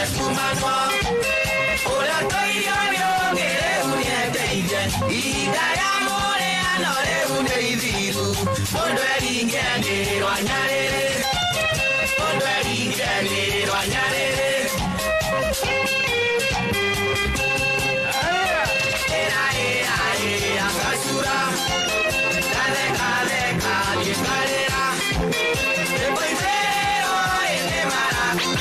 kumanwa Ũrĩa tũirio nĩ ũngĩ rĩu nĩendeire Ihinda rĩa mũrĩano rĩu nĩ ithiru Mũndũ eringĩanĩrĩrwo nyarĩrĩ Mũndũ eringĩanĩrĩrwo nyarĩrĩ Ĩra ĩra ĩra gacura Gatheka theka gĩkarĩra Ĩmũithĩrwo ĩnĩ mara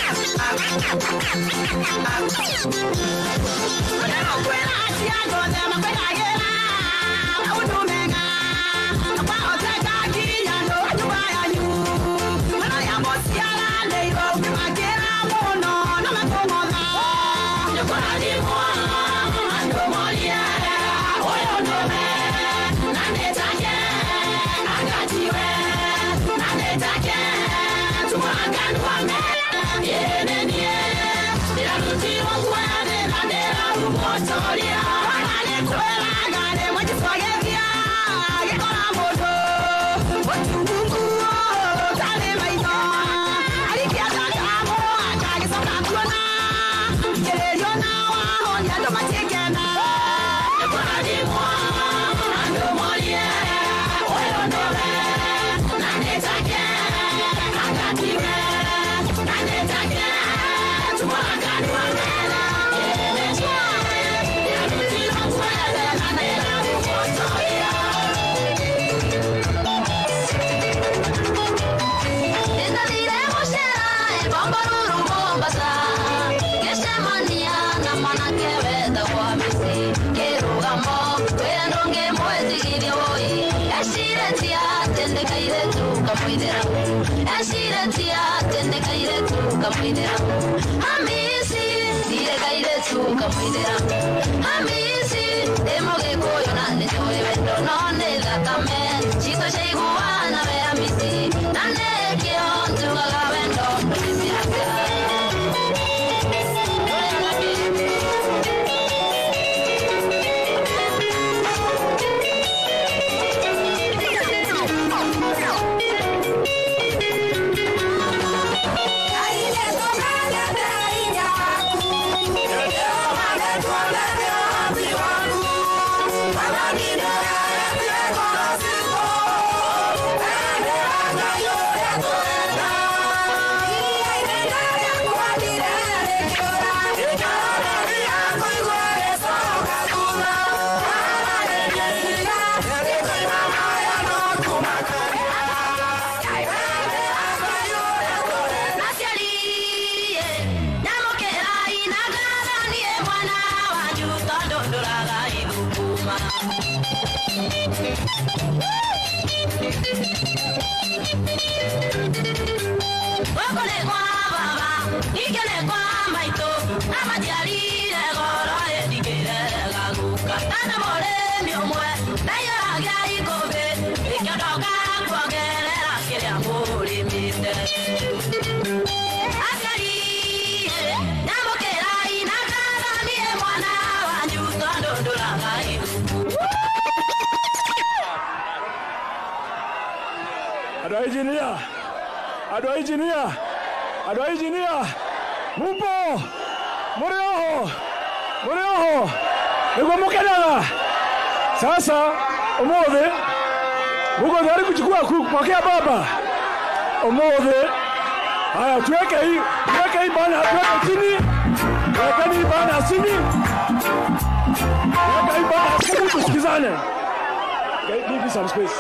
andå a injinia andå a injinia andå a injinia mupo må rä oho må rä oho nä guo må kenaga sasa å thä muko tayari kuchukua kupokea baba omothe haya tuweke hii tuweke hii bana tuweke chini tuwekeni hii bana chini tuweke hii bana chini tusikizane Okay, give me some space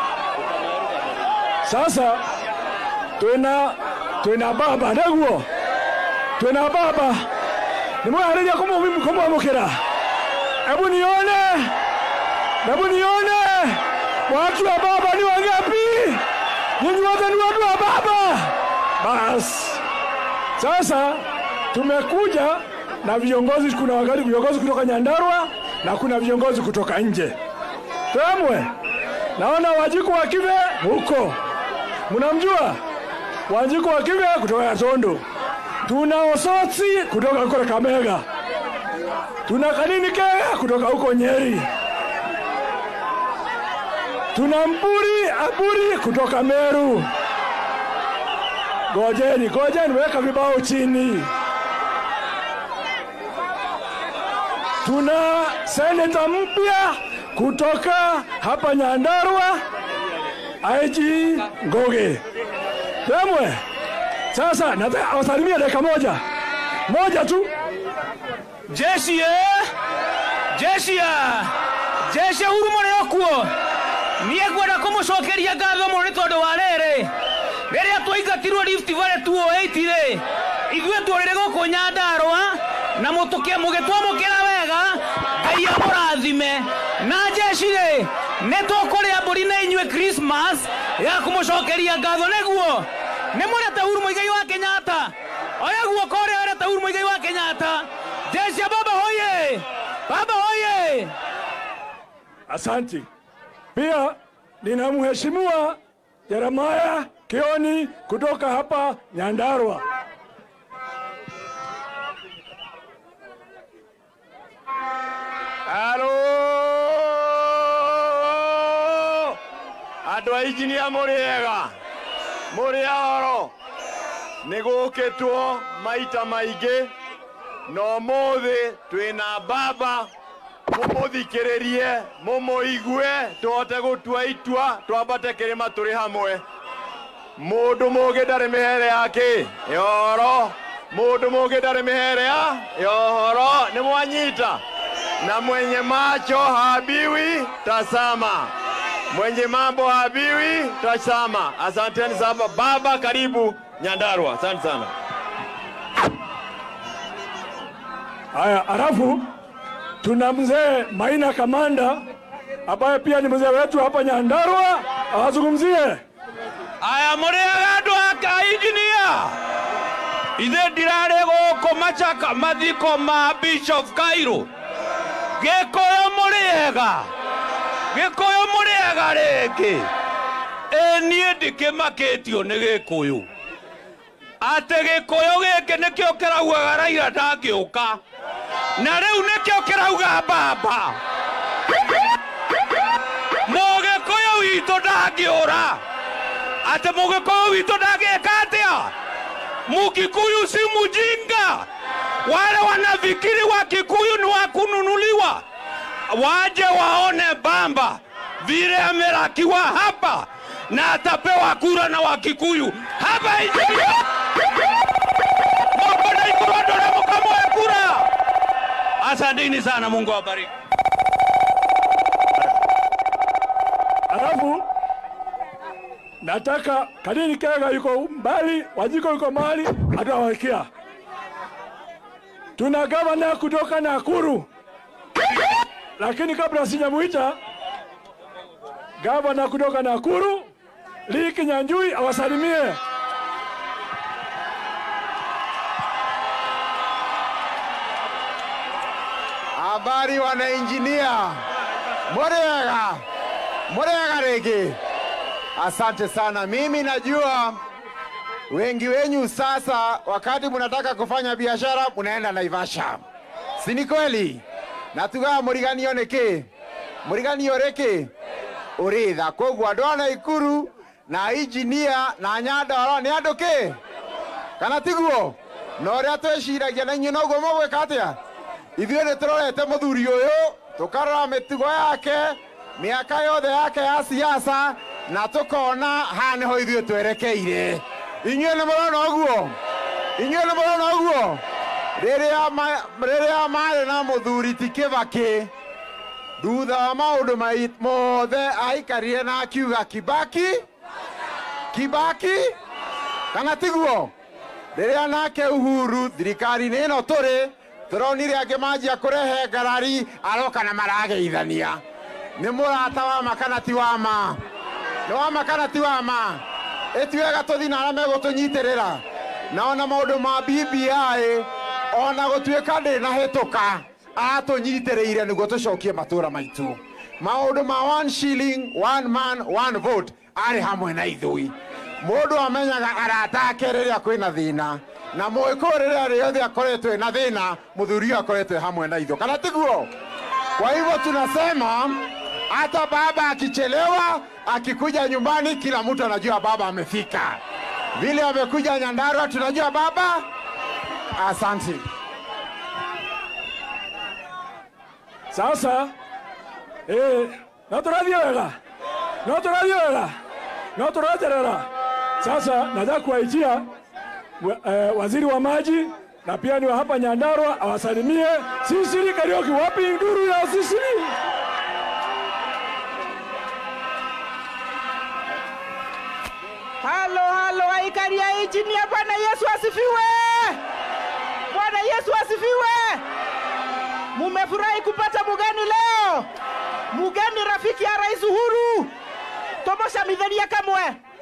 sasa twina twina baba neguo twina baba nimwehariria kumwamukira hebu nione hebu nione watu wa baba ni wangapi nyinyi wote ni watu wa baba basi sasa tumekuja na viongozi kuna wakati viongozi kutoka nyandarua na kuna viongozi kutoka nje temwe naona wajiku wa kive huko mnamjua wajiku wa kive kutoka Yatondo, tuna Osotsi kutoka huko Kakamega, tuna Kanini Kega kutoka huko Nyeri, tuna Mburi Aburi kutoka Meru. Gojeni, gojeni, weka vibao chini, tuna seneta mpya kutoka hapa Nyandarua, IG Ngoge. Temwe, sasa nataka awasalimia dakika moja moja tu. jeshi eh? jeshi ya jeshi huru må rä o kuo niä ngwenda kå må cokeria ngatho må nä tondå wa rä rä rä rä a twaingatirwo Rift Valley 208 rä ithuä tå rä rä gå kå nyandarwa na må gä twamå kä ra wega ngai amå rathime na jeshi rä nä tåkå rä a mbå ri na inyuä Christmas ya kå må cokeria ngatho nä guo nä må rete huru må igai wa kenyatta oya guoko å rä a werete huru må igai wa kenyatta jeshi ya baba hoye baba hoye Asanti. Pia nina mheshimiwa Jeremaya Kioni kutoka hapa Nyandarua. Halo! Andũ a injinia mũrĩ ega mũrĩ oro nĩ gũkĩtwo maita maingĩ na ũmũthĩ twĩna baba mũmũthikĩrĩrie mũmũigue tũhote gũtua itua twambate kĩrĩma tũrĩ hamwe mũndũ mũgĩ ndarĩ mĩhere yake yoro mũndũ mũgĩ ndarĩ mĩhere ya yohoro nĩ mwanyita na mwenye macho habiwi tasama, mwenye mambo habiwi tasama. Asanteni sana baba, karibu Nyandarua. Asante sana. Haya, alafu tuna mzee Maina Kamanda ambaye pia ni mzee wetu hapa Nyandarua, awazungumzie. aya må rä aga andå aka injinia ithe ndirarä gå kå macaka mathiko ma bishop kairå gä kå yå må rä ega gä kå yå må rä ega rä ngä ä niä ndikä makä tio nä gä kå yå atä gä kå yå gä kä nä kä o kä raugaga raira ndangä å ka na rä u nä kä o kä rauga mbamba må gä kå yå witå ndangä å ra ati mugikuyu witu ndagika atia mukikuyu si mujinga wale wanafikiri wa kikuyu ni wa kununuliwa waje waone bamba vile amelakiwa hapa na atapewa kura na wakikuyu hapa injinia moko na ikurodole mukamoe kura asanteni sana mungu awabariki Alafu nataka Kadini Kega yuko mbali, Wajiko yuko mbali, atawakia. Tuna gavana kutoka Nakuru, lakini kabla sijamuita gavana kutoka Nakuru, Lee Kinyanjui awasalimie. Habari wanainjinia, murega murega rege. Asante sana. Mimi najua wengi wenyu sasa, wakati munataka kufanya biashara munaenda Naivasha, si ni kweli? na tugaga mũriganio nĩkĩ mũriganio rĩkĩ ũrĩtha koguo andũ a Naikuru na injinia na Nyandarua nĩ andũ kĩ kana tiguo na ũrĩa twĩciragia na inyuĩ noguo mũgwĩka atĩa ithuĩ nĩ tũrorete mũthuri ũyũ tũkarora mĩtugo yake mĩaka yothe yake ya siasa na tũkona haha nĩho ithuĩ twerekeire inyuĩ nĩ mũrona ũguo inyuĩ nĩ mũrona ũguo rĩrĩa ma- rĩrĩa marĩ na mũthuri ti kĩbakĩ thutha wa maũndũ mai- mothe aikarire na akiuga kibaki kibaki kana tiguo rĩrĩa nake uhuru thirikari-inĩ ĩno tũrĩ tũronire angĩ manjia kũrehe ngarari aroka na marageithania nĩ mũrata wa ma kana ti wa ma nĩ wa ma kana ti wa ma ĩtuega tũthi na arĩa megũtũnyitĩrĩra na ona maũndũ ma BBI ona gũtuĩka ndĩ na hĩtũka atũnyitĩrĩire nĩguo tũcokie matũũra maitũ maũndũ ma one shilling one man one vote arĩ hamwe na ithui mũndũ amenyaga arata ake rĩrĩa kwĩna thĩna na mũgĩkũyũ rĩrĩa rĩothe akoretwo ena thĩna mũthuri ũyũ akoretwo e hamwe na itho kana tiguo kwa hivyo tunasema hata baba akichelewa akikuja nyumbani kila mtu anajua baba amefika vile amekuja nyandarua tunajua baba asante Sasa eh, no tũrathiĩ wega, no tũrathiĩ wega, no tũraterera. Sasa nataka kuwaitia wa- eh, waziri wa maji na pia ni wa hapa Nyandarua awasalimie Sisiri Kariuki. Wapi nduru ya Sisiri? Halo, halo, aikari ya injinia. Bwana Yesu asifiwe! Bwana Yesu asifiwe! Mumefurahi kupata mugeni leo, mugeni rafiki ya Rais Uhuru. Tomosha mitheria kamwe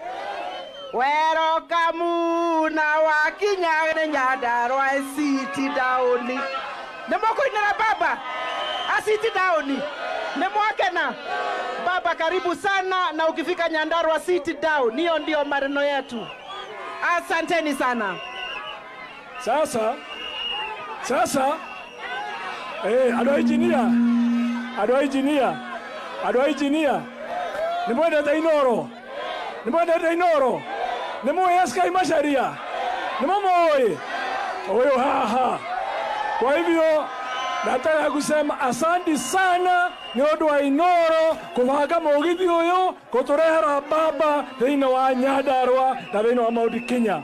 werokamu na wakinya nyandarwa city dauni nĩmũkũinĩra baba aciti dauni nĩmwakena baba karibu sana na ukifika nyandarwa city down hiyo ndio maneno yetu asanteni sana Sasa sasa eh, andå a injinia andå a injinia andå a injinia nä mwendete inoro nä mwendete inoro nä må eskai macaria nä må må huyu haha kwa hivyo nataka kusema asanti sana nä å ndå wa inoro kå banga må githi å yå kå tå rehera baba thä inä wa nyandarwa na thä inä wa maå kinya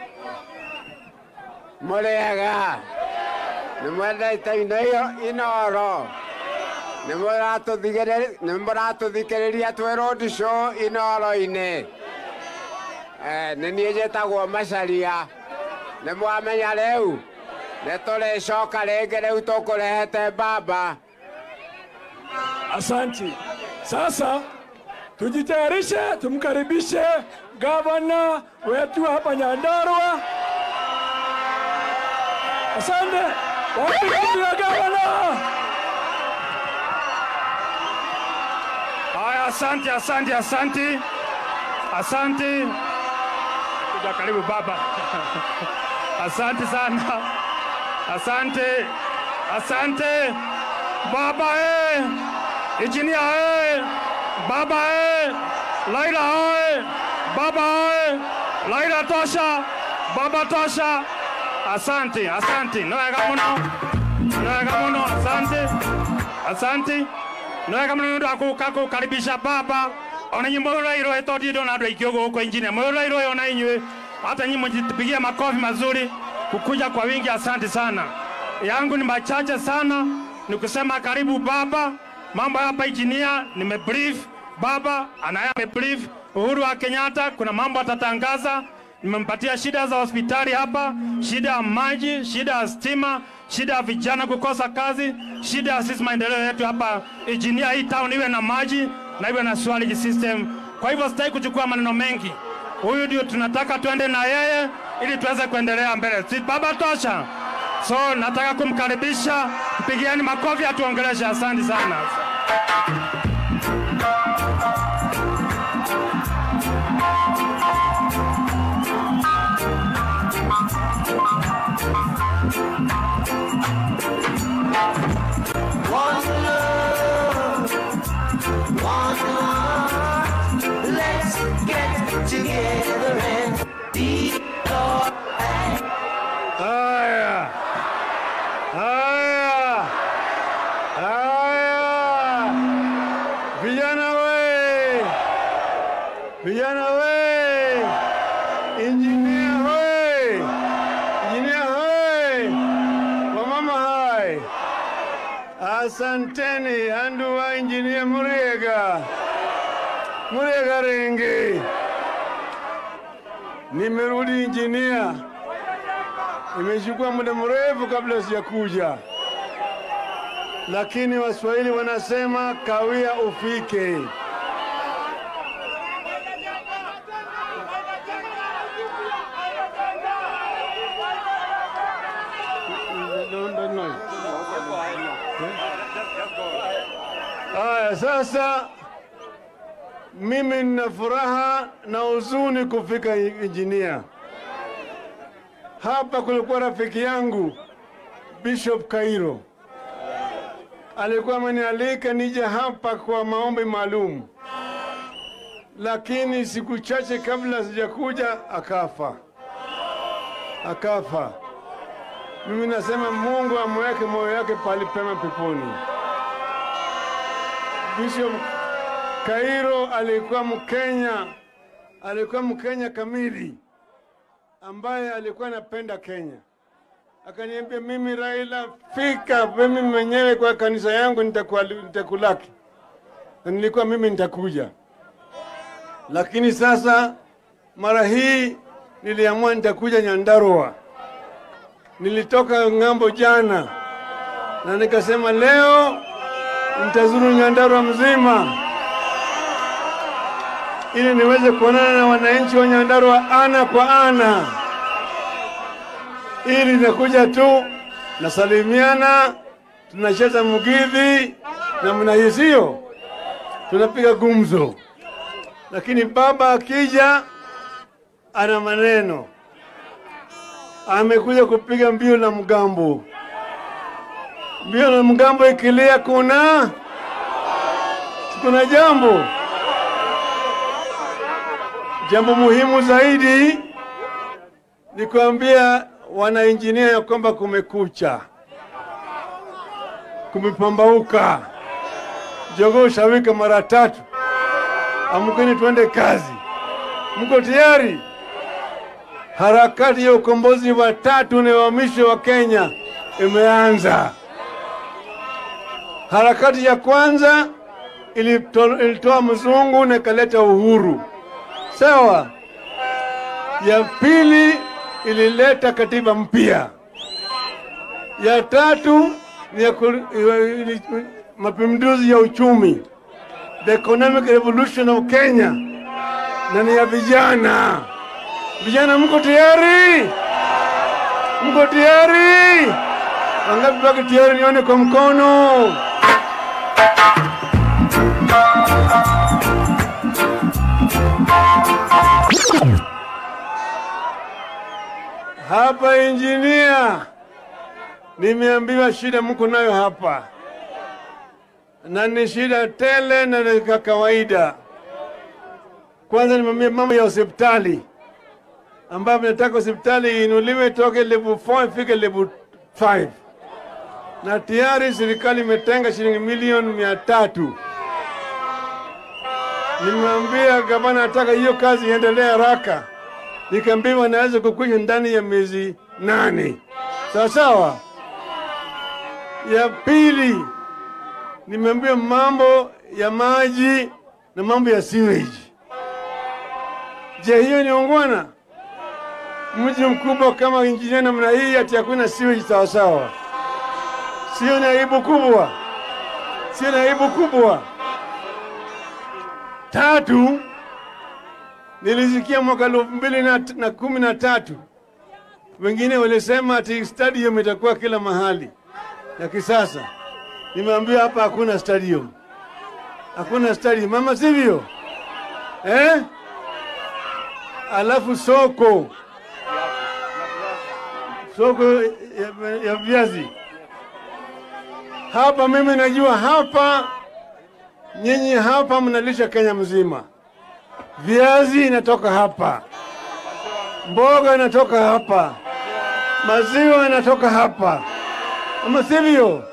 Mũrĩega nĩ mwendete ino iyo inoro nĩ mũratũthigĩrĩ- nĩ mũratũthikĩrĩria twĩ road show inoro-inĩ Eh, nĩ niĩ njĩtagwo macaria nĩ mwamenya rĩu nĩ tũrĩcoka rĩngĩ rĩu tũkũrehete baba Asanti. Sasa tujitayarishe, tumkaribishe gavana wetu hapa Nyandarua. Asante. Wapi kitu ya gavana? Haya, asante, asante, asante, asante. Kuja karibu baba. Asante sana, asante, asante baba eh, injinia eh, baba eh, Laila eh, baba eh, Laila tosha, baba tosha. Asante, asante, no wega muno, no wega muno, asante, asante nä wega må no nä ndå wa gå ka karibisha baba ona nyä må rairå ä tondä ndå na andå aingä å gå kå injinia må rairå ona inyuä hata nyinyi mjipigia makofi mazuri kukuja kwa wingi asante sana yangu ni machache sana ni kusema karibu baba mambo hapa injinia nimebrief baba anaye amebrief uhuru wa kenyatta kuna mambo atatangaza nimempatia shida za hospitali hapa, shida ya maji, shida ya stima, shida ya vijana kukosa kazi, shida ya sisi maendeleo yetu hapa injinia, hii town iwe na maji na iwe na sewage system. Kwa hivyo sitaki kuchukua maneno mengi, huyu ndio tunataka tuende na yeye ili tuweze kuendelea mbele. Si baba tosha? So nataka kumkaribisha, mpigieni makofi atuongeleshe. Asante sana. One love, one heart. Let's get together and be alright. Haya, haya, haya, vijana we, vijana we, injinia we, injinia we, wamama hai, asanteni andu wa injinia Muriega, Muriega Rengi, nimerudi injinia. Imechukua muda mrefu kabla sijakuja, lakini Waswahili wanasema kawia ufike. Haya, sasa mimi nina furaha na huzuni kufika injinia. Hapa kulikuwa rafiki yangu Bishop Kairo, alikuwa amenialika nije hapa kwa maombi maalum, lakini siku chache kabla sijakuja akafa, akafa. Mimi nasema Mungu amweke moyo yake pali pema peponi. Bishop Kairo alikuwa Mkenya, alikuwa Mkenya kamili ambaye alikuwa anapenda Kenya. Akaniambia, mimi Raila, fika mimi mwenyewe kwa kanisa yangu nitakuwa- nitakulaki, na nilikuwa mimi nitakuja, lakini sasa mara hii niliamua nitakuja Nyandarua. Nilitoka ng'ambo jana na nikasema leo nitazuru Nyandarua mzima ili niweze kuonana na wananchi wa Nyandarua ana kwa ana, ili nakuja tu nasalimiana, tunacheza mugidhi na mnahisio, tunapiga gumzo, lakini baba akija ana maneno, amekuja kupiga mbio na mgambo. Mbio na mgambo ikilia, kuna kuna jambo Jambo muhimu zaidi ni kuambia wanainjinia ya kwamba kumekucha, kumepambauka, jogoo shawika mara tatu. Amkeni tuende kazi. Mko tayari? Harakati ya ukombozi wa tatu na wa mwisho wa Kenya imeanza. Harakati ya kwanza ilito- ilitoa mzungu na ikaleta uhuru sawa. Ya pili ilileta katiba mpya. Ya tatu ni ya ku- ili- mapinduzi ya uchumi, the economic revolution of Kenya, na ni ya vijana. Vijana, mko tayari? Mko tayari? Wangapi wako tayari? Nione kwa mkono. Hapa injinia, nimeambiwa shida mko nayo hapa, na ni shida tele na ni ka kawaida. Kwanza nimeambia mambo ya hospitali, ambapo nataka hospitali iinuliwe toke level 4 ifike level 5, na tayari serikali imetenga shilingi milioni mia tatu. Nimemwambia gavana nataka hiyo kazi iendelee haraka nikaambiwa naweza kukwisha ndani ya miezi nane. Sawa sawa. Ya pili, nimeambiwa mambo ya maji na mambo ya sewage. Je, hiyo ni ungwana? Mji mkubwa kama injinia namna hii ati hakuna sewage sawa sawa? Sio ni aibu kubwa? Sio ni aibu kubwa? Tatu, nilisikia mwaka elfu mbili na, na kumi na tatu wengine walisema ati stadium itakuwa kila mahali ya kisasa. Nimeambiwa hapa hakuna stadium, hakuna stadium mama, sivyo eh? Alafu soko soko ya, ya viazi hapa, mimi najua hapa, nyinyi hapa mnalisha Kenya mzima viazi inatoka hapa, mboga inatoka hapa, maziwa inatoka hapa, ama sivyo?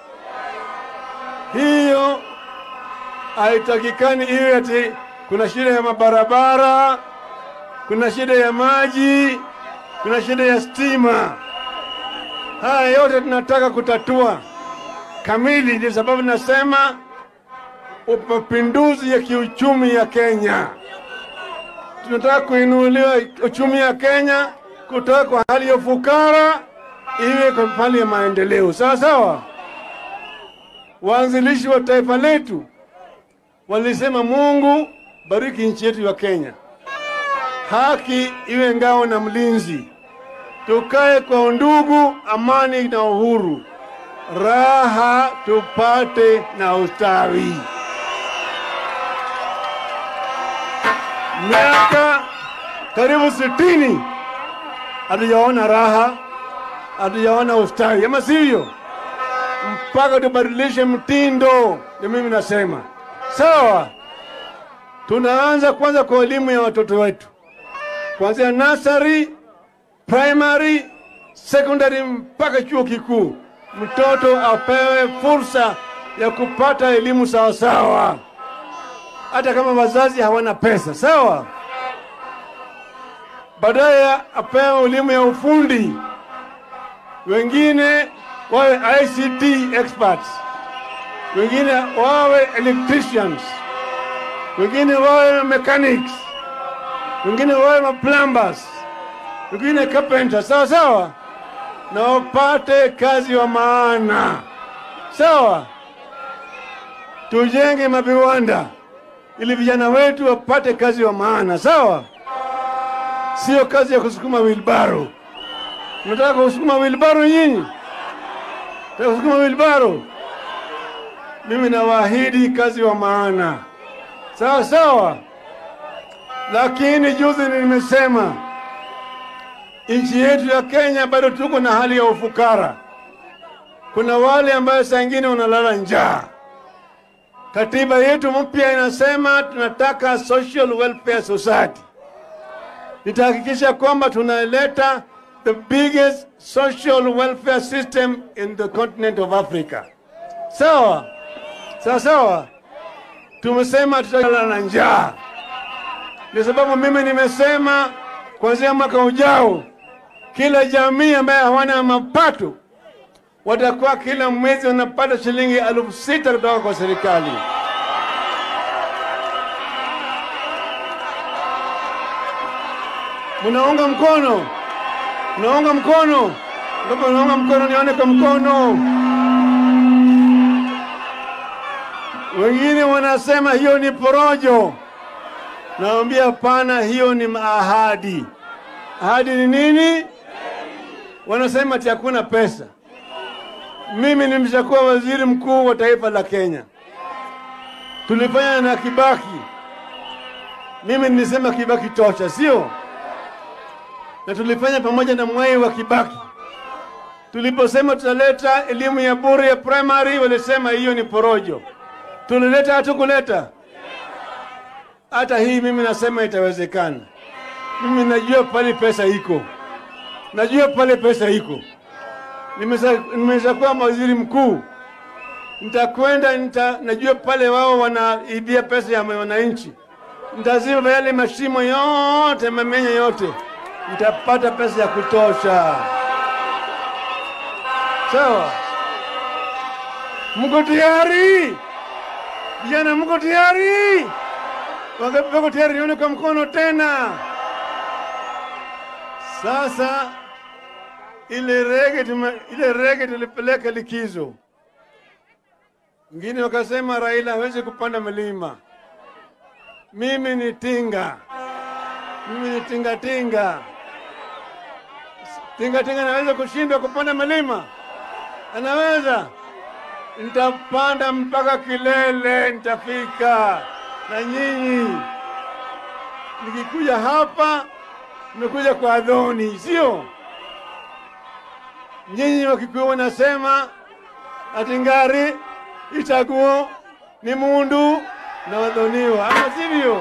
Hiyo haitakikani iwe ati kuna shida ya mabarabara, kuna shida ya maji, kuna shida ya stima. Haya yote tunataka kutatua kamili. Ndio sababu nasema mapinduzi ya kiuchumi ya Kenya tunataka kuinuliwa uchumi ya Kenya kutoka kwa hali ya ufukara iwe kwa hali ya maendeleo. Sawa sawa. Waanzilishi wa taifa letu walisema, Mungu bariki nchi yetu ya Kenya, haki iwe ngao na mlinzi, tukae kwa undugu, amani na uhuru, raha tupate na ustawi. miaka karibu sitini hatujaona raha, hatujaona ustawi, ama sivyo? Mpaka tubadilishe mtindo. Ndio mimi nasema sawa. Tunaanza kwanza kwa elimu ya watoto wetu, kuanzia nursery, primary, secondary mpaka chuo kikuu. Mtoto apewe fursa ya kupata elimu sawasawa. hata kama wazazi hawana pesa, sawa. Baadaye apewe elimu ya ufundi, wengine wawe ICT experts, wengine wawe electricians, wengine wawe mechanics, wengine wawe plumbers, wengine carpenters, sawa sawa, na wapate kazi wa maana, sawa. Tujenge maviwanda ili vijana wetu wapate kazi wa maana, sawa. Sio kazi ya kusukuma wilbaro. Nataka kusukuma wilbaro nyinyi? Nataka kusukuma wilbaro? Mimi nawaahidi kazi wa maana, sawa sawa. Lakini juzi nimesema nchi yetu ya Kenya bado tuko na hali ya ufukara. Kuna wale ambayo saa ingine wanalala njaa. Katiba yetu mpya inasema tunataka social welfare society. Nitahakikisha kwamba tunaleta the biggest social welfare system in the continent of Africa. Sawa sawa sawa, tumesema tutalala na njaa. Ndio sababu mimi nimesema kuanzia mwaka ujao, kila jamii ambaye hawana mapato watakuwa kila mwezi wanapata shilingi elfu sita kutoka kwa serikali. Munaunga mkono? Munaunga mkono? Kama unaunga mkono, nione kwa mkono. Wengine wanasema hiyo ni porojo. Naambia hapana, hiyo ni ahadi. Ahadi ni nini? Wanasema ati hakuna pesa. Mimi nimeshakuwa waziri mkuu wa taifa la Kenya, tulifanya na Kibaki. Mimi nilisema Kibaki tosha, sio? Na tulifanya pamoja na Mwai wa Kibaki. Tuliposema tutaleta elimu ya bure ya primary, walisema hiyo ni porojo. Tulileta hatukuleta? Hata hii mimi nasema itawezekana. Mimi najua pale pesa iko, najua pale pesa iko nimeshakuwa waziri mkuu, nitakwenda nita, najua pale wao wanaibia pesa ya wananchi, nitaziba yale mashimo yote, mamenya yote, nitapata pesa ya kutosha. Sawa, mko tayari vijana? Mko tayari? Wangapi wako tayari? Nione kwa mkono tena. Sasa ile rege tume, ile rege tulipeleka likizo. Wengine wakasema Raila hawezi kupanda milima. Mimi ni tinga, mimi ni tinga tinga. Tinga tinga naweza kushindwa kupanda milima? Anaweza. Nitapanda mpaka kilele, nitafika na nyinyi. Nikikuja hapa, nimekuja kwa Adhoni, sio? nyinyi Wakikuyu wanasema ati ngari itaguo ni mundu na wadhoniwa, ama sivyo?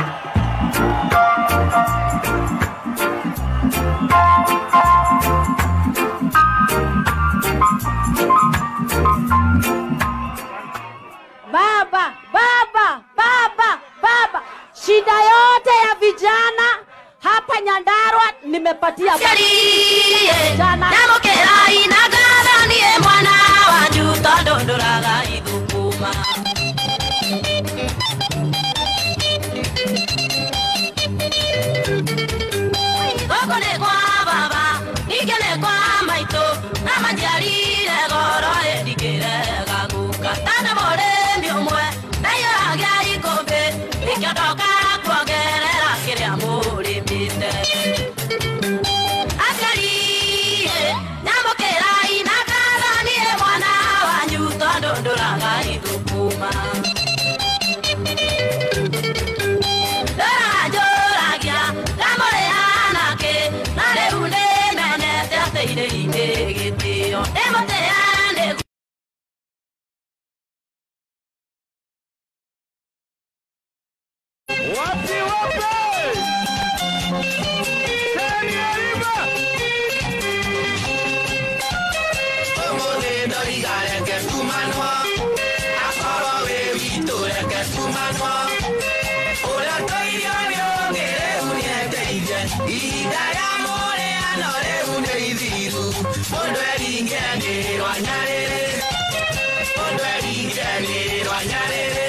Baba, baba, baba, baba, shida yote ya vijana hapa Nyandarua nimepatia baba. vijana ndamukĩrai na ngathanie mwana wanyu tondũ ndũraga ithukuma gũkũ nĩ kwa baba ningĩ nĩ kwa maitũ na manjiarire goro ĩndikĩrega guka tana mũrĩmi ũmwe ndaiyũragia ikũmbĩ nĩkĩo ndoka kuongerera kĩrĩa mũrĩmĩte aciariĩ nyamũkĩrai na ngathanie mwana wanyu tondũ ndũraga ithukuma ndũranjũragia ngamũrĩana kĩ na rĩu nĩmenete atĩ irĩinĩ gĩtĩo ndĩmũtĩane Wapi wapi? Teni Ariba! Ũmũthĩ ndoriga reke tumanwo akorwo wĩ witũ reke tumanwo nĩ ithiru mũndũ eringenĩrwa nyarĩrĩ mũndũ eringenĩrwa nyarĩrĩ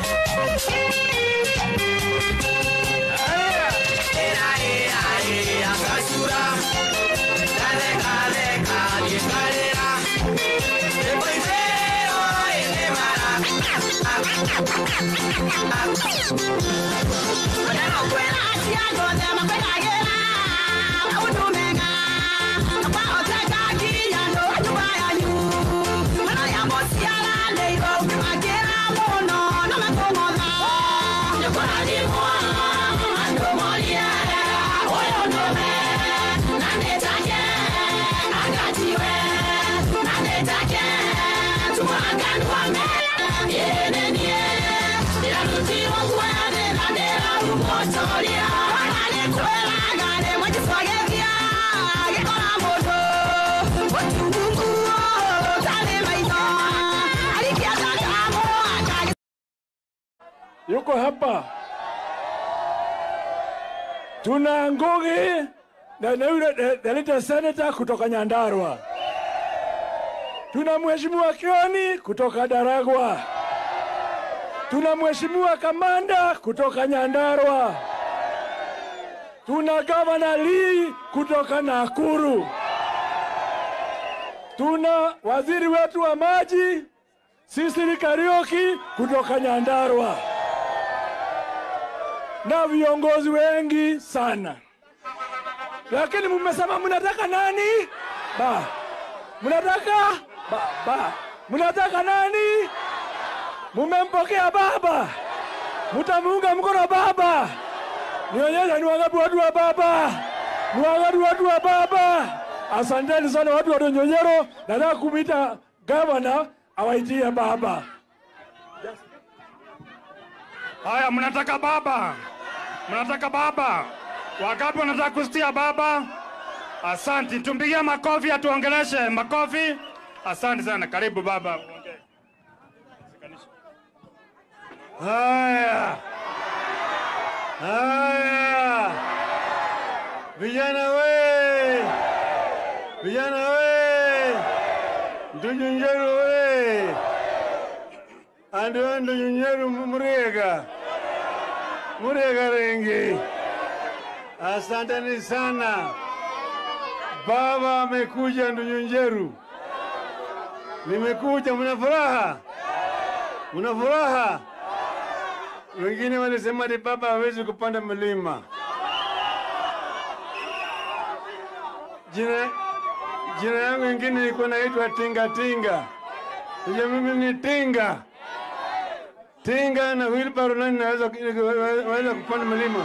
ĩra ĩra ĩra gacura gatheka theka gĩkarĩra ĩmũithĩro ĩnĩ mara Kwena aciago thema kwĩragĩra maũndũ mega kwa oteka nginya no nyũmba yanyu mana ya mociaranĩirwo ũkĩmakĩra mũno na makũng'otha nĩkũrathimwo andũ morie ũyũ nũme na nĩtake angatiwe na nĩtake tũmwanganua me yĩnenie ndĩrarutirwo kuoya thĩna ndĩrarumũtoria ona nĩkwĩraga rĩmwe kĩcwagĩthia gĩkora mũndũ ũtungungu tarĩ maitho arikia takamu akagĩ yuko hapa. Tuna Ngugi na na yule de- Delita Senator kutoka Nyandarua. Tuna Mheshimiwa Kioni kutoka Daragwa. Tuna Mheshimiwa Kamanda kutoka Nyandarua. Tuna Gavana Lee kutoka Nakuru. Tuna waziri wetu wa maji Sisili Karioki kutoka Nyandarua na viongozi wengi sana, lakini mmesema mnataka nani? Ba, mnataka ba, ba, mnataka nani? Mumempokea baba, mtamuunga mkono baba. Nionyesha ni wangapi watu wa baba, ni wangapi watu wa baba. Asanteni sana watu wa Donyonyero. Nataka kumwita gavana awaitie baba. Haya, mnataka baba, mnataka baba. Wangapi wanataka kusikia baba? Asante, tumpigie makofi, atuongeleshe makofi. Asante sana, karibu baba. uongee. Haya, haya, vijana we, vijana we, ndujunjeru we, andiwa ndujunjeru muriega, muriega rengi. Asanteni sana. Baba amekuja Ndujunjeru, nimekuja. Mna furaha? Mna furaha? Wengine walisema ati baba hawezi kupanda mlima. Jina jina yangu ingine ilikuwa naitwa Tinga Tinga. Sasa mimi ni Tinga. Tinga na wheelbarrow nani naweza waweza kupanda mlima?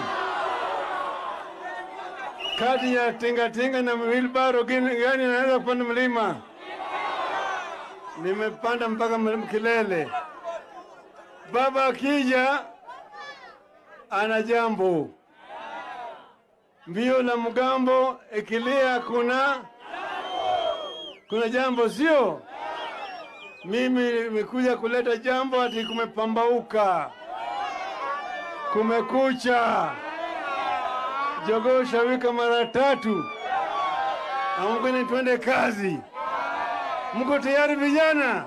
Kati ya Tinga Tinga na wheelbarrow gani gani naweza kupanda mlima? Nimepanda mpaka mlima kilele. Baba akija ana jambo. Mbio la mgambo ikilia, kuna kuna jambo, sio? Mimi nimekuja kuleta jambo, ati kumepambauka, kumekucha, jogoo shawika mara tatu, amkeni twende kazi. Mko tayari vijana?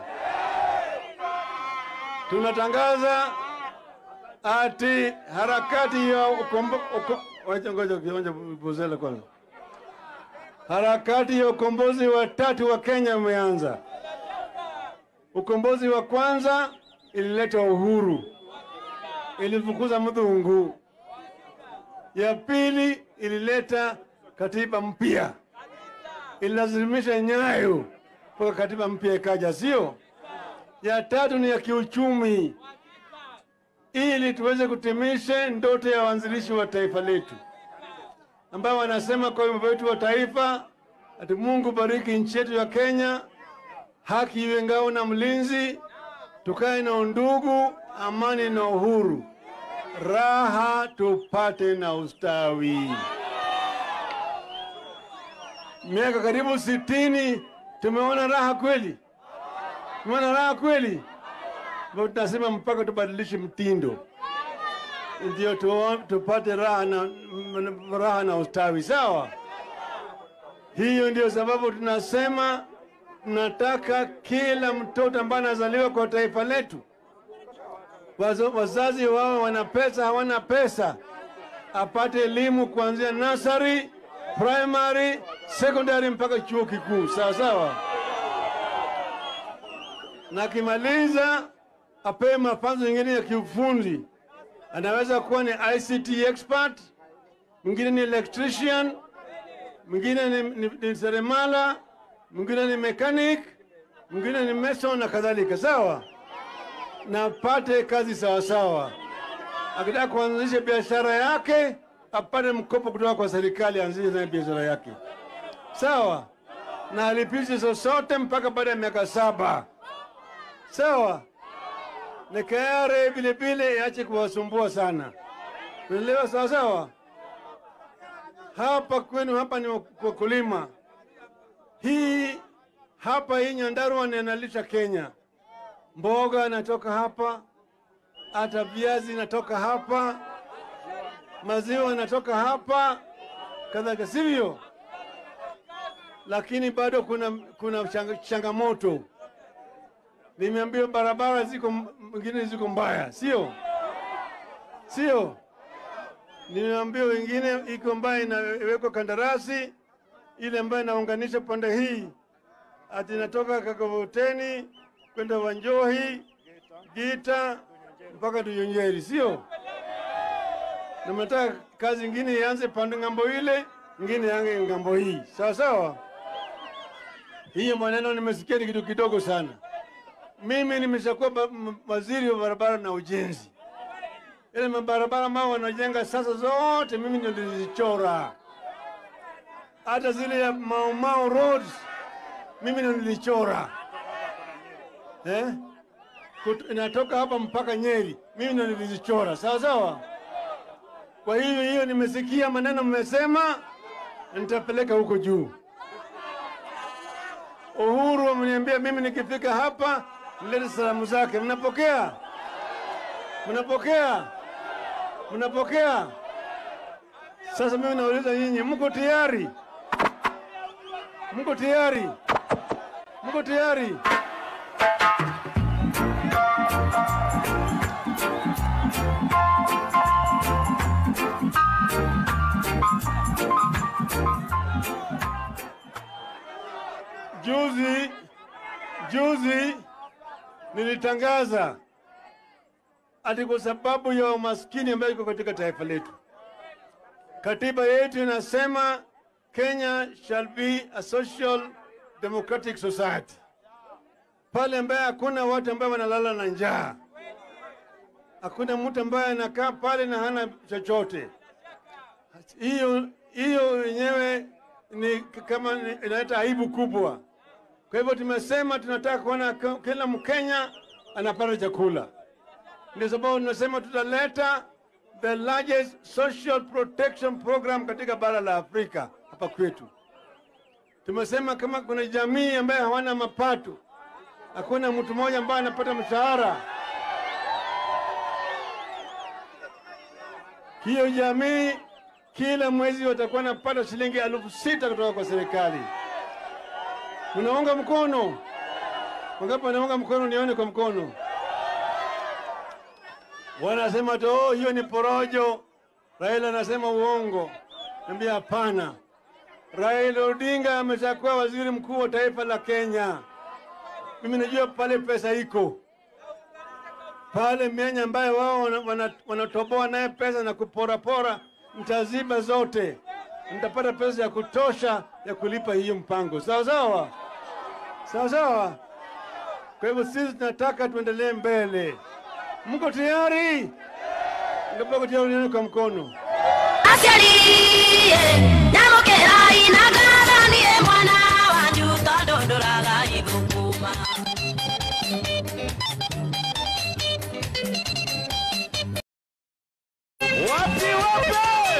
Tunatangaza ati harakati ya ukombo, uko, wacha ngoja kionja buzela kwanza. Harakati ya ukombozi wa tatu wa Kenya umeanza. Ukombozi wa kwanza ilileta uhuru, ilifukuza mdhungu. Ya pili ilileta katiba mpya, ililazimisha nyayo mpaka katiba mpya ikaja, sio? Ya tatu ni ya kiuchumi, ili tuweze kutimisha ndoto ya waanzilishi wa taifa letu ambao wanasema kwa wimbo wetu wa taifa ati Mungu bariki nchi yetu ya Kenya, haki iwe ngao na mlinzi, tukae na undugu, amani na uhuru, raha tupate na ustawi. Miaka karibu sitini tumeona raha kweli, tumeona raha kweli, ndio tunasema mpaka tubadilishe mtindo ndio tu, tupate raha na, m- raha na ustawi. Sawa, Hiyo ndio sababu tunasema tunataka kila mtoto ambaye anazaliwa kwa taifa letu, wazo- wazazi wao wana pesa, hawana pesa, apate elimu kuanzia nursery, primary, secondary mpaka chuo kikuu, sawa sawa, na akimaliza apewe mafunzo mengine ya kiufundi. Anaweza kuwa ni ICT expert, mwingine ni electrician, mwingine ni, ni, ni seremala, mwingine ni mechanic, mwingine ni mason na kadhalika, sawa, na apate kazi sawa sawa. Akitaka kuanzisha biashara yake apate mkopo kutoka kwa serikali, aanzishe naye biashara yake, sawa, na alipishe sosote mpaka baada ya miaka saba, sawa na KRA vile vile iache kuwasumbua sana. Unaelewa sawa sawa? Hapa kwenu hapa ni wakulima. Hii hapa hii Nyandarua ni inalisha Kenya. Mboga inatoka hapa, hata viazi inatoka hapa, maziwa inatoka hapa, kadhalika, sivyo? Lakini bado kuna, kuna chang- changamoto nimeambiwa barabara ziko mwingine ziko mbaya, sio sio? Nimeambiwa wengine iko mbaya, inawekwa kandarasi ile ambayo inaunganisha pande hii ati inatoka Kakavoteni kwenda Wanjohi, Gita mpaka Tuyonjeri, sio? Na mnataka kazi ingine ianze pande ng'ambo ile, ingine yange ng'ambo hii, sawa sawa. Hiyo maneno nimesikia ni kitu kidogo sana. Mimi nimeshakuwa ba- m- waziri wa barabara na ujenzi. Ile mabarabara ambao wanajenga sasa zote mimi ndio nilizichora, hata zile ya Mau Mau roads mimi ndio nilichora eh? Kut- inatoka hapa mpaka Nyeri, mimi ndio nilizichora, sawa sawa. Kwa hiyo hiyo nimesikia maneno mmesema, na nitapeleka huko juu. Uhuru ameniambia mimi nikifika hapa nilete salamu zake. Mnapokea? Mnapokea? Mnapokea? Sasa mimi nauliza nyinyi, mko tayari? Mko tayari? Mko tayari? Juzi juzi nilitangaza ati kwa sababu ya umaskini ambayo iko katika taifa letu, katiba yetu inasema Kenya shall be a social democratic society, pale ambaye hakuna watu ambaye wanalala na njaa, hakuna mtu ambaye anakaa pale na hana chochote. Hiyo hiyo yenyewe ni kama ni- inaleta aibu kubwa. Kwa hivyo tumesema tunataka kuona k- kila Mkenya anapata chakula. Ndio sababu tunasema tutaleta the largest social protection program katika bara la Afrika hapa kwetu. Tumesema kama kuna jamii ambaye hawana mapato, hakuna mtu mmoja ambaye anapata mshahara, hiyo jamii kila mwezi watakuwa wanapata shilingi elfu sita kutoka kwa serikali. Unaunga mkono? Wangapi wanaunga mkono? Nione kwa mkono. Wanasema tu oh, hiyo ni porojo. Raila anasema uongo. Niambia hapana. Raila Odinga ameshakuwa waziri mkuu wa taifa la Kenya. Mimi najua pale pesa iko pale mianya ambayo wao wanatoboa wana, wanatoboa naye pesa na kuporapora, mtaziba zote, mtapata pesa ya kutosha ya kulipa hiyo mpango. Sawa sawa, sawa sawa. Kwa hivyo sisi tunataka tuendelee mbele. Mko tayari? Ngapoko tayari, nione kwa mkono. aciari nyamũkĩrai na ngathanie mwana wanyu tondũ ndũraga ithũkũma Wapi wapi?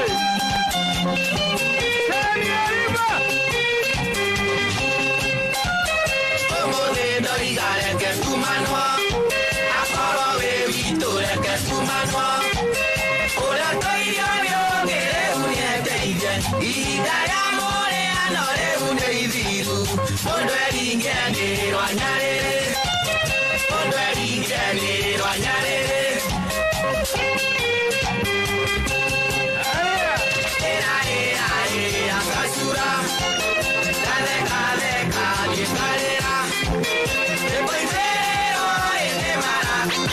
Seni Ariba. Ũmũthĩ ndoiga reke tumanwo, akorwo wĩ witũ reke tumanwo. Ũrĩa tũirio nĩ ũgĩ rĩu nĩendeire, ihinda rĩa mũrĩano rĩu nĩ ithiru mũndũ eringiranĩrwo nyarĩrĩ mũndũ eringiranĩrwo nyarĩrĩ ĩra ĩra ĩra gacura gatheka theka gĩkarĩra ĩkoithĩrwo ĩnĩ mara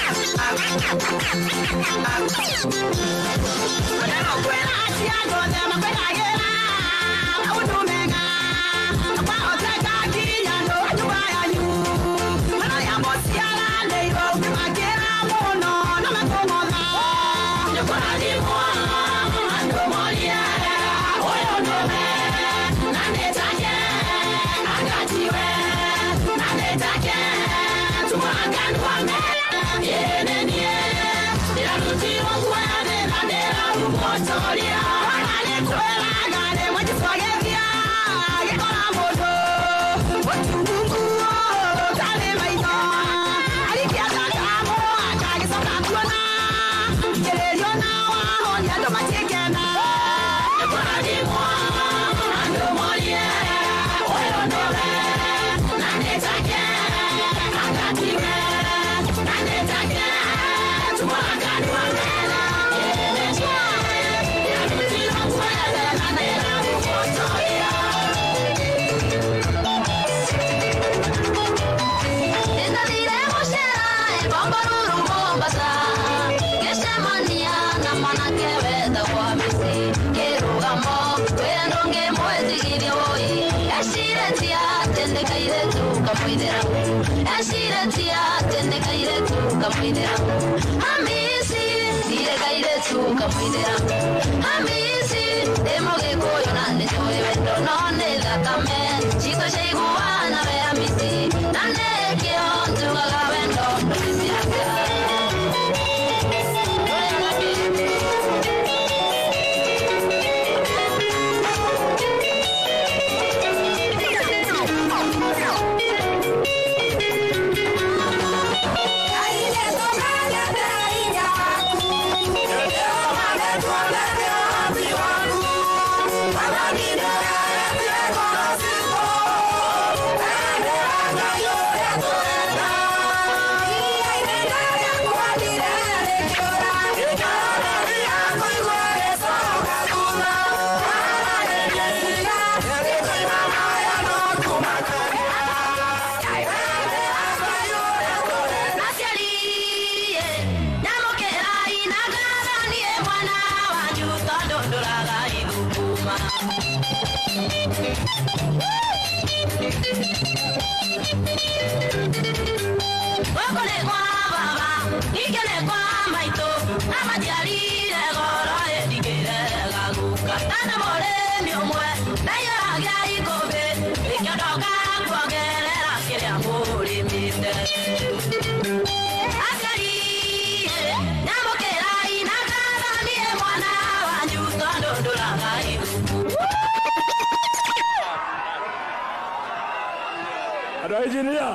andå a injinia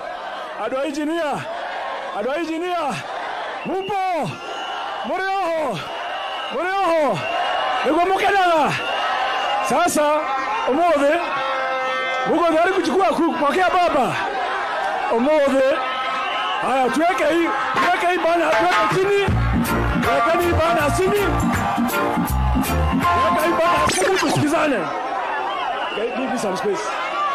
andå a injinia andå a injinia mupo må rä oho må rä oho nä guo må kenaga sasa å thä muko tayari kuchukua kupokea baba omothe haya tuweke hii tuweke hii bana tuweke chini tuwekeni hii bana chini tuweke hii bana chini tusikizane Okay, give me some space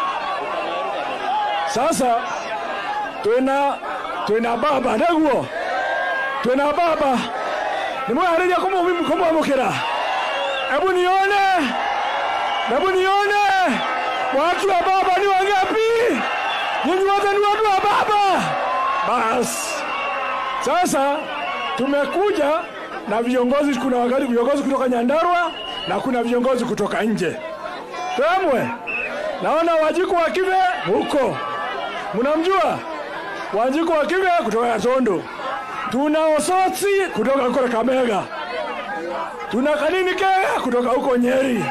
sasa twina twina baba neguo twina baba nimwehariria kumwamukira hebu nione hebu nione watu wa baba ni wangapi nyinyi wote ni watu wa baba basi sasa tumekuja na viongozi kuna wakati viongozi kutoka nyandarua na kuna viongozi kutoka nje temwe naona wajiku wa kive huko mnamjua wajiku wa kive kutoka Katondo, tuna Osotsi kutoka huko Kakamega, tuna Kanini Kega kutoka huko Nyeri,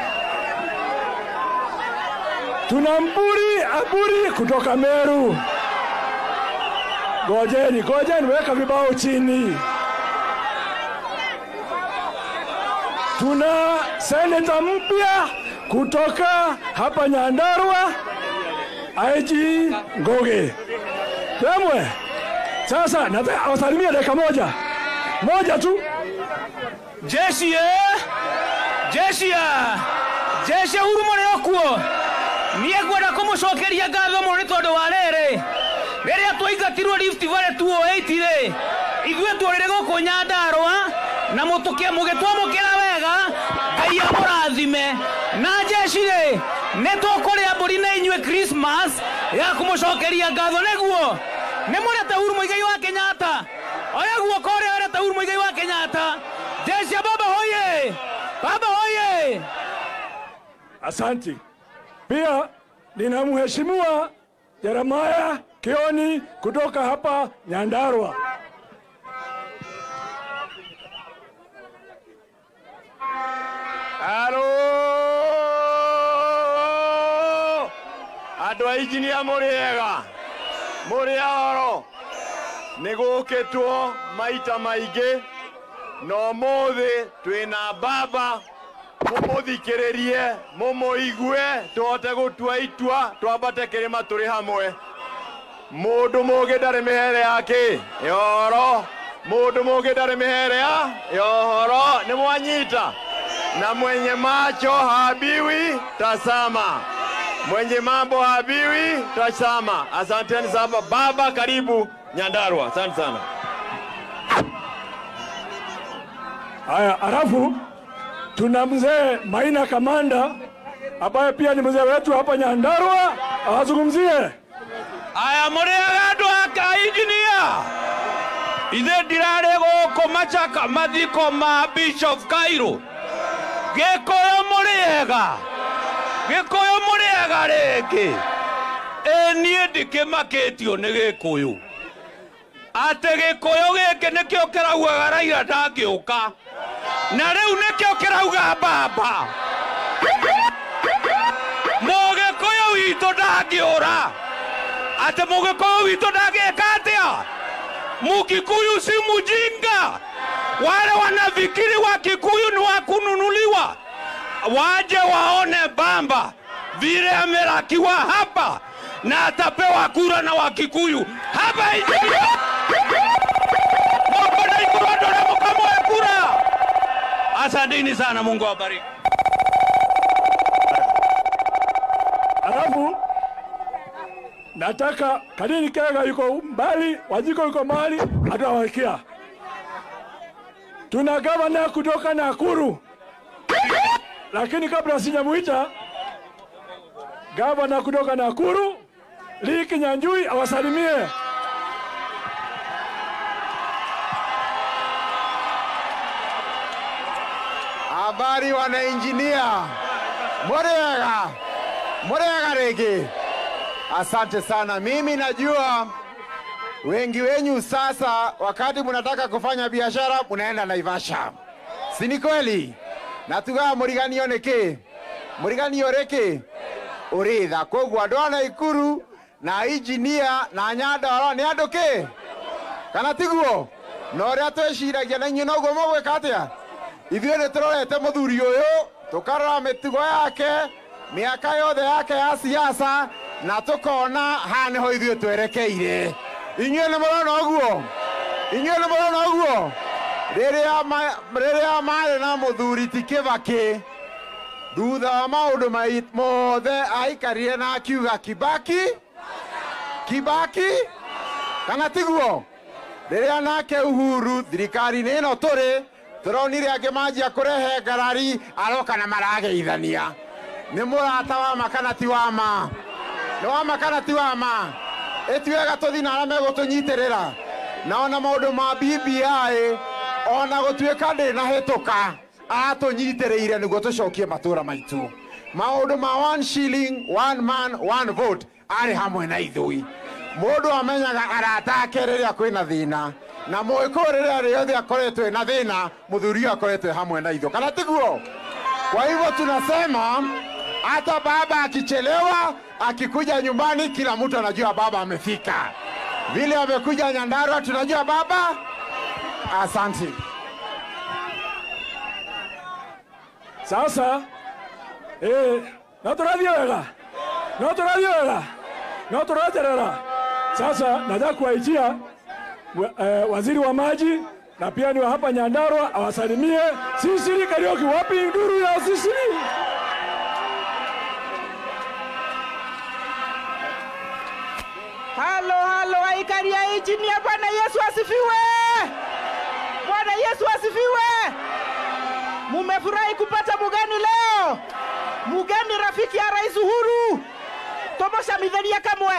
tuna Mburi Aburi kutoka Meru. Gojeni, gojeni, weka vibao chini. Tuna seneta mpya kutoka hapa Nyandarua, IG Ngoge. Temwe. Sasa nataka awasalimie dakika moja moja tu. jeshi eh? jeshi ya jeshi huru må rä o kuo niä ngwenda kå må cokeria ngatho må nä tondå wa rä rä rä rä a twaingatirwo Rift Valley 208 rä ithuä tå rä rä gå kå nyandarwa na må gä twamå kä ra wega ngai amå rathime na jeshi rä nä tåkå rä a mbå ri na inyuä Christmas ya kå må cokeria ngatho nä guo nä må rete huru må igai wa kenyatta oya guoko å rä a werete huru må igai wa kenyatta jeshi ya baba hoye baba hoye Asanti. Pia nina mheshimiwa Jeremaya Kioni kutoka hapa Nyandarua. Halo! Andũ a injinia mũrĩ ega mũrĩ oro nĩ gũkĩtwo maita maingĩ na ũmũthĩ twĩna baba mũmũthikĩrĩrie mũmũigue tũhote gũtua itua twambate kĩrĩma tũrĩ hamwe mũndũ mũgĩ ndarĩ mĩhere yake yoro mũndũ mũgĩ ndarĩ mĩhere ya yohoro nĩ mwanyita na mwenye macho habiwi tasama, mwenye mambo habiwi tasama. Asanteni sana baba, karibu Nyandarua, asante sana. Haya, alafu tuna mzee Maina Kamanda ambaye pia ni mzee wetu hapa Nyandarua, awazungumzie. aya må rä aga andå aka injinia ithe ndirarä gå kå macaka mathiko ma bishop kairå gä kå yå må rä ega gä kå yå må rä ega rä ngä ä niä ndikä makä tio nä gä kå yå atä gä kå yå gä kä nä kä o kä raugaga raira ndangä å ka na rä u nä kä o kä rauga mbamba må gä kå yå witå ndangä å ra ati mugikuyu witu ndagika atia mukikuyu si mujinga wale wanafikiri wa kikuyu ni wa kununuliwa waje waone bamba vile amelakiwa hapa na atapewa kura na wakikuyu hapa injinia moko na ikurodore mukamoe kura asanteni sana mungu awabariki Alafu nataka Kadini Kega yuko mbali, Wajiko yuko mbali, atawakia. Tuna gavana kutoka Nakuru, lakini kabla sijamuita gavana kutoka Nakuru, Lee Kinyanjui awasalimie. Habari wanainjinia, murega murega rĩngĩ. Asante sana. Mimi najua wengi wenyu sasa, wakati mnataka kufanya biashara mnaenda Naivasha, si ni kweli? na tugaga mũriganio nĩkĩ mũriganio rĩkĩ ũrĩtha koguo andũ a Naikuru na injinia na Nyandarua nĩ andũ kĩ kana tiguo na ũrĩa twĩciragia na inyuĩ noguo mũgwĩka atĩa ithuĩ nĩ tũrorete mũthuri ũyũ tũkarora mĩtugo yake mĩaka yothe yake ya siasa na tũkona haha nĩho ithuĩ twerekeire inyuĩ nĩ mũrona ũguo inyuĩ nĩ mũrona ũguo rĩrĩa ma- rĩrĩa marĩ na mũthuri ti kĩbakĩ thutha wa maũndũ mai- mothe aikarire na akiuga kibaki kibaki kana tiguo rĩrĩa nake uhuru thirikari-inĩ ĩno tũrĩ tũronire angĩ manjia kũrehe ngarari aroka na marageithania nĩ mũrata wa ma kana ti wa ma nĩ wa ma kana ti wa ma ĩtuega tũthi na arĩa megũtũnyitĩrĩra na ona maũndũ ma BBI ona gũtuĩka ndĩ na hĩtũka atũnyitĩrĩire nĩguo tũcokie matũũra maitũ maũndũ ma one shilling one man one vote arĩ hamwe na ithui mũndũ amenyaga arata ake rĩrĩa kwĩna thĩna na mũgĩkũyũ rĩrĩa rĩothe akoretwo ena thĩna mũthuri ũyũ akoretwo hamwe na ithuĩ kana tiguo kwa hivyo tunasema hata baba akichelewa akikuja nyumbani kila mtu anajua baba amefika vile amekuja nyandarua tunajua baba asante Sasa Eh, no tũrathiĩ wega no tũrathiĩ wega no tũraterera sasa nataka kuwaitia wa- eh, waziri wa maji na pia ni wa hapa Nyandarua awasalimie Sisiri Kariuki. Wapi nduru ya Sisiri? halo halo aikari ya injinia bwana yesu asifiwe bwana yesu asifiwe mumefurahi kupata mugeni leo mugeni rafiki ya rais uhuru tomoshamitharia kamwe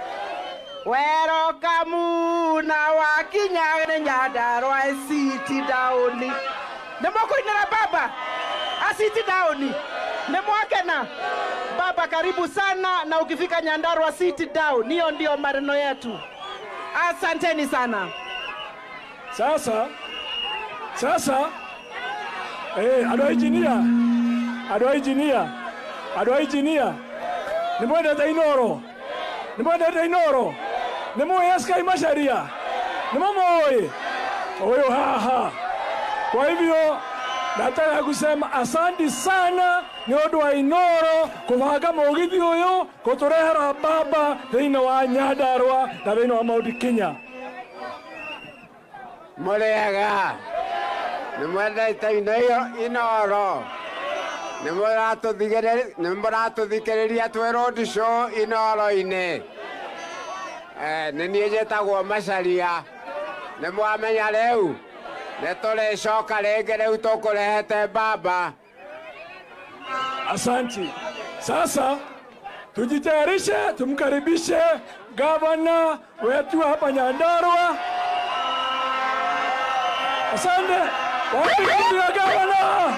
werokamu na wakinya nyandarwa city dauni nimokuinira baba asiti dauni nimwakena baba karibu sana na ukifika nyandarwa city down hiyo ndio maneno yetu asanteni sana Sasa sasa eh, andå a injinia andå a injinia andå a injinia nä mwendete inoro nä mwendete inoro nä må eskai macaria nä må må huyu haha kwa hivyo nataka kusema asanti sana nä å ndå wa inoro kåbanga må githi å yå gå tå rehera baba thä inä wa nyandarwa na thä inä wa maunti kinya Mũrĩega nĩ mwendete ino iyo inoro nĩ mũratũthigĩrĩ- nĩ mũratũthikĩrĩria twĩ road show inoro-inĩ Eh, nĩ niĩ njĩtagwo macaria nĩ mwamenya rĩu nĩ tũrĩcoka rĩngĩ rĩu tũkũrehete baba Asanti. Sasa tujitayarishe, tumkaribishe gavana wetu hapa Nyandarua. Asante. Wapi kitu ya gavana?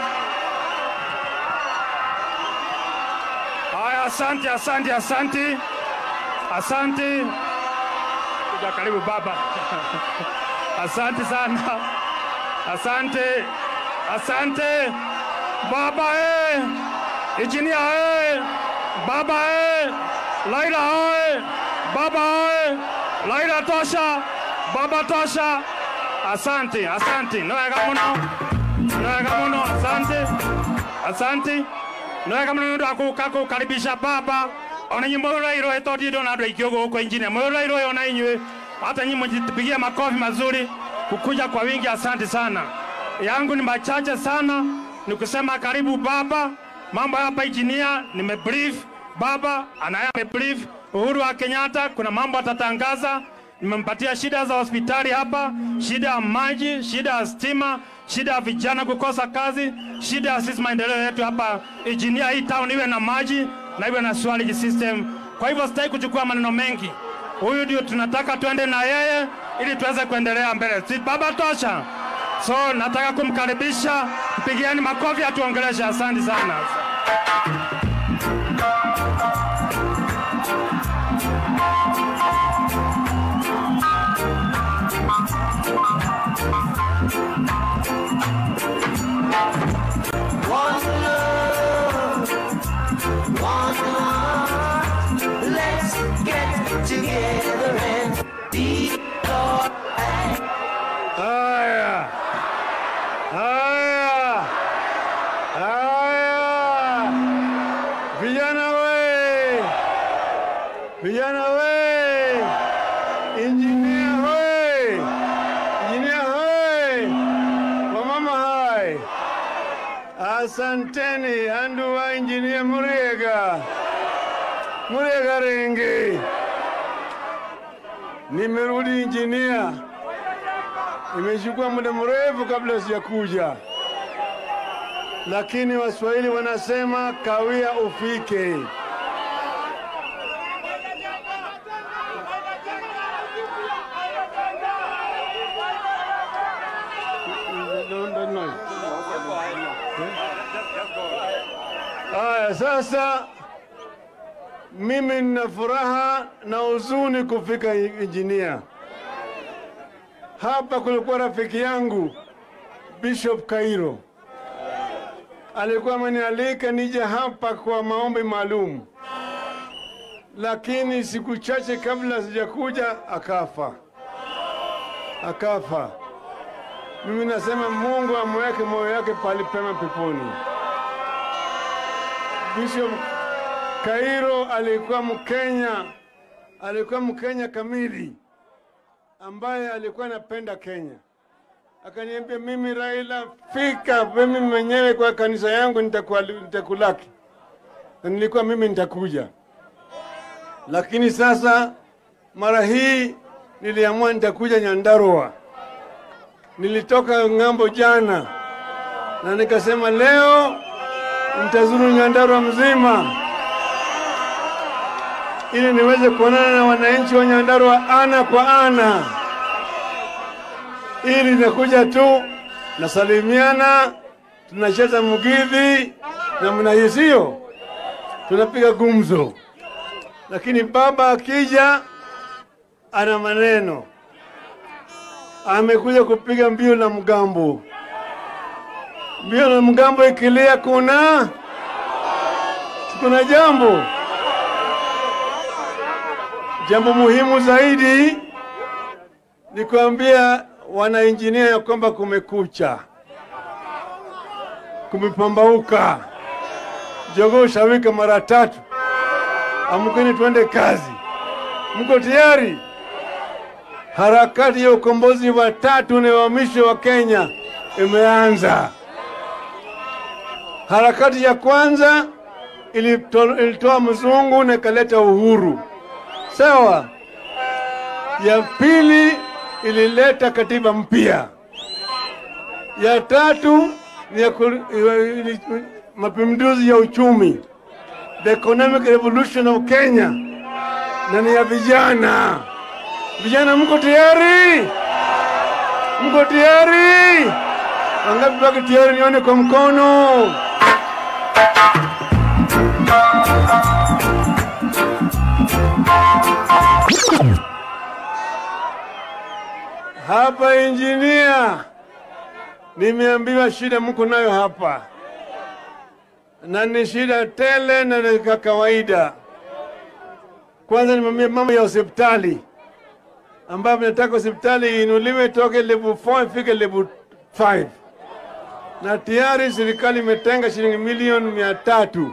Haya, asante, asante, asante, asante. Kuja karibu baba. Asante sana, asante, asante baba eh, injinia eh, baba eh, Laila eh, baba eh, Laila tosha, baba tosha. Asante, asante, no wega muno, no wega muno, asante, asante nä wega må no nä ndå wa gå ka karibisha baba ona nyä må rairå ä tondä ndå na andå aingä å gå kå injinia må rairå ä ona inyuä hata nyi mjipigie makofi mazuri kukuja kwa wingi asante sana yangu ni machache sana ni kusema karibu baba mambo hapa injinia nimebrief baba anaye amebrief uhuru wa kenyatta kuna mambo atatangaza nimempatia shida za hospitali hapa, shida ya maji, shida ya stima, shida ya vijana kukosa kazi, shida ya sisi maendeleo yetu hapa injinia, hii town iwe na maji na iwe na sewage system. Kwa hivyo sitaki kuchukua maneno mengi, huyu ndio tunataka tuende na yeye ili tuweze kuendelea mbele. Si baba tosha? So nataka kumkaribisha, mpigieni makofi atuongeleshe. Asante sana. One love, one heart. Let's get together and be alright. Haya, haya, haya, vijana we, vijana we, injinia we, injinia we, wamama hai, asanteni andu wa injinia Muriega, Muriega Rengi, nimerudi injinia. Imechukua muda mrefu kabla sijakuja, lakini Waswahili wanasema kawia ufike. Haya, sasa mimi nina furaha na huzuni kufika injinia. Hapa kulikuwa rafiki yangu Bishop Kairo, alikuwa amenialika nije hapa kwa maombi maalum, lakini siku chache kabla sijakuja akafa, akafa. Mimi nasema Mungu amweke moyo wake pali pema peponi. Bishop Kairo alikuwa Mkenya, alikuwa Mkenya kamili ambaye alikuwa anapenda Kenya. Akaniambia, mimi Raila, fika mimi mwenyewe kwa kanisa yangu nitakuwa- nitakulaki, na nilikuwa mimi nitakuja, lakini sasa mara hii niliamua nitakuja Nyandarua. Nilitoka ng'ambo jana na nikasema leo nitazuru Nyandarua mzima ili niweze kuonana na wananchi wa Nyandarua ana kwa ana, ili nakuja tu nasalimiana, tunacheza mugidhi na mnahisio, tunapiga gumzo, lakini baba akija ana maneno, amekuja kupiga mbio na mgambo. Mbio na mgambo ikilia, kuna kuna jambo Jambo muhimu zaidi ni kuambia wanainjinia ya kwamba kumekucha, kumepambauka, jogoo shawika mara tatu. Amkeni tuende kazi. Mko tayari? Harakati ya ukombozi wa tatu na wa mwisho wa Kenya imeanza. Harakati ya kwanza ilito- ilitoa mzungu na ikaleta uhuru sawa. Ya pili ilileta katiba mpya. Ya tatu ni ya ku- ili- mapinduzi ya uchumi, the economic revolution of Kenya, na ni ya vijana. Vijana, mko tayari? Mko tayari? Wangapi wako tayari? Nione kwa mkono. Hapa injinia, nimeambiwa shida mko nayo hapa, na ni shida tele na ni ka kawaida. Kwanza nimeambia mambo ya hospitali ambayo nataka hospitali iinuliwe toke level 4 ifike level 5, na tayari serikali imetenga shilingi milioni mia tatu.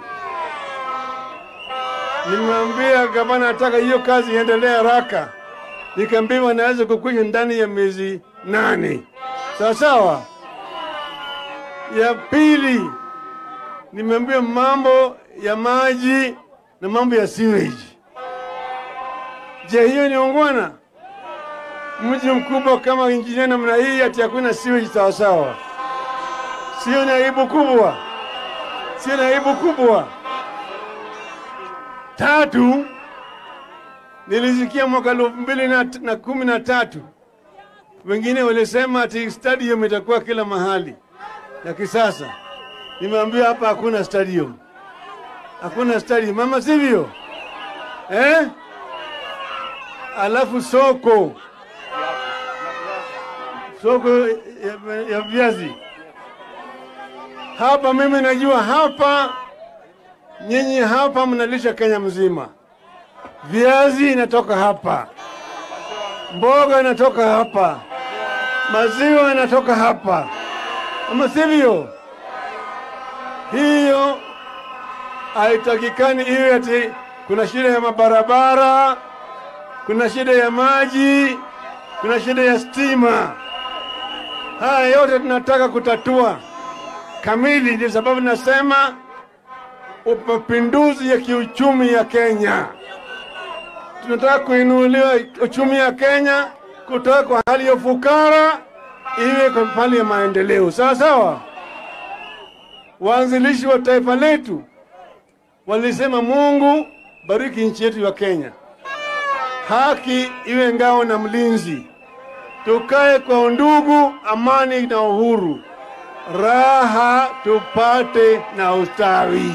Nimemwambia gavana nataka hiyo kazi iendelee haraka nikaambiwa naweza kukwisha ndani ya miezi nane. Sawa sawa. Ya pili, nimeambiwa mambo ya maji na mambo ya sewage. Je, hiyo ni ungwana? Mji mkubwa kama injinia namna hii ati hakuna sewage sawa sawa? Sio ni aibu kubwa? Sio ni aibu kubwa? Tatu, nilisikia mwaka elfu mbili na, na kumi na tatu wengine walisema ati stadium itakuwa kila mahali ya kisasa. Nimeambiwa hapa hakuna stadium, hakuna stadium, mama, sivyo eh? Alafu soko soko ya, ya viazi hapa, mimi najua hapa, nyinyi hapa mnalisha Kenya mzima viazi inatoka hapa, mboga inatoka hapa, maziwa inatoka hapa, ama sivyo? Hiyo haitakikani iwe ati kuna shida ya mabarabara, kuna shida ya maji, kuna shida ya stima. Haya yote tunataka kutatua kamili. Ndio sababu nasema mapinduzi ya kiuchumi ya Kenya tunataka kuinuliwa uchumi ya Kenya kutoka kwa hali ya ufukara iwe kwa hali ya maendeleo. Sawa sawa. Waanzilishi wa taifa letu walisema, Mungu bariki nchi yetu ya Kenya, haki iwe ngao na mlinzi, tukae kwa undugu, amani na uhuru, raha tupate na ustawi.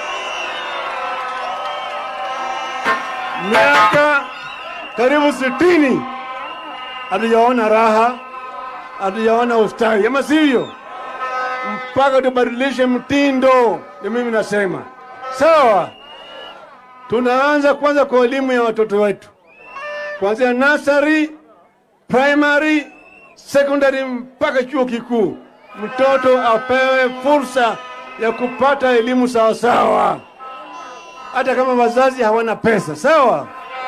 miaka karibu sitini hatujaona raha, hatujaona ustawi, ama sivyo? Mpaka tubadilishe mtindo. Ndio mimi nasema sawa. Tunaanza kwanza kwa elimu ya watoto wetu, kuanzia nursery, primary, secondary mpaka chuo kikuu. Mtoto apewe fursa ya kupata elimu sawasawa. hata kama wazazi hawana pesa, sawa.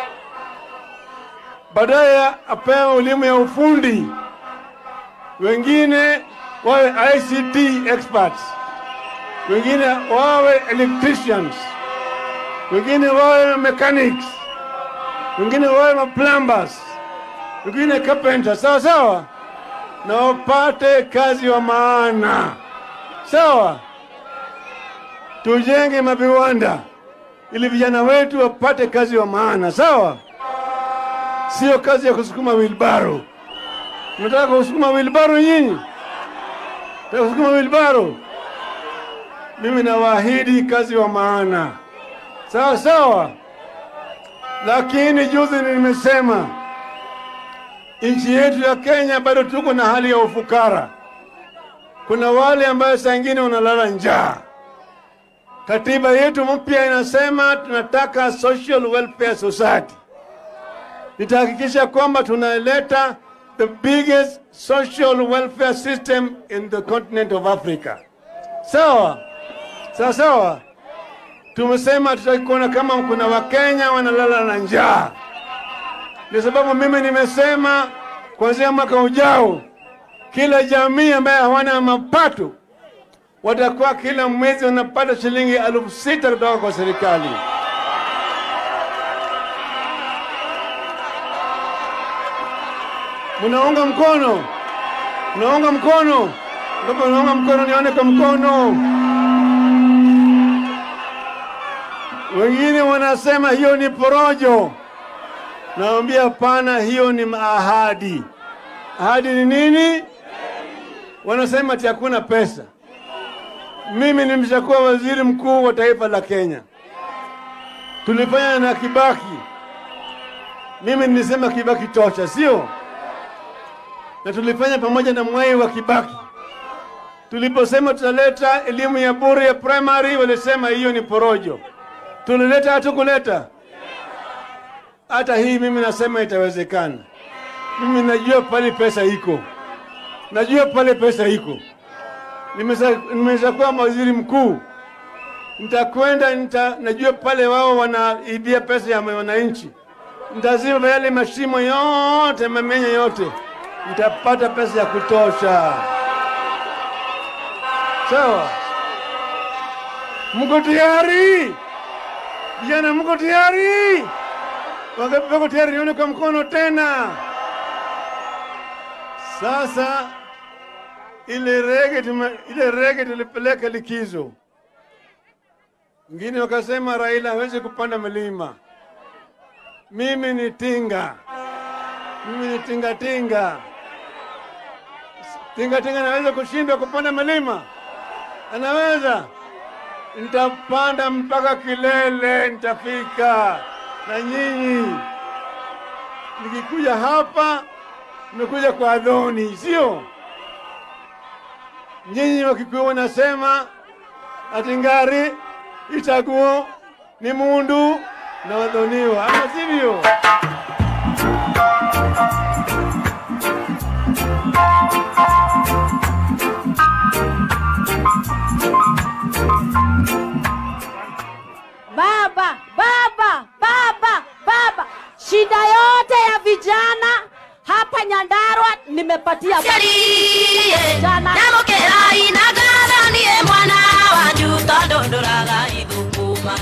Baadaye apewe elimu ya ufundi, wengine wawe ICT experts, wengine wawe electricians, wengine wawe mechanics, wengine wawe plumbers, wengine carpenters, sawa sawa, na wapate kazi wa maana, sawa. Tujenge maviwanda ili vijana wetu wapate kazi wa maana, sawa. Sio kazi ya kusukuma wilbaro. Mnataka kusukuma wilbaro nyinyi? Nataka kusukuma wilbaro? Mimi nawaahidi kazi wa maana, sawa sawa. Lakini juzi nimesema nchi yetu ya Kenya bado tuko na hali ya ufukara. Kuna wale ambayo saa ingine wanalala njaa. Katiba yetu mpya inasema tunataka social welfare society. Nitahakikisha kwamba tunaleta the biggest social welfare system in the continent of Africa. Sawa sawa sawa. Tumesema tutakuona kama kuna Wakenya wanalala na njaa. Ndio sababu mimi nimesema kuanzia mwaka ujao, kila jamii ambaye hawana mapato watakuwa kila mwezi wanapata shilingi elfu sita kutoka kwa serikali. Mnaunga mkono? Mnaunga mkono? Kama unaunga mkono, nione kwa mkono. Wengine wanasema hiyo ni porojo. Naambia hapana, hiyo ni ahadi. Ahadi ni nini? Wanasema ati hakuna pesa. Mimi nimeshakuwa waziri mkuu wa taifa la Kenya, tulifanya na Kibaki. Mimi nilisema Kibaki tosha, sio? Na tulifanya pamoja na Mwai wa Kibaki. Tuliposema tutaleta elimu ya bure ya primary, walisema hiyo ni porojo. Tulileta, hatukuleta? Hata hii mimi nasema itawezekana. Mimi najua pale pesa iko, najua pale pesa iko nimeshakuwa waziri mkuu, nitakwenda nita, najua pale wao wanaibia pesa ya wananchi, nitaziba yale mashimo yote, mamenye yote, nitapata pesa ya kutosha. Sawa, mko tayari vijana? Mko tayari? Wangapi wako tayari? Nione kwa mkono tena. Sasa ile rege tume, ile rege tulipeleka likizo. Wengine wakasema Raila hawezi kupanda milima. Mimi ni tinga, mimi ni tinga tinga. Tinga tinga anaweza kushindwa kupanda milima? Anaweza. Nitapanda mpaka kilele, nitafika na nyinyi. Nikikuja hapa, nimekuja kwa Adoni, sio? nyinyi Wakikuyu wanasema ati ngari itaguo ni mundu na wadhoniwa, ama sivyo? Baba, baba, baba, baba, shida yote ya vijana hapa Nyandarua nimepatia baba. vijana. Namukerai nagaranie mwana wanyu tondu nduraga ithukuma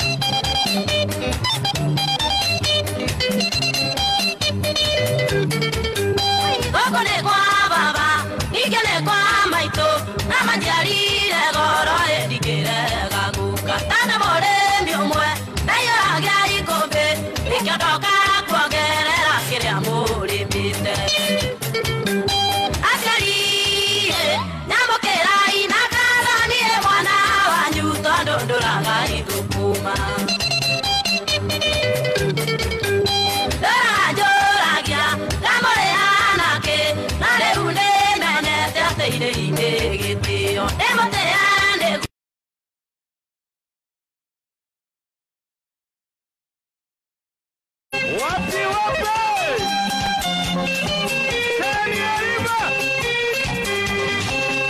Gũkũ nĩ kwa baba, ningĩ nĩ kwa maitũ, na manjiarire goro ĩndingĩrega guka. Tana mũrĩmi ũmwe, ndaiyũragia ikũmbĩ, nĩkĩo ndoka kuongerera kĩrĩa mũrĩmĩte. Aciari, nyamũkĩrai na ngaranie mwana wanyu tondũ ndũraga ithukuma. Ndũranjũragia, ndamũrĩana kĩ, na rĩu nĩmenyete atĩ irĩ-inĩ gĩtĩo. Ndĩmũtĩa nĩguo Wapi wapi? Teni arriba!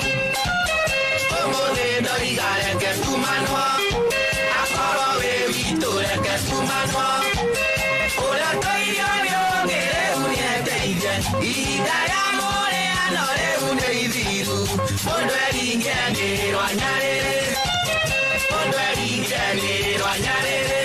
Umuthi ndoiga reke tumanwo akorwo wĩ wiki mwanwa Ũrĩa tũirio nĩ ũngĩrĩu nĩ eteire Ihinda rĩa mũrĩano rĩu nĩ ithiru Mũndũ eringĩanĩrĩrwo nyarĩrĩ Mũndũ eringĩanĩrĩrwo nyarĩrĩ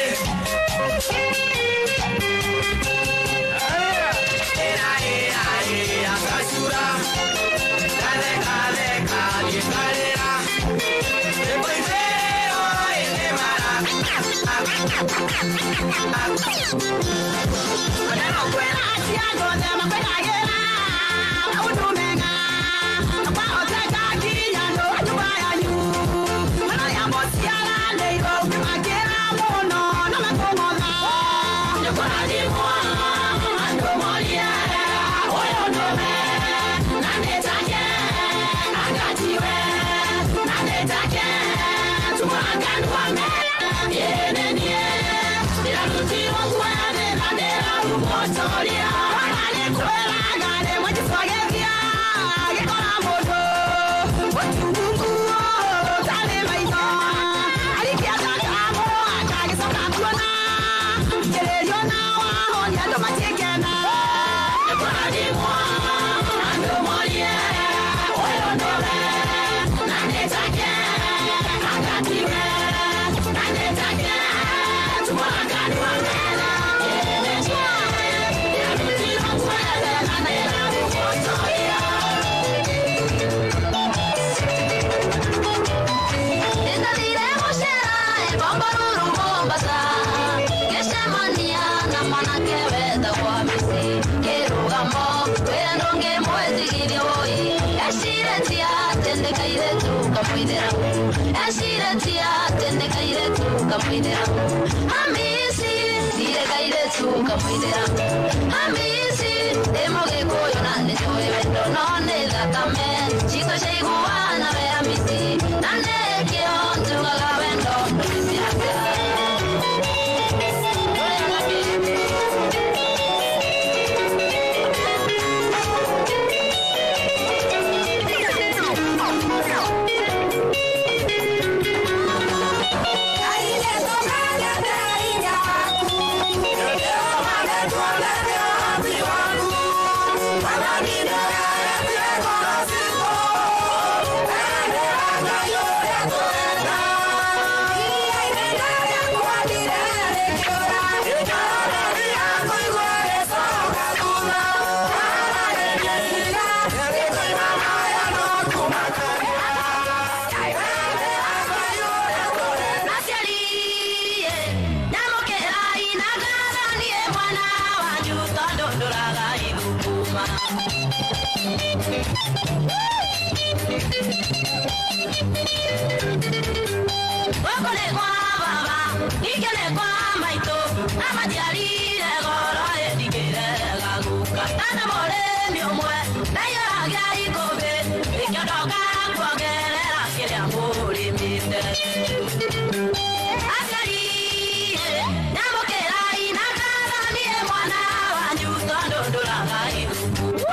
Ĩra ĩra ĩra gacura Gatheka theka gĩkarĩra Rĩmbo ithero ĩnĩ mara Maneno kwena aciago thema kwenagĩra Maũndũ mega Kwahoteka nginya ndũ nyũmba yanyu Marĩa mũciaranĩirwo ũkĩmakĩra mũno na makũng'otha Nĩkũrathimwo andũ morie ũyũ ndũme na nĩtake angatiwe na nĩtake tumwakanwa yenenie ndĩrarutirwo kuoyanĩra ndĩrarumotoria ona nĩkwĩraga rĩmwe kĩbagethia gĩkora mũndũ ũtungunguo ũtarĩ maitho arikia ndakamu akagĩcoka kuona kĩrĩrio na wahonia andũ matiĩkena nĩkũrathimwo andũ morie ũyũ ndũme na nĩtake angatiwe na nĩtake tumwakanwa mena ndĩrarutirwo kuoyanĩra ndĩrarumotoria Nĩndathire gũcera Bomboruru Mombasa ngĩcemania na mwanake wetagwo Hamisi kĩrũgamo wĩra ndũngĩmwĩtigithia woi ecirĩtie atĩ nĩ kairĩtu kamũithĩramu ecirĩtie atĩ nĩ kairĩtu kamũithĩramu Hamisi ndirĩ kairĩtu kamũithĩramu Hamisi ndĩ mũgĩkũyũ na nĩ njũĩ wendo no nĩ thakame citũ ciaiguana we Hamisi na nĩkĩo njugaga wendo ndũgĩciaka naciaririe nyamũkĩrai na ngathanie mwana wanyu tondũ ndũraga ithukuma gũkũ nĩ kwa baba ningĩ nĩ kwa maitũ na maciarire goro ĩndigĩrega guka tana mũrĩmi ũmwe naiyũragia ikũmbĩ ĩkĩondoka kuongerera kĩrĩa mũrĩmĩte Aciarire, nyamũkĩrai na ngathanie mwana wanyu tondũ ndũraga ithukuma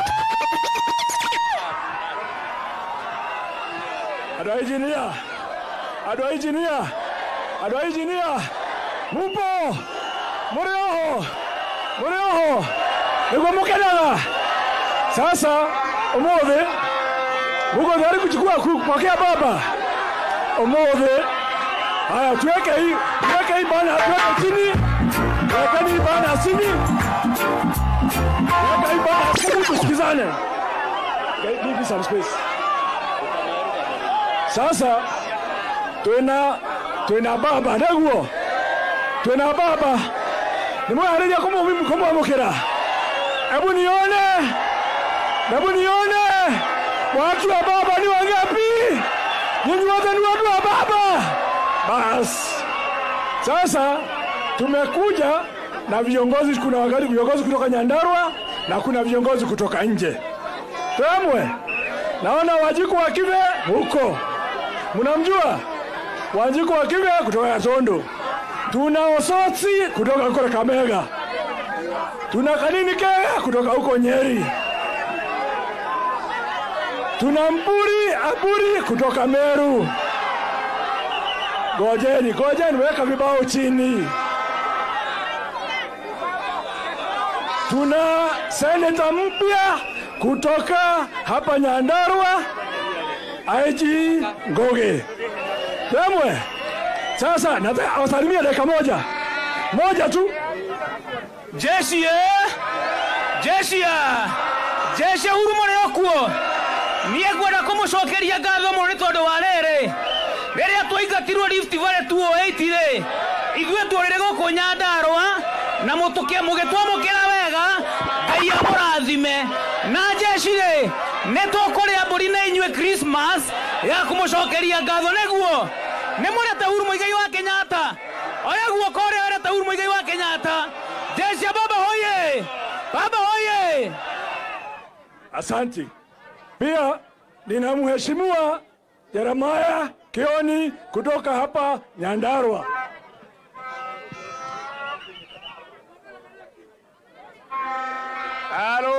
andå a injinia andå a injinia andå a injinia mupo må rä oho må rä oho nä guo må kenaga sasa å thä muko tayari kuchukua kupokea baba umuthi haya tuweke hii tuweke hii bana tuweke chini tuwekeni hii bana chini tuweke hii bana chini tusikizane Okay, give me some space sasa twina twina baba naguo twina baba nimwehariria kumwamukira hebu nione hebu nione watu wa baba ni wangapi nyinyi wote ni watu wa baba basi sasa tumekuja na viongozi kuna wakati viongozi kutoka nyandarua na kuna viongozi kutoka nje twemwe naona wajiku wa kive huko mnamjua wanjiku wa kive kutoka Gatundu, tuna Osotsi kutoka huko Kakamega, tuna Kanini Kega kutoka huko Nyeri, tuna Mburi Aburi kutoka Meru. Gojeni, gojeni, weka vibao chini. tuna seneta mpya kutoka hapa Nyandarua, IG Ngoge. Demwe, sasa nataka awasalimie dakika moja moja tu. jeshi eh? jeshi ya jeshi huru mũrĩ okuo niĩ ngwenda kũmũcokeria ngatho mũno nĩ tondũ wa rĩrĩ rĩrĩa twaingatirwo Rift Valley 208 rĩ ithuĩ tũrĩrĩ gũkũ Nyandarũa na mũtũke mũgĩtwamũkĩra wega ngai amũrathime na jeshi rĩ nĩ tũkũrĩa mbũri na inyuĩ Christmas ya kũmũcokeria ngatho nĩguo nĩ mũrete Uhuru Mũigai wa Kenyatta oya guoko ũrĩa werete Uhuru Mũigai wa Kenyatta jeshi ya baba hoye baba hoye Asanti. Pia nina mheshimiwa Jeremiah Kioni kutoka hapa Nyandarua. Halo!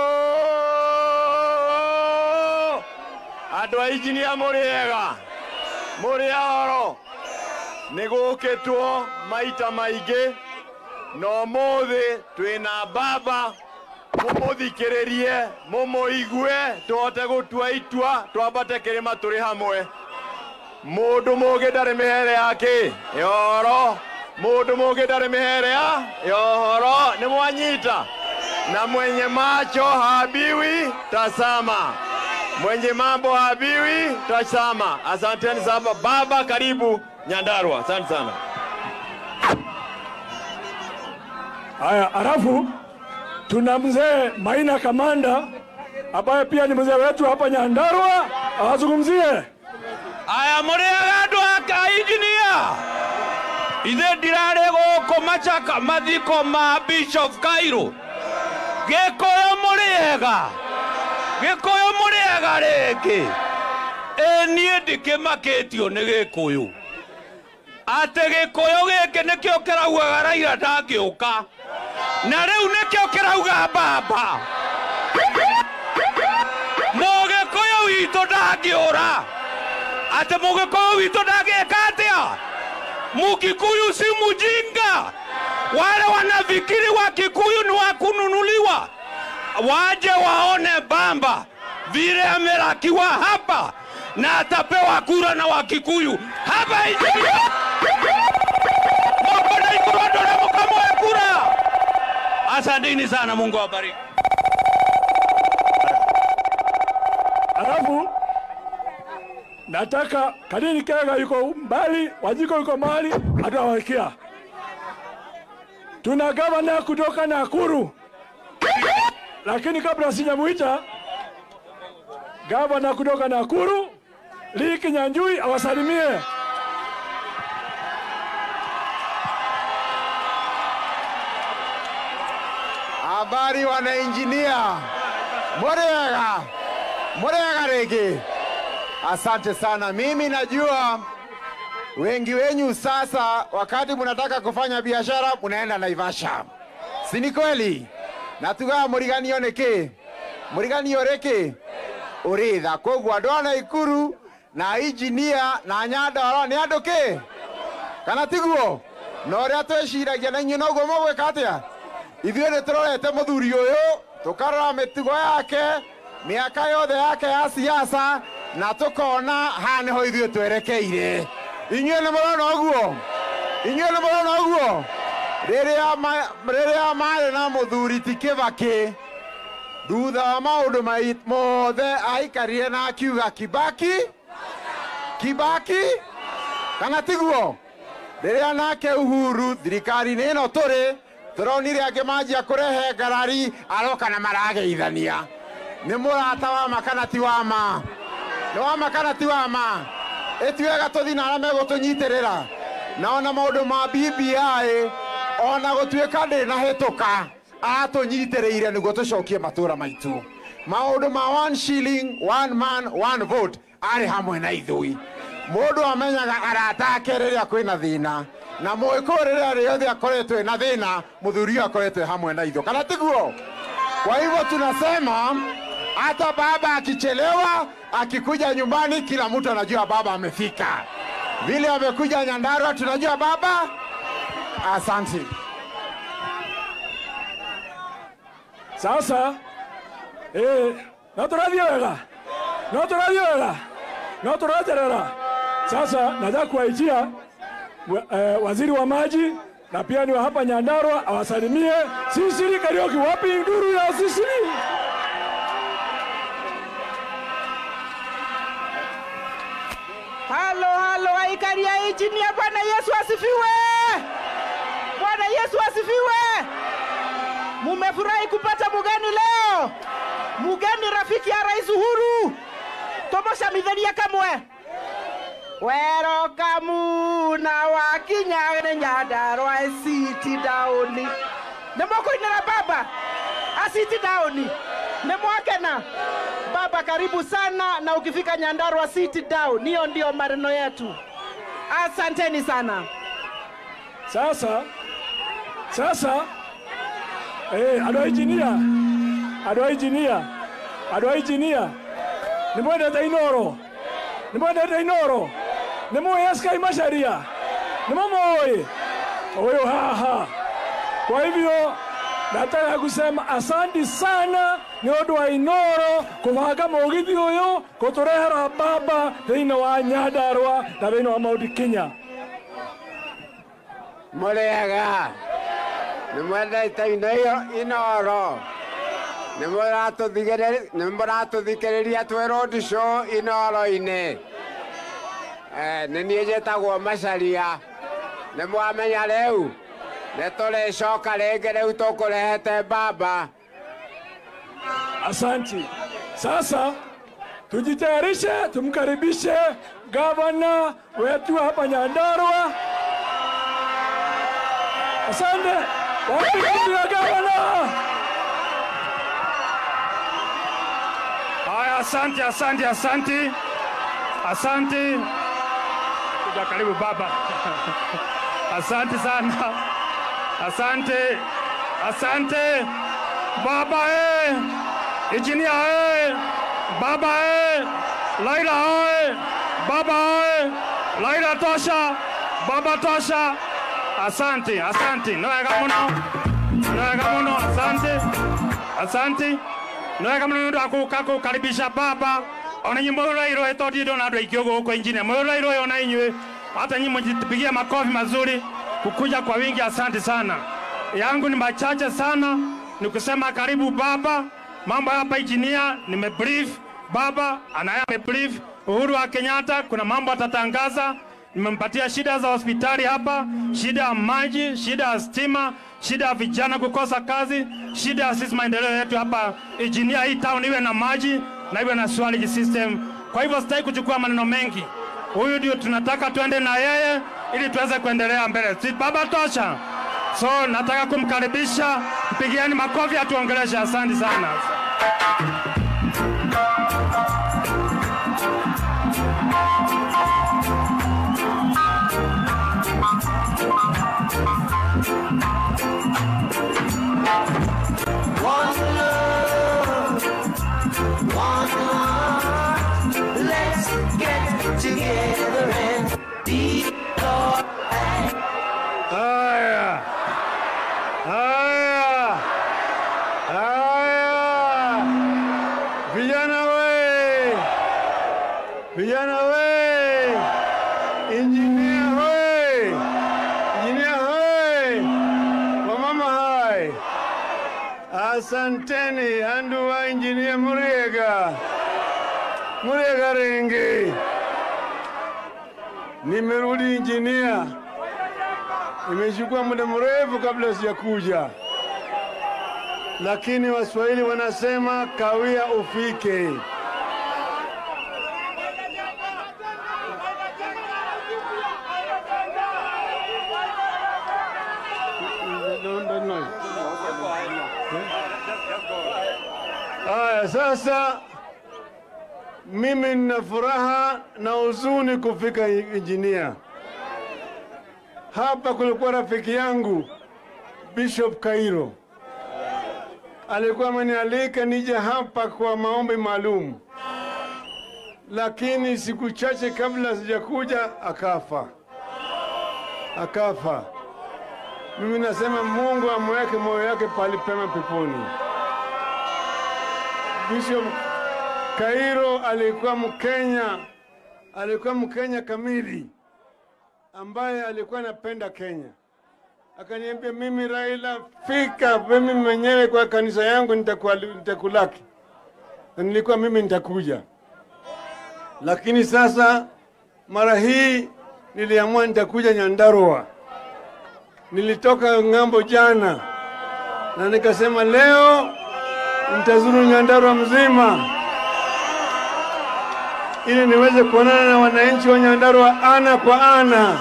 Andũ a injinia mũrĩ ega mũrĩ oro nĩ gũkĩtwo maita maingĩ na ũmũthĩ twĩna baba mũmũthikĩrĩrie mũmũigue tũhote gũtua itua twambate kĩrĩma tũrĩ hamwe mũndũ mũgĩ ndarĩ mĩhere yake yoro mũndũ mũgĩ ndarĩ mĩhere ya yohoro nĩ mwanyita na mwenye macho habiwi tasama mwenye mambo habiwi tasama asanteni sana baba karibu nyandarua asante sana Haya, alafu tuna mzee Maina Kamanda ambaye pia ni mzee wetu hapa Nyandarua, awazungumzie. aya mũrĩ aga andũ aka injinia ithe ndirarĩ gũkũ macaka mathiko ma bishop kairũ gĩkũyũ mũrĩ ega gĩkũyũ mũrĩ ega rĩngĩ ĩ niĩ ndĩkĩmakĩtio nĩ gĩkũyũ atĩ gĩkũyũ gĩkĩ nĩkĩo kĩraugaga raira ndangĩũka na rĩu nĩkĩo kĩrauga mbamba mũgĩkũyũ witũ ndangĩũra atĩ mũgĩkũyũ witũ ndangĩka atĩa mukikuyu si mujinga wale wanafikiri wa kikuyu ni wa kununuliwa waje waone bamba vile amelakiwa hapa na atapewa kura na wakikuyu hapa injinia moko na ikurondo na mukamoe kura asanteni sana mungu awabariki Alafu nataka Kadini Kega yuko mbali, Wajiko yuko mbali, atawawekia. Tuna gavana kutoka Nakuru, lakini kabla sijamuita gavana kutoka Nakuru, Lee Kinyanjui awasalimie. Habari wanainjinia, murega murega rĩngĩ. Asante sana. Mimi najua wengi wenyu sasa, wakati mnataka kufanya biashara mnaenda Naivasha, si ni kweli? na tugaga mũriganio nĩkĩ mũriganio rĩkĩ ũrĩtha koguo andũ a Naikuru na injinia na Nyandarua nĩ andũ kĩ kana tiguo na ũrĩa twĩciragia na inyuĩ noguo mũgwĩka atĩa ithuĩ nĩ tũrorete mũthuri ũyũ tũkarora mĩtugo yake mĩaka yothe yake ya siasa na tũkona haha nĩho ithuĩ twerekeire inyuĩ nĩ mũrona ũguo inyuĩ nĩ mũrona ũguo rĩrĩa ma- rĩrĩa marĩ na mũthuri ti kĩbakĩ thutha wa maũndũ mai- mothe aikarire na akiuga kibaki kibaki kana tiguo rĩrĩa nake uhuru thirikari-inĩ ĩno tũrĩ tũronire angĩ manjia kũrehe ngarari aroka na marageithania nĩ mũrata wa ma kana ti wa ma nĩ wa ma kana ti wa ma ĩtuega tũthi na arĩa megũtũnyitĩrĩra na ona maũndũ ma BBI ona gũtuĩka ndĩ na hĩtũka atũnyitĩrĩire nĩguo tũcokie matũũra maitũ maũndũ ma one shilling one man one vote arĩ hamwe na ithui mũndũ amenyaga arata ake rĩrĩa kwĩna thĩna na mũgĩkũyũ rĩrĩa rĩothe akoretwo na thĩna mũthuri ũyũ akoretwo hamwe na itho kana tiguo kwa hivyo tunasema hata baba akichelewa akikuja nyumbani kila mtu anajua baba amefika vile amekuja nyandarua tunajua baba asante Sasa eh, no tũrathiĩ wega, no tũrathiĩ wega, no tũraterera. Sasa nataka kuwaitia eh, waziri wa maji na pia ni wa hapa Nyandarua awasalimie Sisiri Kariuki. Wapi nduru ya Sisiri? halo halo aikari ya injinia bwana yesu asifiwe bwana yesu asifiwe mumefurahi kupata mugeni leo mugeni rafiki ya rais uhuru tomoshamitharia kamwe werokamu na wakinya nĩ nyandarwa citi daũni nĩ mũkũinĩra baba aciti daũni nĩ mwakena baba karibu sana na ukifika nyandarwa city down hiyo ndio maneno yetu asanteni sana Sasa sasa eh, andå a injinia andå a injinia andå a injinia nä mwendete inoro nä mwendete inoro nä må eskai macaria nä må må huyu haha kwa hivyo nataka kusema asanti sana nä å ndå wa inoro kåbanga må githi å yå kå tå rehera baba thä inä wa nyandarwa na thä inä wa maå kinya Mũrĩega nĩ mwendete ino iyo inoro nĩ mũratũthigĩrĩ- nĩ mũratũthikĩrĩria twĩ road show inoro-inĩ Eh, nĩ niĩ njĩtagwo macaria nĩ mwamenya rĩu nĩ tũrĩcoka rĩngĩ rĩu tũkũrehete baba Asanti. Sasa tujitayarishe, tumkaribishe gavana wetu hapa Nyandarua. Asante. Wapi kundi ya gavana? Haya, asante, asante, asante, asante. Kuja karibu baba. Asante sana, asante, asante baba eh, injinia eh, baba eh, Laila eh, baba eh, Laila tosha, baba tosha. Asante, asante, no wega muno, no wega muno, asante, asante nä wega må no nä å ndå wa gå ka kå karibisha baba ona nyä må rairå ätondie ndona andå aingä å gå kå injini må rairå ona inyuä hata nyi mjipigia makofi mazuri kukuja kwa wingi asante sana yangu ni machache sana ni kusema karibu baba mambo hapa injinia nimebrief baba anaye amebrief uhuru wa kenyatta kuna mambo atatangaza nimempatia shida za hospitali hapa, shida ya maji, shida ya stima, shida ya vijana kukosa kazi, shida ya sisi maendeleo yetu hapa injinia, hii town iwe na maji na iwe na sewage system. Kwa hivyo sitaki kuchukua maneno mengi, huyu ndio tunataka tuende na yeye ili tuweze kuendelea mbele. Si baba tosha? So nataka kumkaribisha, mpigieni makofi atuongeleshe. Asante sana. One love, one heart. Let's get together and be alright. Haya, haya, haya, vijana we, vijana we, injinia we, injinia we, wamama hai, asanteni andu wa injinia Muriega, Muriega Rengi, nimerudi injinia. Imechukua muda mrefu kabla sijakuja, lakini Waswahili wanasema kawia ufike. Haya, sasa mimi nina furaha na huzuni kufika injinia. Hapa kulikuwa rafiki yangu Bishop Kairo, alikuwa amenialika nije hapa kwa maombi maalum, lakini siku chache kabla sijakuja akafa, akafa. Mimi nasema Mungu amweke moyo yake pali pema peponi. Bishop Kairo alikuwa Mkenya, alikuwa Mkenya kamili ambaye alikuwa anapenda Kenya. Akaniambia, mimi Raila, fika mimi mwenyewe kwa kanisa yangu nitakuwa- nitakulaki, na nilikuwa mimi nitakuja, lakini sasa mara hii niliamua nitakuja Nyandarua. Nilitoka ng'ambo jana na nikasema leo nitazuru Nyandarua mzima ili niweze kuonana na wananchi wa Nyandarua ana kwa ana,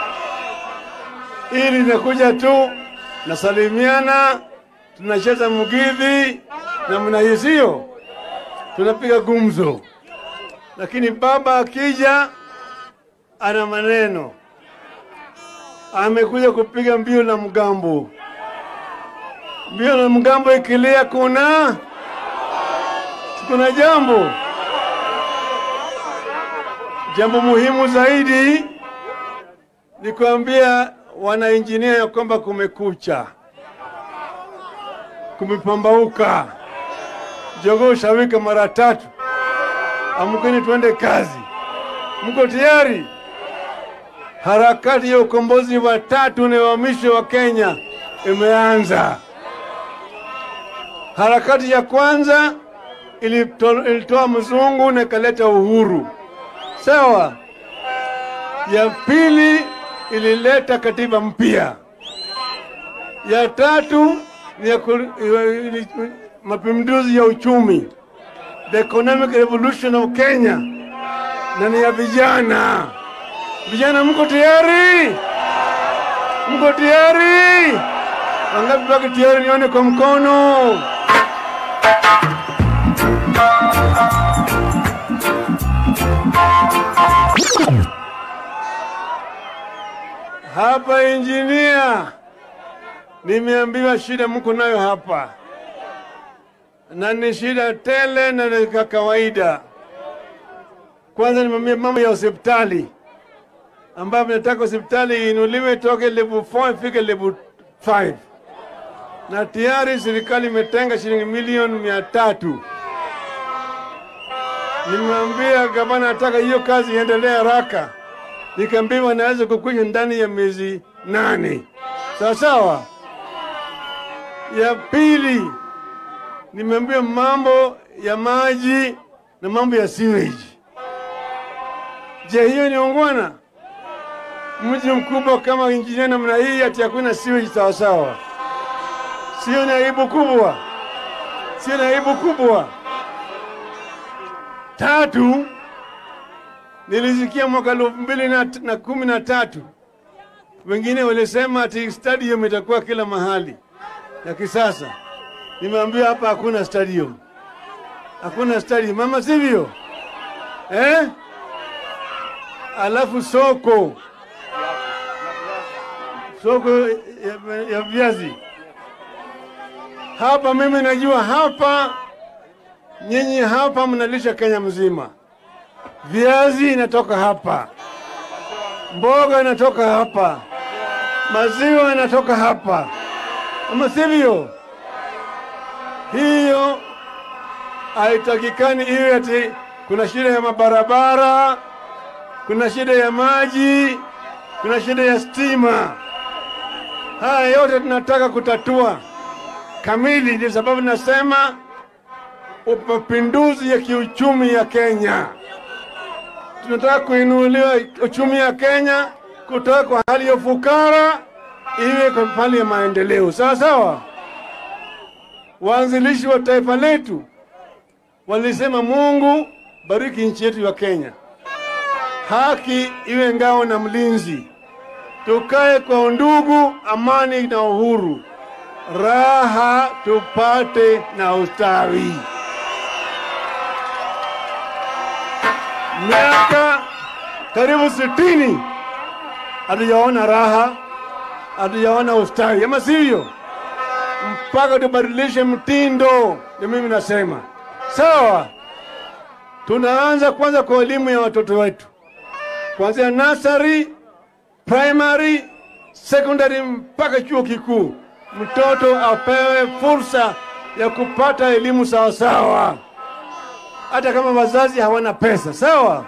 ili nakuja tu nasalimiana, tunacheza mgidhi na mnahisio, tunapiga gumzo, lakini baba akija ana maneno, amekuja kupiga mbio na mgambo. Mbio na mgambo ikilia, kuna kuna jambo Jambo muhimu zaidi ni kuambia wanainjinia ya kwamba kumekucha, kumepambauka, jogoo shawika mara tatu. Amkeni tuende kazi. Mko tayari? Harakati ya ukombozi wa tatu na wa mwisho wa Kenya imeanza. Harakati ya kwanza ilito- ilitoa mzungu na ikaleta uhuru sawa. Ya pili ilileta katiba mpya. Ya tatu ni ya ku- ili- mapinduzi ya uchumi, the economic revolution of Kenya, na ni ya vijana. Vijana, mko tayari? Mko tayari? Wangapi wako tayari? Nione kwa mkono. Hapa injinia, nimeambiwa shida mko nayo hapa, na ni shida tele na ni ka kawaida. Kwanza nimeambia mambo ya hospitali, ambapo nataka hospitali iinuliwe toke level 4 ifike level 5, na tayari serikali imetenga shilingi milioni mia tatu. Nimemwambia gavana nataka hiyo kazi iendelee haraka nikaambiwa naweza kukwisha ndani ya miezi nane. Sawa sawa. Ya pili, nimeambiwa mambo ya maji na mambo ya sewage. Je, hiyo ni ungwana? Mji mkubwa kama injinia namna hii ati hakuna sewage sawa sawa? Sio ni aibu kubwa? Sio ni aibu kubwa? Tatu, nilisikia mwaka elfu mbili na, na kumi na tatu wengine walisema ati stadium itakuwa kila mahali ya kisasa. Nimeambiwa hapa hakuna stadium, hakuna stadium mama, sivyo eh? Alafu soko soko ya, ya viazi hapa, mimi najua hapa, nyinyi hapa mnalisha Kenya mzima viazi inatoka hapa, mboga inatoka hapa, maziwa inatoka hapa, ama sivyo? Hiyo haitakikani iwe ati kuna shida ya mabarabara, kuna shida ya maji, kuna shida ya stima. Haya yote tunataka kutatua kamili. Ndio sababu nasema mapinduzi ya kiuchumi ya Kenya tunataka kuinuliwa uchumi ya Kenya kutoka kwa hali ya ufukara iwe kwa hali ya maendeleo. Sawa sawa. Waanzilishi wa taifa letu walisema, Mungu bariki nchi yetu ya Kenya, haki iwe ngao na mlinzi, tukae kwa undugu, amani na uhuru, raha tupate na ustawi. miaka karibu sitini hatujaona raha, hatujaona ustawi, ama sivyo? Mpaka tubadilishe mtindo. Ndio mimi nasema sawa. Tunaanza kwanza kwa elimu ya watoto wetu, kuanzia nursery, primary, secondary mpaka chuo kikuu. Mtoto apewe fursa ya kupata elimu sawasawa. hata kama wazazi hawana pesa, sawa.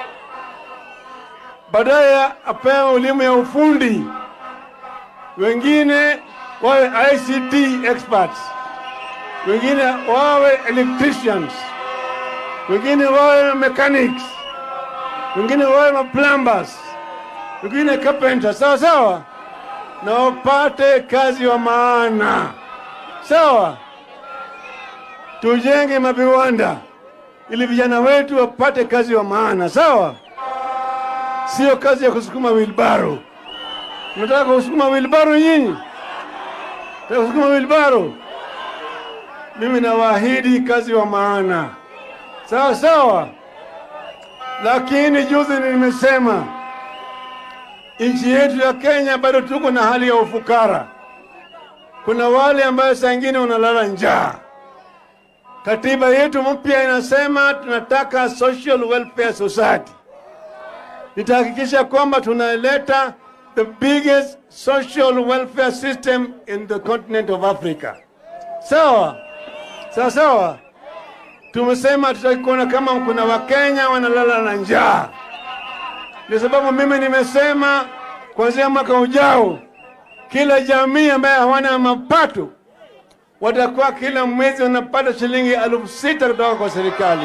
Baadaye apewe elimu ya ufundi, wengine wawe ICT experts, wengine wawe electricians, wengine wawe mechanics, wengine wawe ma plumbers, wengine carpenters, sawa sawa, na wapate kazi wa maana, sawa. Tujenge maviwanda ili vijana wetu wapate kazi wa maana, sawa. Sio kazi ya kusukuma wilbaro. Mnataka kusukuma wilbaro nyinyi? Nataka kusukuma wilbaro? Mimi nawaahidi kazi wa maana, sawa sawa. Lakini juzi nimesema nchi yetu ya Kenya bado tuko na hali ya ufukara. Kuna wale ambayo saa ingine wanalala njaa. Katiba yetu mpya inasema tunataka social welfare society. Nitahakikisha kwamba tunaleta the biggest social welfare system in the continent of Africa. Sawa sawa sawa. Tumesema tutaki kuona kama kuna Wakenya wanalala na njaa. Ndio sababu mimi nimesema kuanzia mwaka ujao, kila jamii ambaye hawana mapato watakuwa kila mwezi wanapata shilingi elfu sita kutoka kwa serikali.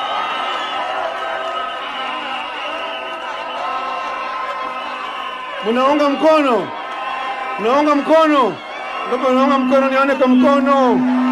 Mnaunga mkono? Mnaunga mkono? Kama mnaunga mkono, nione kwa mkono.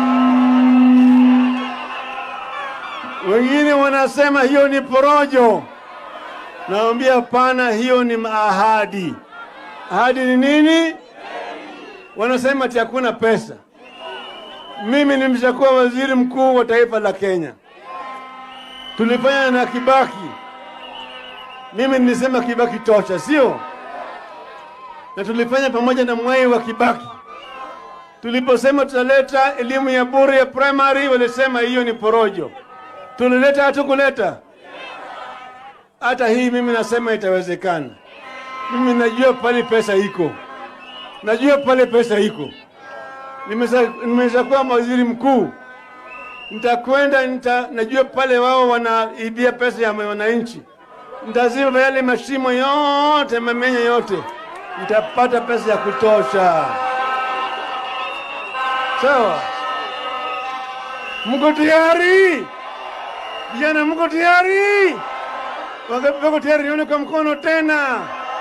Wengine wanasema hiyo ni porojo. Naambia hapana, hiyo ni ahadi. Ahadi ni nini? Wanasema ati hakuna pesa. Mimi nimeshakuwa waziri mkuu wa taifa la Kenya, tulifanya na Kibaki. Mimi nilisema Kibaki tosha, sio? Na tulifanya pamoja na Mwai wa Kibaki. Tuliposema tutaleta elimu ya bure ya primary, walisema hiyo ni porojo. Tulileta hatukuleta? Hata hii mimi nasema itawezekana. Mimi najua pale pesa iko, najua pale pesa iko nimeshakuwa waziri mkuu, nitakwenda nita, najua pale wao wanaibia pesa ya wananchi, nitaziba yale mashimo yote, mamenya yote, nitapata pesa ya kutosha. Sawa, mko tayari vijana? Mko tayari? Wangapi wako tayari? Nione kwa mkono tena.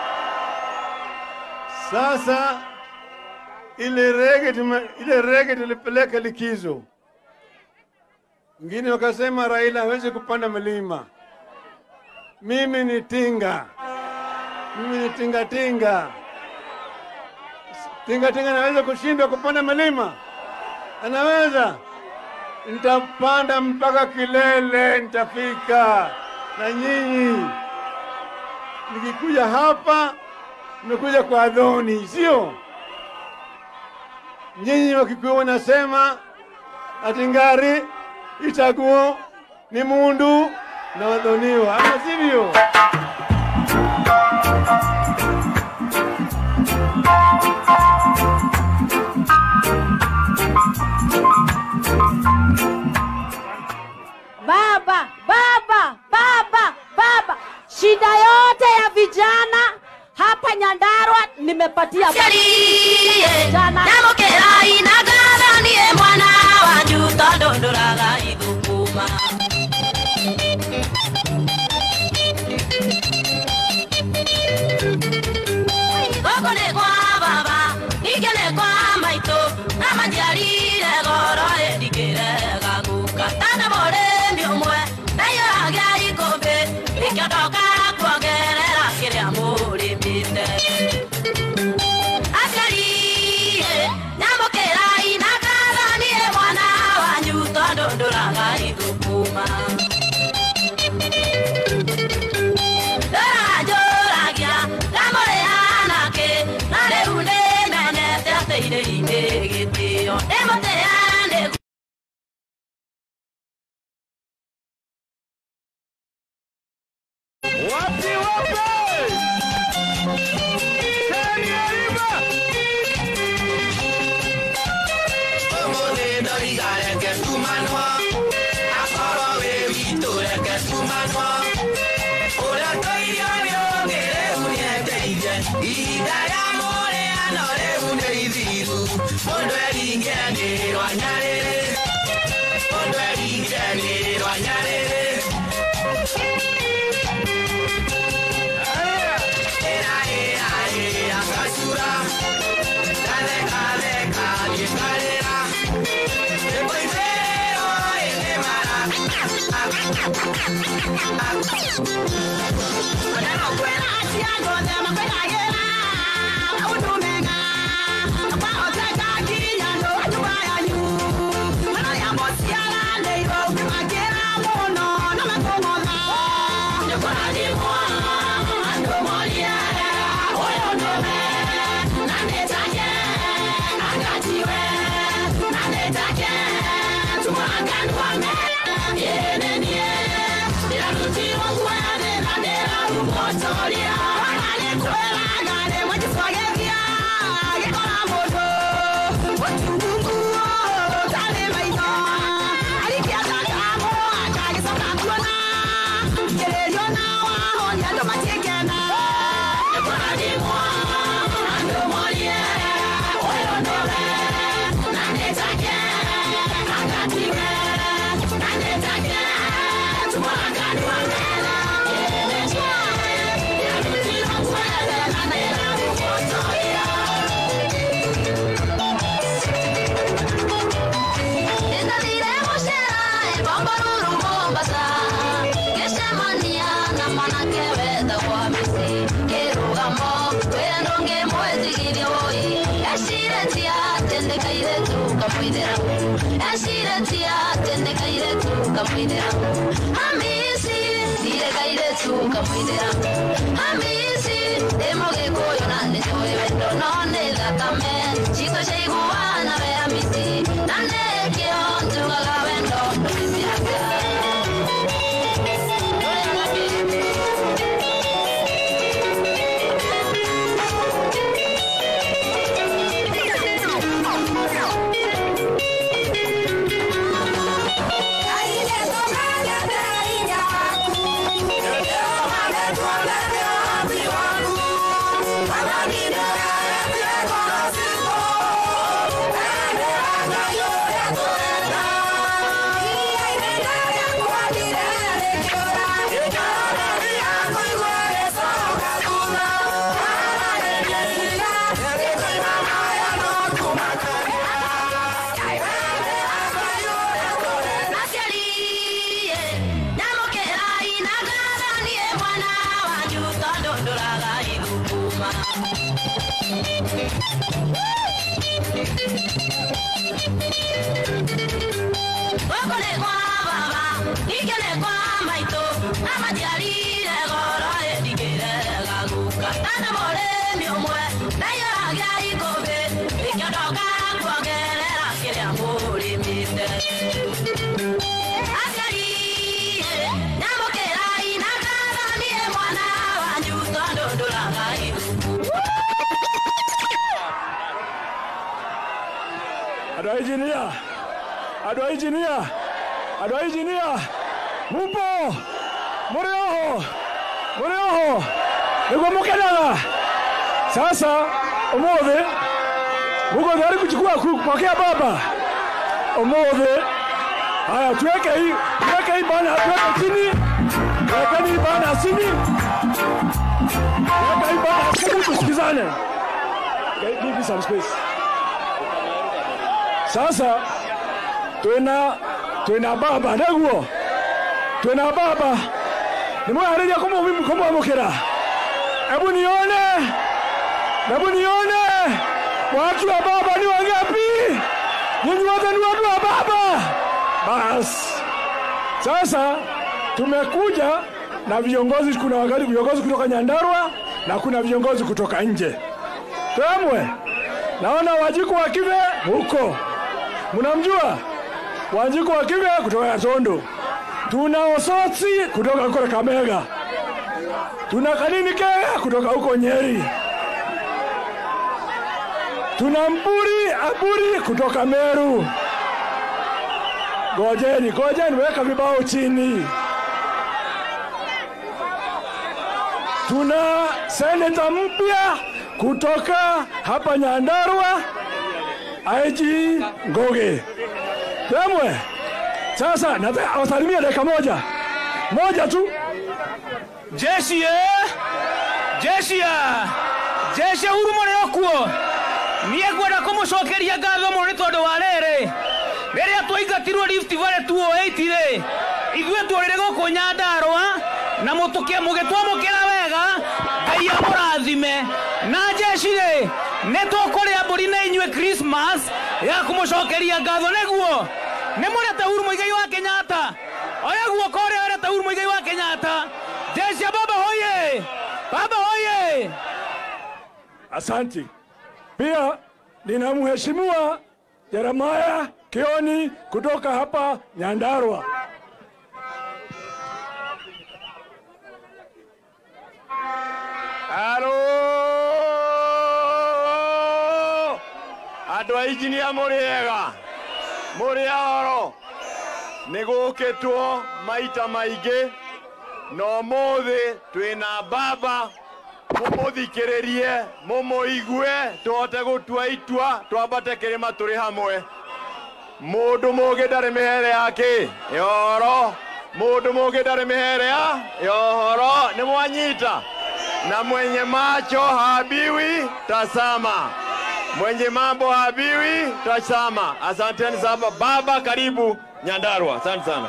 Sasa ile rege tume, ile rege tulipeleka likizo. Wengine wakasema Raila hawezi kupanda milima. Mimi ni tinga, mimi ni tinga tinga. Tinga tinga anaweza kushindwa kupanda milima? Anaweza. Nitapanda mpaka kilele, nitafika na nyinyi. Nikikuja hapa, nimekuja kwa Adhoni, sio? nyinyi Wakikuyu wanasema ati ngari itaguo ni mundu na wadhoniwa, ama sivyo? Baba, baba, baba, baba, shida yote ya vijana hapa Nyandarua nimepatia baba. Jana Nyamũkĩra inangara niĩ mwana wanyu tondũ ndũraga ithukuma gũkũ nĩ kwa baba ningĩ nĩ kwa maitũ na manjiarire goro ĩndikĩrega guka tana mũrĩmi ũmwe ndaiyũragia ikũmbĩ nĩkĩo ndoka kuongerera kĩrĩa mũrĩmĩte aciari nyamũkĩra inangara niĩ mwana wanyu tondũ ndũraga ithukuma ndũranjũragia ndamũrĩana kĩ na rĩu nĩmenete atĩ irĩ-inĩ gĩtĩo ndĩmũtĩa nĩ Wapi wapi? Teni Ariba! Ũmũthĩ ndoiga reke tumanwo akorwo wĩ witũ mano Ũrĩa tũirio nĩ ũngĩrĩu nĩendeire Ihinda rĩa mũrĩano rĩu nĩ ithiru Mũndũ eringenĩrwo nyarĩrĩ Mũndũ eringenĩrwo nyarĩrĩ Ĩra ĩra ĩra gacura Gatheka theka gĩkarĩra Ĩkũithĩrwo ĩnĩ mara andå a injinia andå a injinia andå a injinia mumpo må rä oho må rä oho nä guo må kenaga sasa å thä muko tayari kuchukua kupokea baba omothe haya tuwekei tuwekei bana tuweke chini tuwekeni bana chini tuwekei bana chini tusikizane okay, give me some space sasa twina twina baba naguo twina baba nimwehariria kumwamukira hebu nione hebu nione watu wa baba ni wangapi nyinyi wote ni watu wa baba basi sasa tumekuja na viongozi kuna wakati viongozi kutoka nyandarua na kuna viongozi kutoka nje temwe naona wajiku wa kive huko mnamjua wajiku wa kive kutoka yatondo tuna osotsi kutoka kule kamega tuna kanini kega kutoka huko nyeri tuna mburi aburi kutoka meru gojeni gojeni weka vibao chini tuna seneta mpya kutoka hapa Nyandarua, IG Ngoge. Temwe, sasa nataka awasalimie dakika moja moja tu. jeshi eh? jeshi ya jeshi huru mũrĩ okuo niĩ ngwenda kũmũcokeria ngatho mũno nĩ tondũ wa rĩrĩ rĩrĩa twaingatirwo Rift Valley 208 rĩ ithuĩ tũrĩrĩ gũkũ Nyandarũa na mũtũkĩ mũgĩtwamũkĩra wega ngai amũrathime na jeshi rĩ nĩ tũkũrĩa mbũri na inyuĩ Christmas ya kũmũcokeria ngatho nĩguo nĩ mũrete Uhuru Mũigai wa Kenyatta oya guoko ũrĩa werete Uhuru Mũigai wa Kenyatta jeshi ya baba hoye baba hoye Asanti. Pia nina mheshimiwa Jeremiah Kioni kutoka hapa Nyandarua. Halo! Andũ a injinia mũrĩ ega mũrĩ oro nĩ gũkĩtwo maita maingĩ na ũmũthĩ twĩna baba mũmũthikĩrĩrie mũmũigue tũhote gũtua itua twambate kĩrĩma tũrĩ hamwe mũndũ mũgĩ ndarĩ mĩhere yake yoro mũndũ mũgĩ ndarĩ mĩhere ya yohoro nĩ mwanyita na mwenye macho habiwi tasama mwenye mambo habiwi tasama asanteni sana baba karibu nyandarua asante sana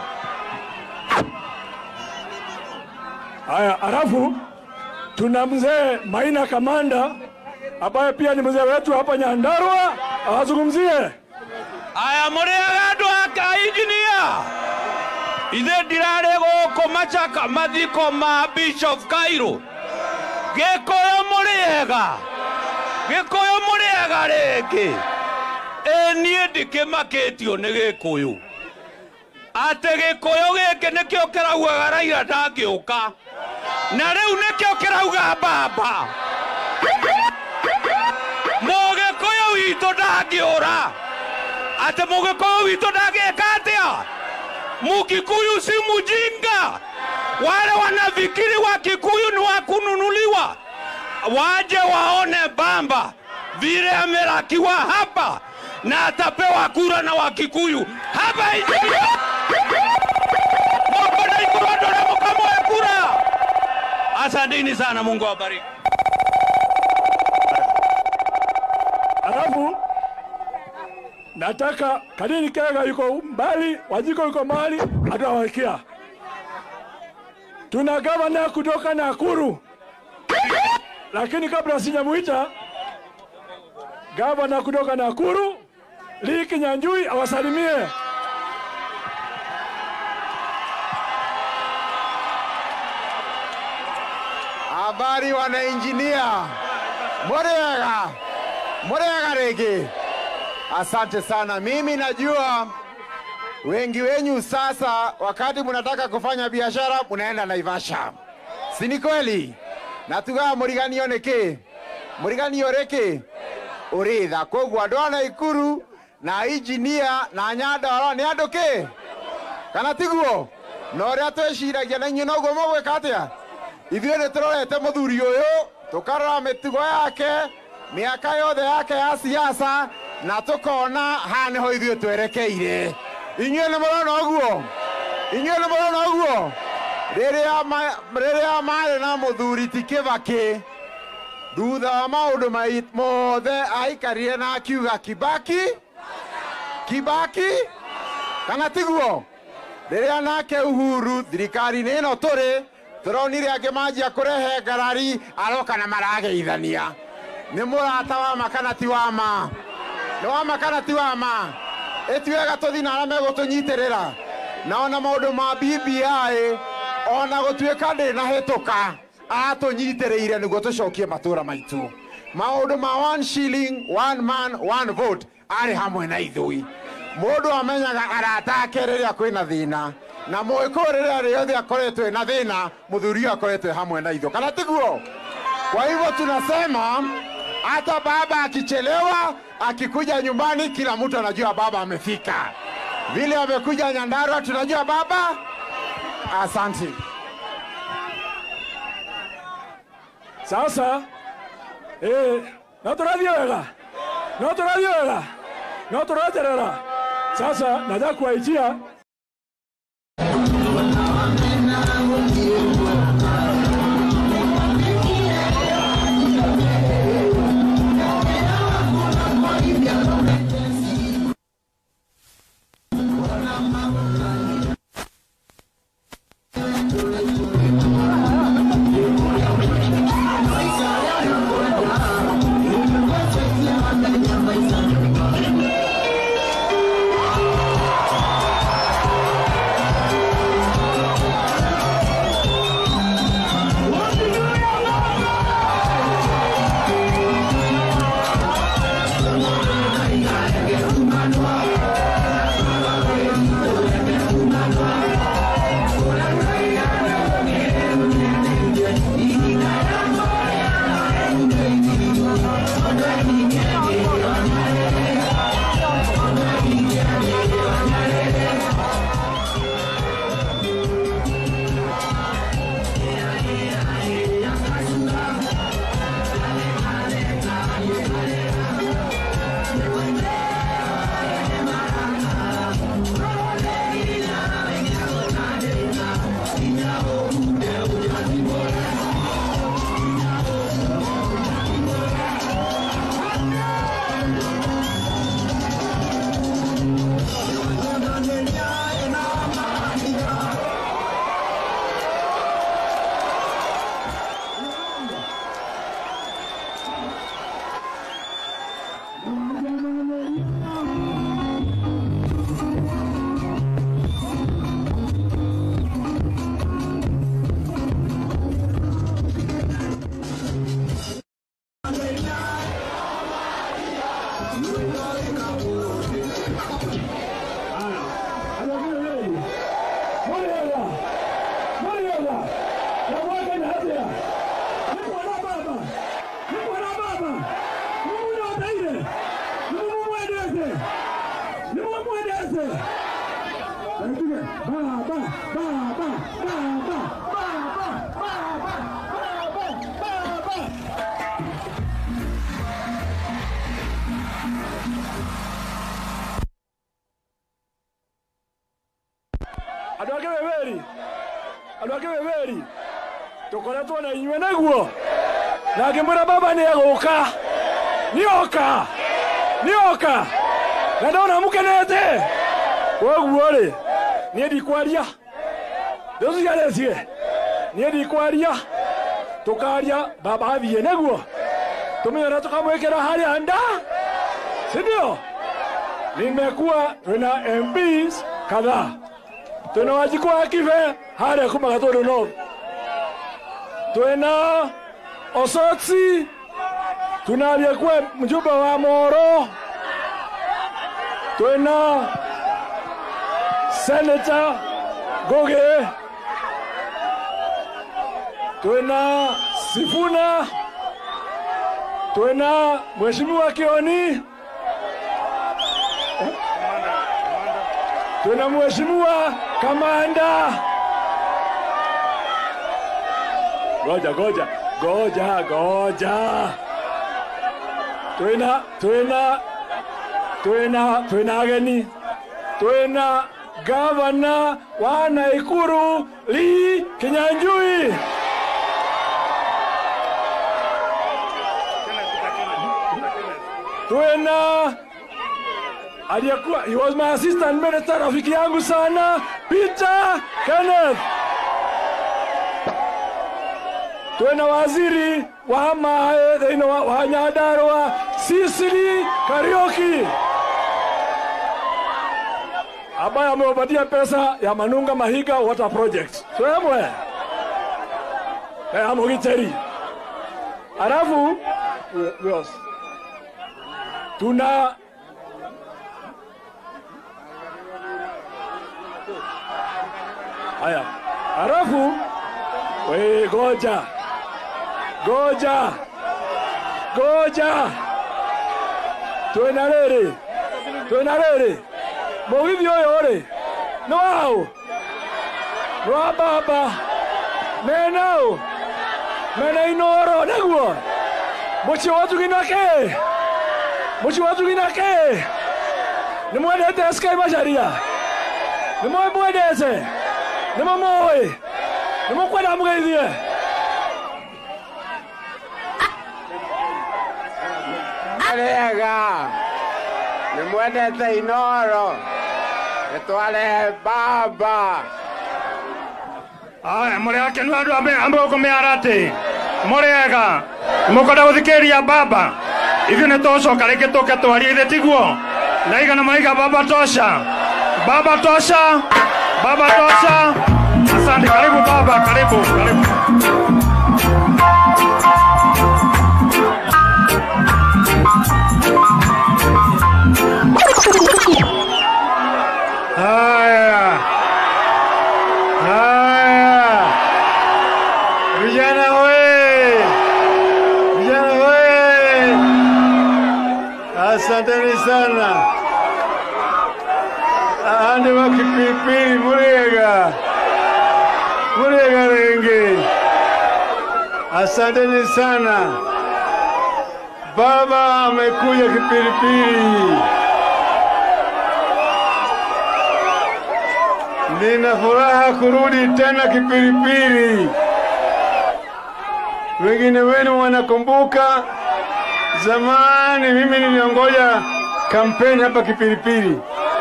Haya, alafu tuna mzee Maina Kamanda ambaye pia ni mzee wetu hapa Nyandarua, awazungumzie. aya mũrĩaga andũ aka injinia ithe ndirarĩ gũkũ macaka mathiko ma bishop kairũ gĩkũyũ mũrĩega gĩkũyũ mũrĩega rĩngĩ ĩ niĩ ndĩkĩmakĩtio nĩ gĩkũyũ atĩ gĩkũyũ gĩkĩ nĩkĩo kĩraugaga raira ndangĩũka na rĩu nĩkĩo kĩrauga mbamba mũgĩkũyũ witũ ndangĩũra atĩ mũgĩkũyũ witũ ndangĩka atĩa mukikuyu si mujinga wale wanafikiri wa kikuyu ni wa kununuliwa waje waone bamba vile amelakiwa hapa na atapewa kura na wakikuyu hapa injinia moko na ikurondo na mukamoe kura asanteni sana mungu awabariki Alafu nataka Kadini Kega yuko mbali, Wajiko yuko mbali, atawakia. Tuna gavana kutoka Nakuru, lakini kabla sijamuita gavana kutoka Nakuru, Lee Kinyanjui awasalimie. Habari wanainjinia, murega murega rĩngĩ. Asante sana. Mimi najua wengi wenyu sasa, wakati mnataka kufanya biashara mnaenda Naivasha, si ni kweli? na tugaga mũriganio nĩkĩ mũriganio rĩkĩ ũrĩtha koguo andũ a Naikuru na injinia na Nyandarua nĩ andũ kĩ kana tiguo na ũrĩa twĩciragia na inyuĩ noguo mũgwĩka atĩa ithuĩ nĩ tũrorete mũthuri ũyũ tũkarora mĩtugo yake mĩaka yothe yake ya siasa na tũkona haha nĩho ithuĩ twerekeire inyuĩ nĩ mũrona ũguo inyuĩ nĩ mũrona ũguo rĩrĩa ma- rĩrĩa marĩ na mũthuri ti kĩbakĩ thutha wa maũndũ mai- mothe aikarire na akiuga kibaki kibaki kana tiguo rĩrĩa nake uhuru thirikari-inĩ ĩno tũrĩ tũronire angĩ manjia kũrehe ngarari aroka na marageithania nĩ mũrata wa ma kana ti wa ma nĩ wa ma kana ti wa ma ĩtiwega tũthi na arĩa megũtũnyitĩrĩra na ona maũndũ ma BBI ona gũtuĩka ndĩ na hĩtũka atũnyitĩrĩire nĩguo tũcokie matũũra maitũ maũndũ ma one shilling one man one vote arĩ hamwe na ithui mũndũ amenyaga arata ake rĩrĩa kwĩna thĩna na mũĩkũyũ rĩrĩa rĩothe akoretwo na thĩna mũthuri ũyũ akoretwo hamwe na ithuĩ kana tiguo kwa hivyo tunasema hata baba akichelewa akikuja nyumbani kila mtu anajua baba amefika vile amekuja nyandarua tunajua baba asante sasa eh, no tũrathiĩ wega no tũrathiĩ wega no tũreterera sasa nataka kuwaitia andå ake beberi andå ake beberi tå koretwo na inyuä naguo na ngä mwä ra baba nä egå ka nä oka nä oka na ndona må kenete koguo rä niä ndikwaria ndå ciarecie niä ndikwaria tå karia baba athiä naguo tå menye na tå kamwä kä ra harä a nda sindio nimekuwa twina mbs kadhaa twina wanjiku wa kibe harĩa kuma gatũndũ north twina osotsi tuna aliyekuwa mjumbe wa moro twina senata goge twina sifuna twina mheshimiwa kioni tuna mheshimiwa kamanda. Goja goja goja goja, twina twina twina twina ageni, twina gavana wa Naikuru Lee Kinyanjui. Twina aliyekuwa he was my assistant minister, rafiki yangu sana Peter Kenneth. Twena waziri wa mae thĩinĩ wa, wa Nyandarua Sicily Kariuki ambaye amewapatia pesa ya Manunga Mahiga Water Project swemwe ya Mugiteri. Alafu yes. tuna Haya, halafu we goja goja goja, twina rĩrĩ twina rĩrĩ mũgithi ũyũ rĩ nĩ waũ nĩ wa baba menaũ mena inoro naguo muciĩ wa njugina kĩ muciĩ wa njugina kĩ nĩ mwendete sky macharia nĩ mwe mwendete nĩ mũmũĩ nĩ mũkwenda mũgeithie Arega nĩ mwendete inoro nĩtwarehe baba aya må rä akenu andå ambä gå kå mä ara atä må rä ega nä må kwenda gå thikä ria baba ithuä nä tåcoka rä ngä tå ke twarie ithe tiguo na igana maiga baba tosha baba tosha baba tosha asante karibu baba karibu karibu Haya, haya, vijana we, vijana we, asanteni sana. Ande wa kipipili Muriega, Muriega Renge, asanteni sana. Baba amekuja kipilipili. Nina furaha kurudi tena Kipilipili. Wengine wenu wanakumbuka zamani mimi niliongoja kampeni hapa Kipilipili,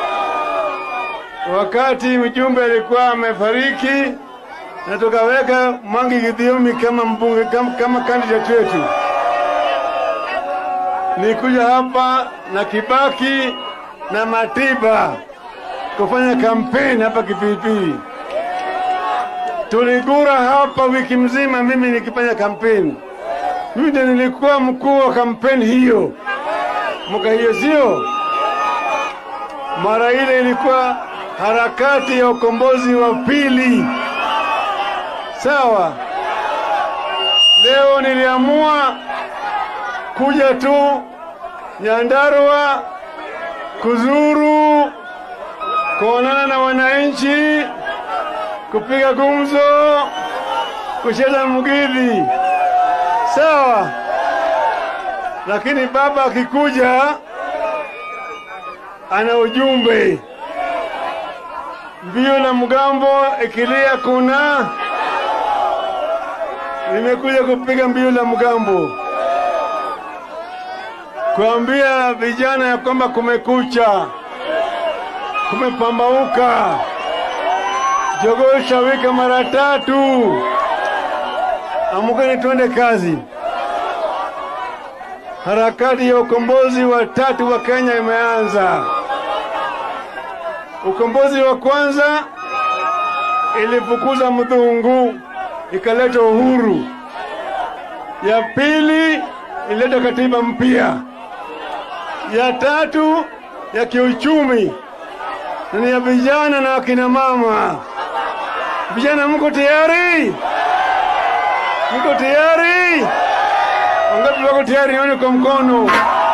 wakati mjumbe alikuwa amefariki na tukaweka Mwangi Githiomi kama mbunge, kama, kama candidate wetu. Nikuja hapa na Kibaki na Matiba kufanya kampeni hapa Kipilipili. Tuligura hapa wiki mzima, mimi nikifanya kampeni. Mimi ndiye nilikuwa mkuu wa kampeni hiyo mwaka hiyo, sio mara ile ilikuwa harakati ya ukombozi wa pili. Sawa, leo niliamua kuja tu Nyandarua kuzuru kuonana na wananchi, kupiga gumzo, kucheza mgidhi, sawa. Lakini baba akikuja ana ujumbe. Mbio la mgambo ikilia kuna, nimekuja kupiga mbio la mgambo, kuambia vijana ya kwamba kumekucha kumepambauka. Jogoo shawika mara tatu. Amkeni twende kazi. Harakati ya ukombozi wa tatu wa Kenya imeanza. Ukombozi wa kwanza ilifukuza mdhungu ikaleta uhuru. Ya pili ilileta katiba mpya. Ya tatu ya kiuchumi na ni ya vijana na akina mama. Vijana, mko tayari? Mko tayari? Wangapi wako tayari? Nione kwa mkono.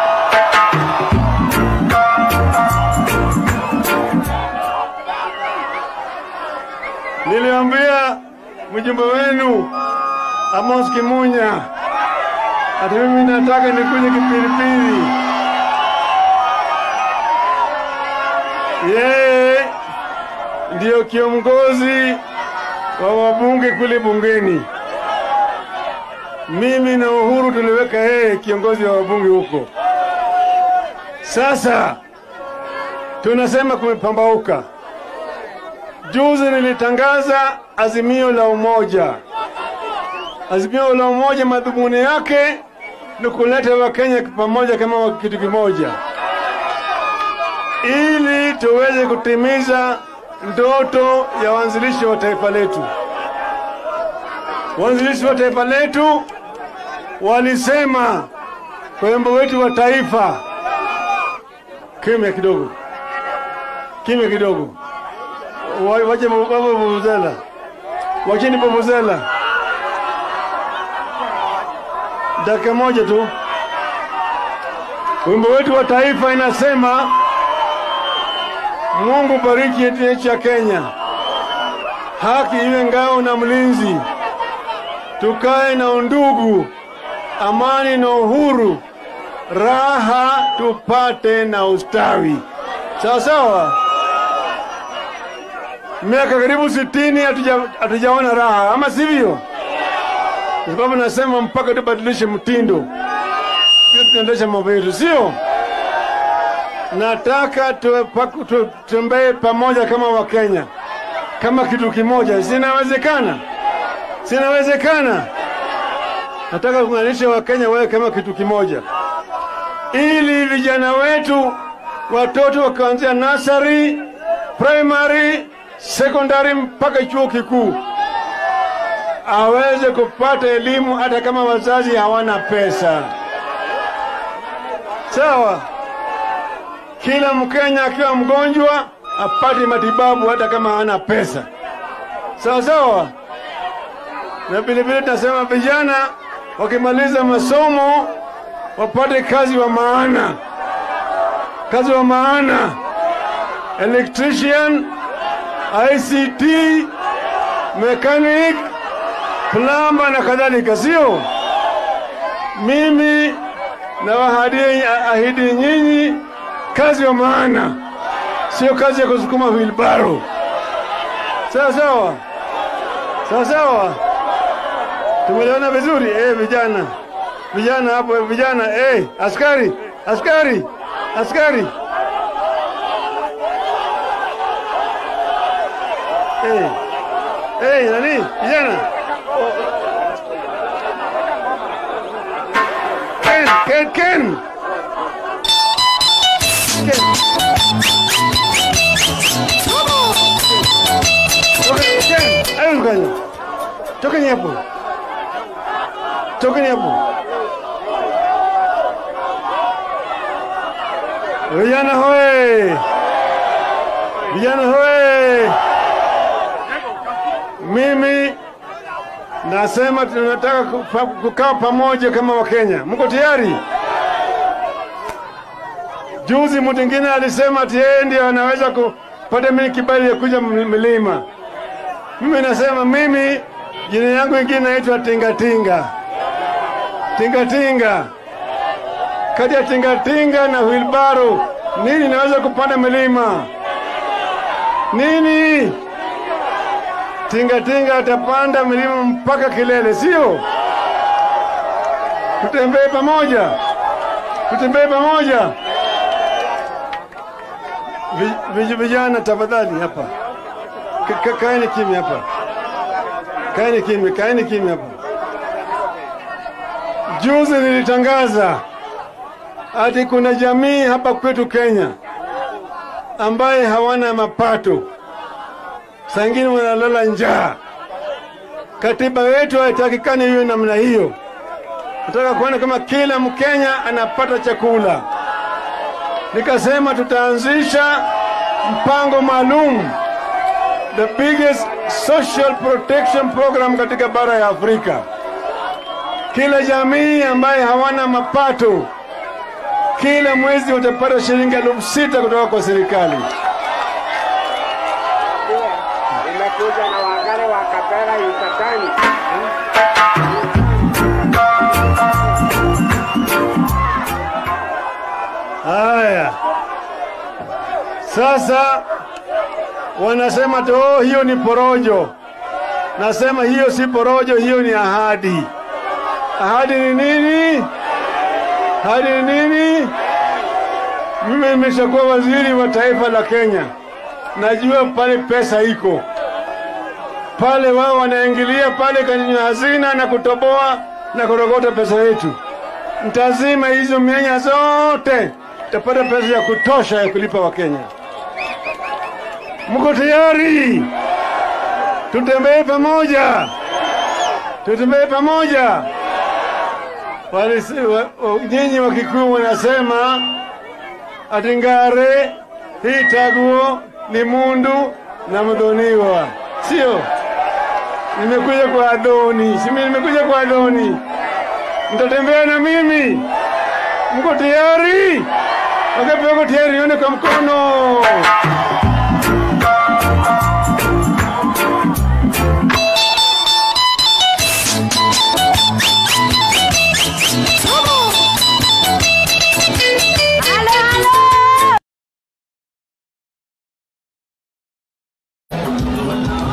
Niliambia mjumbe wenu Amos Kimunya ati mimi nataka nikuje Kipilipili. Yeye ndiyo kiongozi wa wabunge kule bungeni. Mimi na Uhuru tuliweka yeye kiongozi wa wabunge huko. Sasa tunasema kumepambauka. Juzi nilitangaza azimio la umoja. Azimio la umoja, madhumuni yake ni kuleta Wakenya pamoja kama kitu kimoja, ili tuweze kutimiza ndoto ya waanzilishi wa taifa letu. Waanzilishi wa taifa letu walisema kwa wimbo wetu wa taifa, kimya kidogo, kimya kidogo, Wa- wache baba vuvuzela, wacheni vuvuzela dakika moja tu. Wimbo wetu wa taifa inasema, Mungu bariki nchi ya Kenya, haki iwe ngao na mlinzi, tukae na undugu, amani na uhuru, raha tupate na ustawi. Sawa sawa. Miaka karibu sitini hatuja- hatujaona raha, ama sivyo? Kwa sababu nasema mpaka tubadilishe mtindo, pia tunaendesha mambo yetu, sio? Nataka tuwe paku- tu- tutembee pamoja kama Wakenya, kama kitu kimoja. Sinawezekana, sinawezekana. Nataka kuunganisha Wakenya wawe kama kitu kimoja, ili vijana wetu, watoto wakaanzia nasari, primary, secondary mpaka chuo kikuu aweze kupata elimu hata kama wazazi hawana pesa. Sawa, kila Mkenya akiwa mgonjwa apate matibabu hata kama hana pesa. Sawa sawa. Na vile vile tunasema vijana wakimaliza masomo wapate kazi wa maana, kazi wa maana, electrician, ICT, mechanic, plamba na kadhalika, sio? Mimi nawaahidi ahidi nyinyi kazi wa maana, sio kazi ya kusukuma wilbaro. Sawa sawa, sawa sawa, tumeelewana vizuri eh, vijana vijana hapo, vijana eh, askari askari askari eh, eh, nani vijana Ken, Ken, Ken. Ken. Toka- Ken, ayo mkanya. Tokeni hapo. Tokeni hapo. Vijana hoye! Vijana hoye! Mimi nasema tunataka kupa- kukaa pamoja kama Wakenya. Mko tayari? Juzi mtu mwingine alisema ati yeye ndio anaweza kupata mimi kibali ya kuja ml- milima. Mimi nasema mimi jina yangu ingine naitwa Tingatinga. Tingatinga. Kati ya tingatinga na wilbaro, nini naweza kupanda milima? Nini? Tingatinga atapanda milima mpaka kilele, sio? Tutembee pamoja, tutembee pamoja. Vi- vi- Vijana tafadhali, hapa Ka- ka- kaeni kimya hapa, kaeni kimya, kaeni kimya hapa. Juzi nilitangaza ati kuna jamii hapa kwetu Kenya ambaye hawana mapato, saa ingine wanalala njaa. Katiba yetu haitakikani hiyo namna hiyo. Nataka kuona kama kila Mkenya anapata chakula. Nikasema tutaanzisha mpango maalum, the biggest social protection program katika bara ya Afrika. Kila jamii ambaye hawana mapato kila mwezi utapata shilingi elfu sita kutoka kwa serikali. Nimekuja na wagare wa Kapera Yucatani. Haya, sasa wanasema tu oh, hiyo ni porojo. Nasema hiyo si porojo, hiyo ni ahadi. Ahadi ni nini? Ahadi ni nini? Mimi nimeshakuwa waziri wa taifa la Kenya, najua pale pesa iko pale, wao wanaingilia pale kwenye hazina na kutoboa na kurogota pesa yetu. Mtazima hizo mianya zote, tapata pesa ya kutosha ya kulipa Wakenya. Mko tayari? Tutembee pamoja, tutembee pamoja. Walisi- wa- wa- Nyinyi wa Kikuyu wanasema ati ngare hii taguo ni mundu na mdhoniwa, sio? Nimekuja kwa Adoni, simi nimekuja kwa Adoni. Mtatembea na mimi? Mko tayari? Wangapi wako tayari? Nione kwa mkono.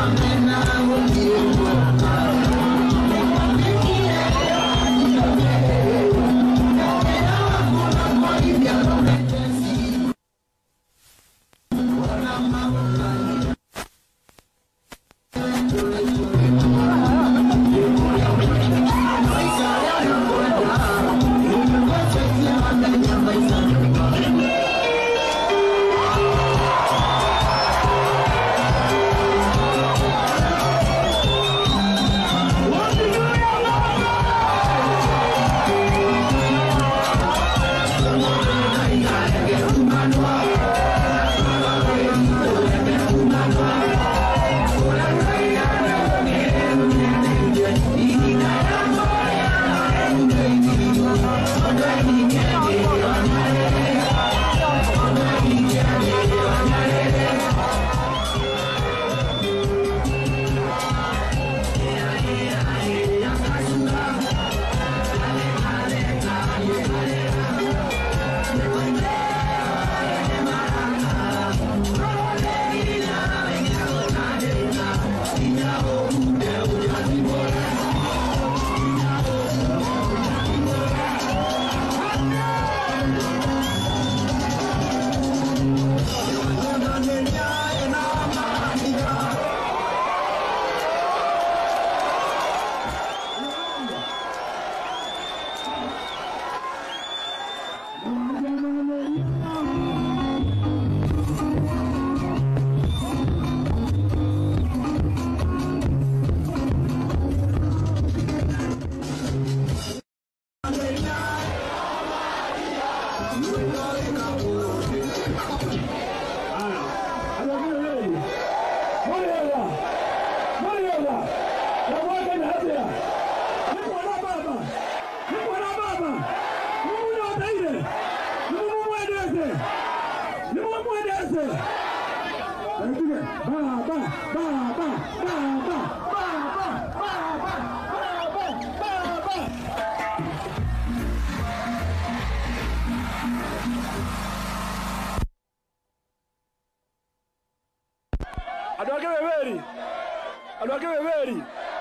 andå ake beberi andå ake beberi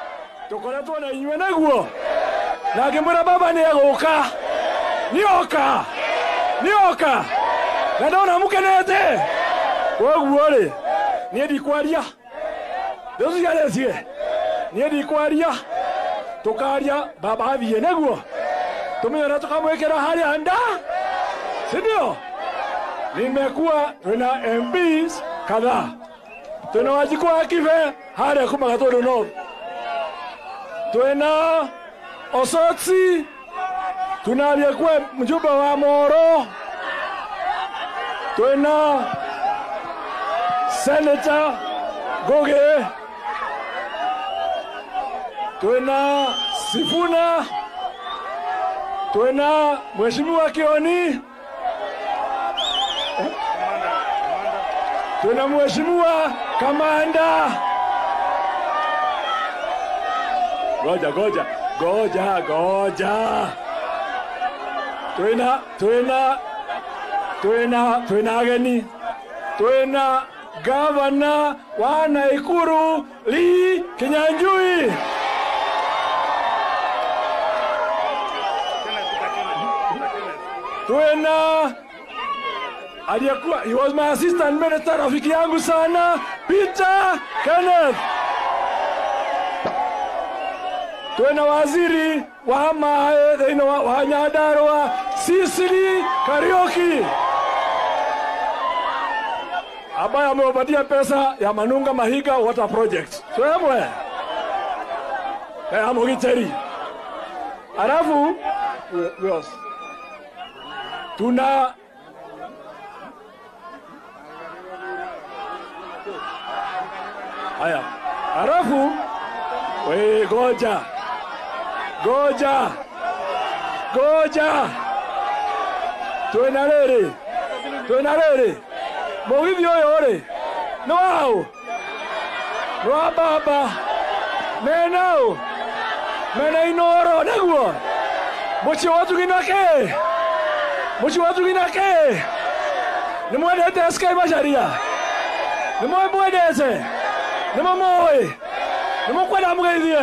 tå koretwo na inyuä naguo na ngä mwä ra baba nä egå ka nä oka nä oka na ndona må kenete koguo rä niä ndikwaria ndä å ciarecie niä ndikwaria tå karia baba athiä naguo tå menye na tå kamwä kä ra harä a nda sindio nimekuwa twina mbs kadhaa twina wajiko wa kibe harĩa kuma gatũndũ north twina osotsi tunaria kwe mjumbe wa moro twina senator goge twina sifuna twina mheshimiwa kioni tuna mheshimiwa kamanda. Goja goja goja goja, twina twina twina twina ageni, twina gavana wa Naikuru Lee Kinyanjui. Twina aliyekuwa he was my assistant minister, rafiki yangu sana Peter Kenneth. Twina waziri wa mae thĩinĩ wa, wa Nyandarua Sisili Kariuki ambaye amewapatia pesa ya Manunga Mahiga Water Project. Twemwe eh, amugiteri alafu yes. tuna Haya, halafu we goja goja goja, twina rĩrĩ twina rĩrĩ mũgithi ũyũ rĩ nĩ waũ nĩ wa baba mena ũ mena inoro naguo mũciĩ wa tugina kĩ mũciĩ wa tugina kĩ nĩ mwendete Sky Macharia nĩ mwendete nimumoĩ nimukwenda mũgeithie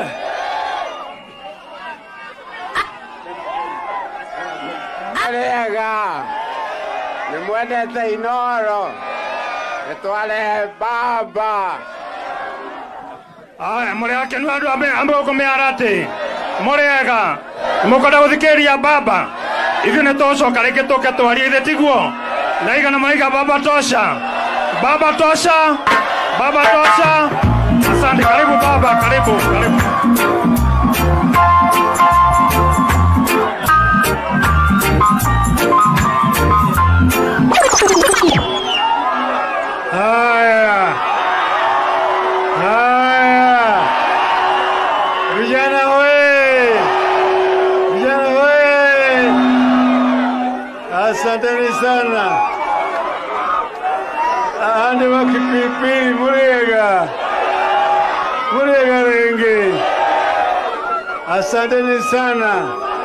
Marega nimwendete Inoro nitware baba aya må rä akenu andå ambä gå kå mä ara atä må rä ega må kwenda gå thikä ria baba ithuä nä tåcoka rä ngä tå ke twarie ithe tiguo naigana maiga baba tosha baba tosha baba tosha asante karibu baba karibu karibu Haya, haya, vijana we, vijana we, asanteni sana. Ande wa kipipili Muriega, Muriega Renge, asanteni sana.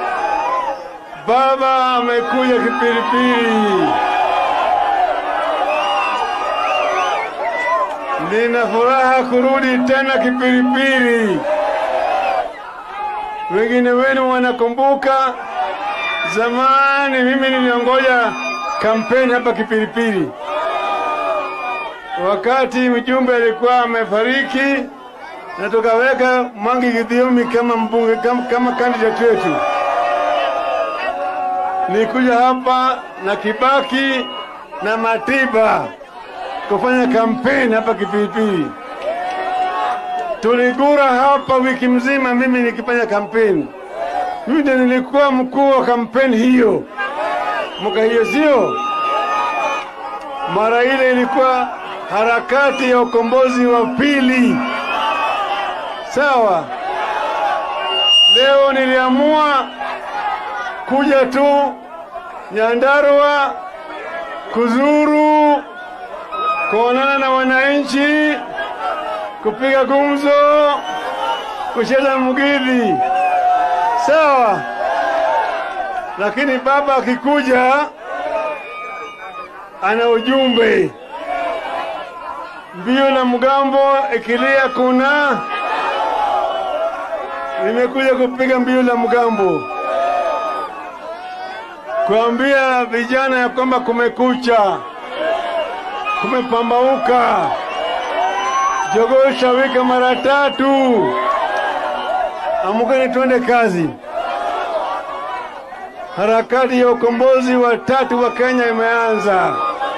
Baba amekuja kipilipili. Nina furaha kurudi tena Kipilipili. Wengine wenu wanakumbuka zamani mimi niliongoja kampeni hapa Kipilipili, wakati mjumbe alikuwa amefariki na tukaweka Mwangi Githiomi kama mbunge kama, kama candidate wetu. Nilikuja hapa na Kibaki na Matiba kufanya kampeni hapa Kipilipili. Tuligura hapa wiki mzima, mimi nikifanya kampeni. Mimi ndiye nilikuwa mkuu wa kampeni hiyo mwaka hiyo, sio mara ile ilikuwa harakati ya ukombozi wa pili. Sawa, leo niliamua kuja tu Nyandarua kuzuru kuonana na wananchi, kupiga gumzo, kucheza mgidhi, sawa. Lakini baba akikuja ana ujumbe. Mbio na mgambo ikilia kuna, nimekuja kupiga mbio la mgambo, kuambia vijana ya kwamba kumekucha kumepambauka. Jogoo shawika mara tatu. Amukeni twende kazi. Harakati ya ukombozi wa tatu wa Kenya imeanza.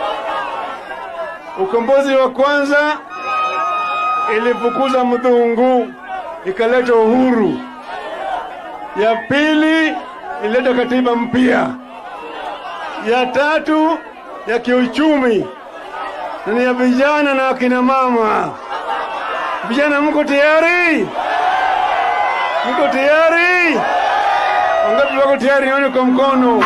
Ukombozi wa kwanza ilifukuza mdhungu ikaleta uhuru. Ya pili ilileta katiba mpya. Ya tatu ya kiuchumi na ni ya vijana na akina mama. Vijana, mko tayari? Mko tayari? Wangapi wako tayari? Nione kwa mkono.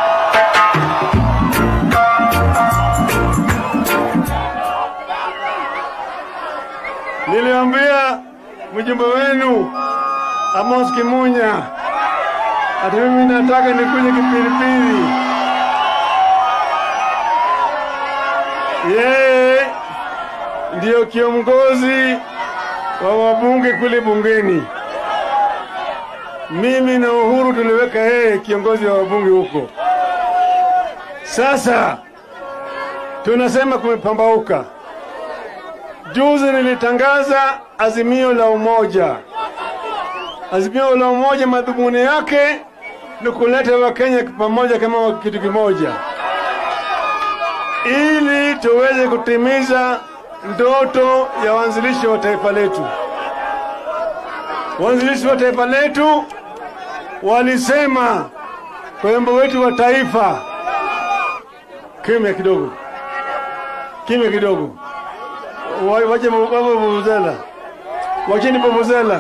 Niliambia mjumbe wenu Amos Kimunya ati mimi nataka nikuje Kipilipili. Yeye ndiyo kiongozi wa wabunge kule bungeni. Mimi na Uhuru tuliweka yeye kiongozi wa wabunge huko. Sasa tunasema kumepambauka. Juzi nilitangaza azimio la umoja. Azimio la umoja, madhumuni yake ni kuleta Wakenya pamoja kama kitu kimoja, ili tuweze kutimiza ndoto ya waanzilishi wa taifa letu. Waanzilishi wa taifa letu walisema kwa wimbo wetu wa taifa, kimya kidogo, kimya kidogo, Wa- wache baba vuvuzela, wacheni vuvuzela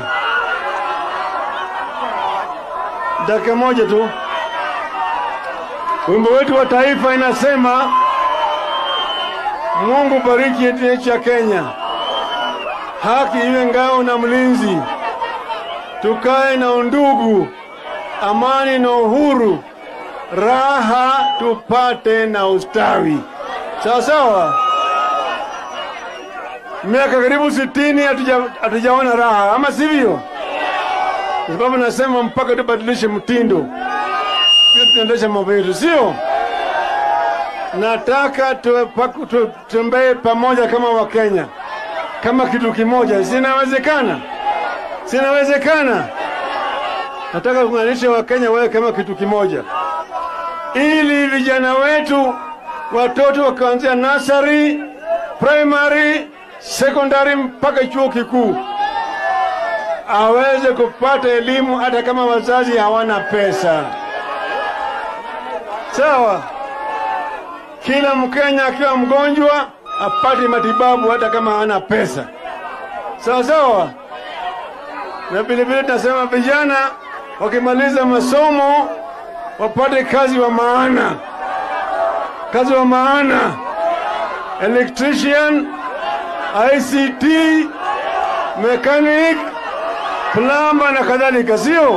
dakika moja tu. Wimbo wetu wa taifa inasema, Mungu bariki nchi ya Kenya, haki iwe ngao na mlinzi, tukae na undugu, amani na uhuru, raha tupate na ustawi. Sawa sawa. miaka karibu sitini hatuja- hatujaona raha, ama sivyo? Kwa sababu nasema mpaka tubadilishe mtindo, Pia tunaendesha mambo yetu, sio? Nataka tuwe paku- tu- tutembee pamoja kama Wakenya, kama kitu kimoja. Sinawezekana, sinawezekana. Nataka kuunganisha Wakenya wawe kama kitu kimoja, ili vijana wetu, watoto wakaanzia nursery, primary, secondary mpaka chuo kikuu aweze kupata elimu hata kama wazazi hawana pesa. Sawa, kila Mkenya akiwa mgonjwa apate matibabu hata kama hana pesa. Sawa sawa, na vilevile tunasema vijana wakimaliza masomo wapate kazi wa maana, kazi wa maana, electrician, ICT, mechanic, plumber na kadhalika, sio?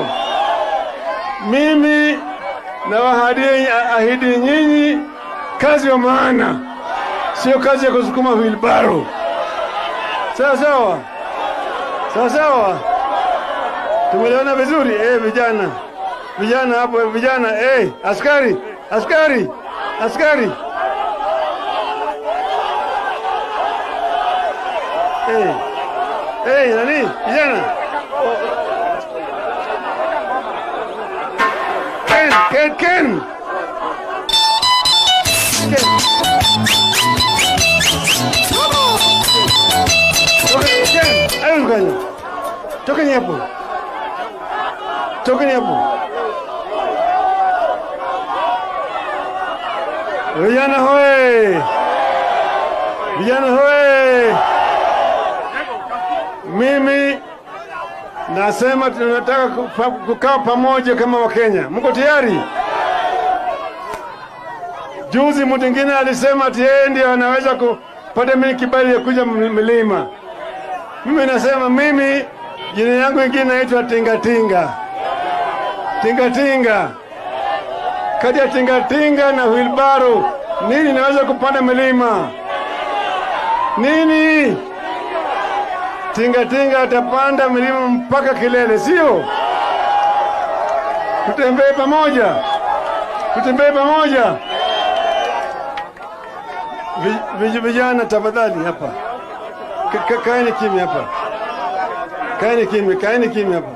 Mimi nawaahidi ahidi nyinyi kazi wa maana, sio kazi ya kusukuma wheelbarrow. Sawa sawa, sawa sawa, tumeelewana vizuri eh, vijana vijana hapo, vijana eh, askari askari askari eh, eh, nani vijana Ken, Ken, Ken. Ken. Toka- Ken, hayo mkanya. Tokeni hapo. Tokeni hapo. Vijana hoye! Vijana hoye! Mimi nasema tunataka kupa- kukaa pamoja kama Wakenya. Mko tayari? Juzi mtu mwingine alisema ati yeye ndio anaweza kupata mimi kibali ya kuja ml- mlima. Mimi nasema mimi jina yangu ingine naitwa Tingatinga. Tingatinga. Kati ya tingatinga na wilbaro, nini naweza kupanda milima? Nini? Tingatinga atapanda milima mpaka kilele, sio? Tutembee pamoja, tutembee pamoja. Vi- vij- Vijana tafadhali, hapa Ka- ka- kaeni kimya hapa, kaeni kimya, kaeni kimya hapa.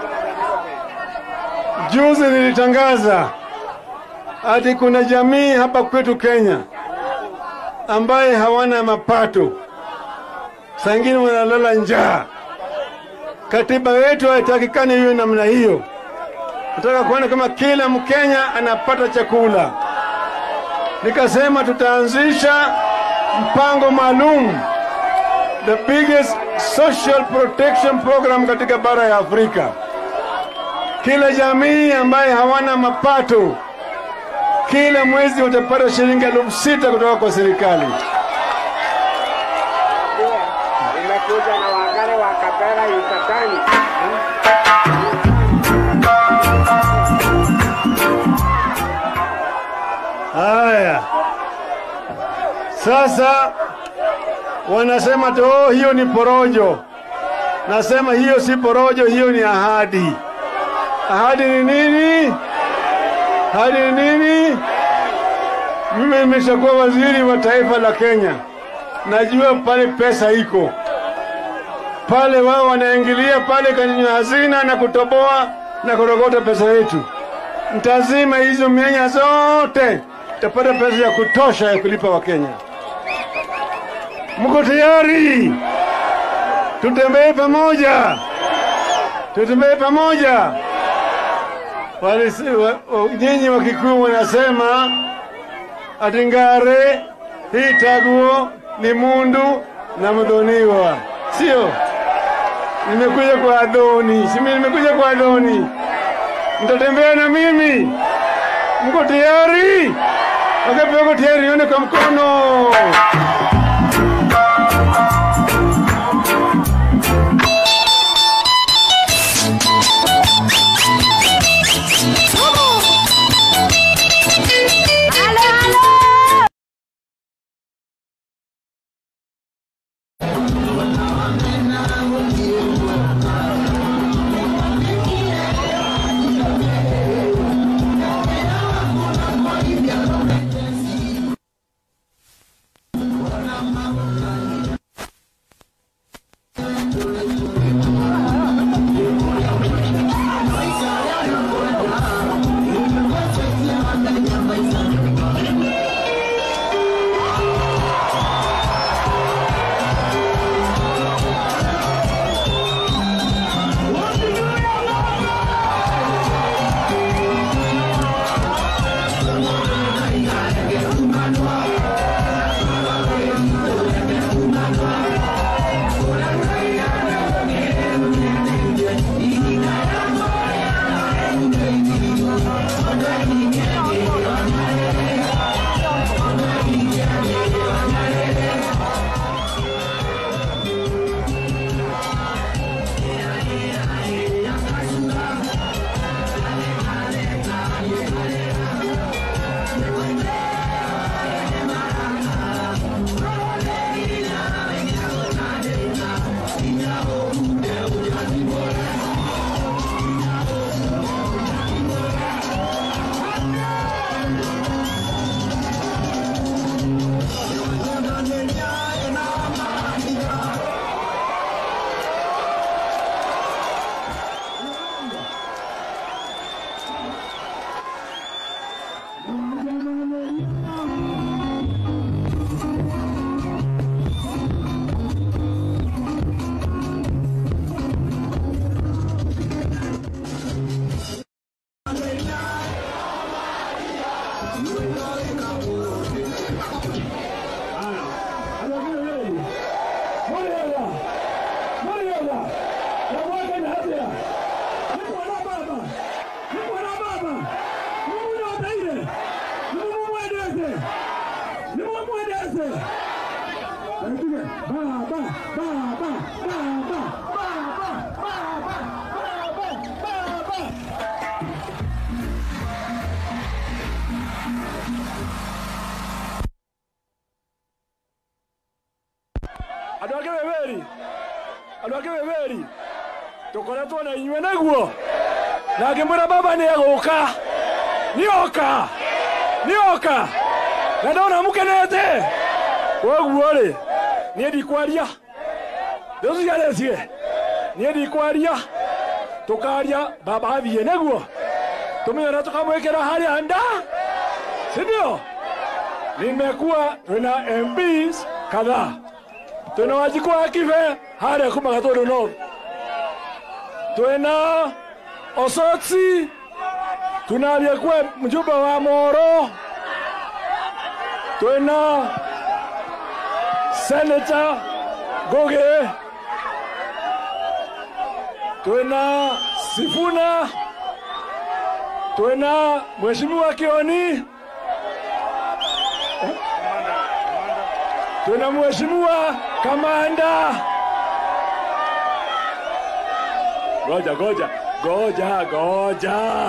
Juzi nilitangaza ati kuna jamii hapa kwetu Kenya ambaye hawana mapato, saa ingine wanalala njaa. Katiba yetu haitakikani hiyo namna hiyo. Nataka kuona kama kila Mkenya anapata chakula. Nikasema tutaanzisha mpango maalum, the biggest social protection program katika bara ya Afrika. Kila jamii ambaye hawana mapato kila mwezi utapata shilingi elfu sita kutoka kwa serikali. Nimekuja na wagare wa Kapera Yucatani. Haya, sasa wanasema tu oh, hiyo ni porojo. Nasema hiyo si porojo, hiyo ni ahadi. Ahadi ni nini? Ahadi ni nini? Mimi nimeshakuwa waziri wa taifa la Kenya, najua pale pesa iko pale, wao wanaingilia pale kwenye hazina na kutoboa na kurogota pesa yetu. Mtazima hizo mianya zote, tapata pesa ya kutosha ya kulipa Wakenya. Mko tayari? Tutembee pamoja, tutembee pamoja. Walisi- wa- wa- Nyinyi wa Kikuyu wanasema ati ngare hii taguo ni mundu na mdhoniwa, sio? Nimekuja kwa Adoni, si mimi nimekuja kwa Adoni. Mtatembea na mimi? Mko tayari? Wangapi wako tayari? Nione kwa mkono. Halo, halo. andå angä wä wä ri andå angä wä wä ri tå koretwo na inyuä näguo na ngä mwä ra baba nä egå ka nä oka nä oka na ndona må kenete koguo rä niä ndikwaria rä å ciarecie niä ndikwaria tå karia baba athiä näguo tå menye na tå kamwä kä ra harä a nda sindio nimekuwa tuna MPs kadhaa tuna wajiko wa kive harĩa kuma gatũndũ north twina osotsi tuna aliyekuwa mjumbe wa moro twina senata goge twina sifuna twina mheshimiwa kioni tuna mheshimiwa kamanda. Goja goja goja goja,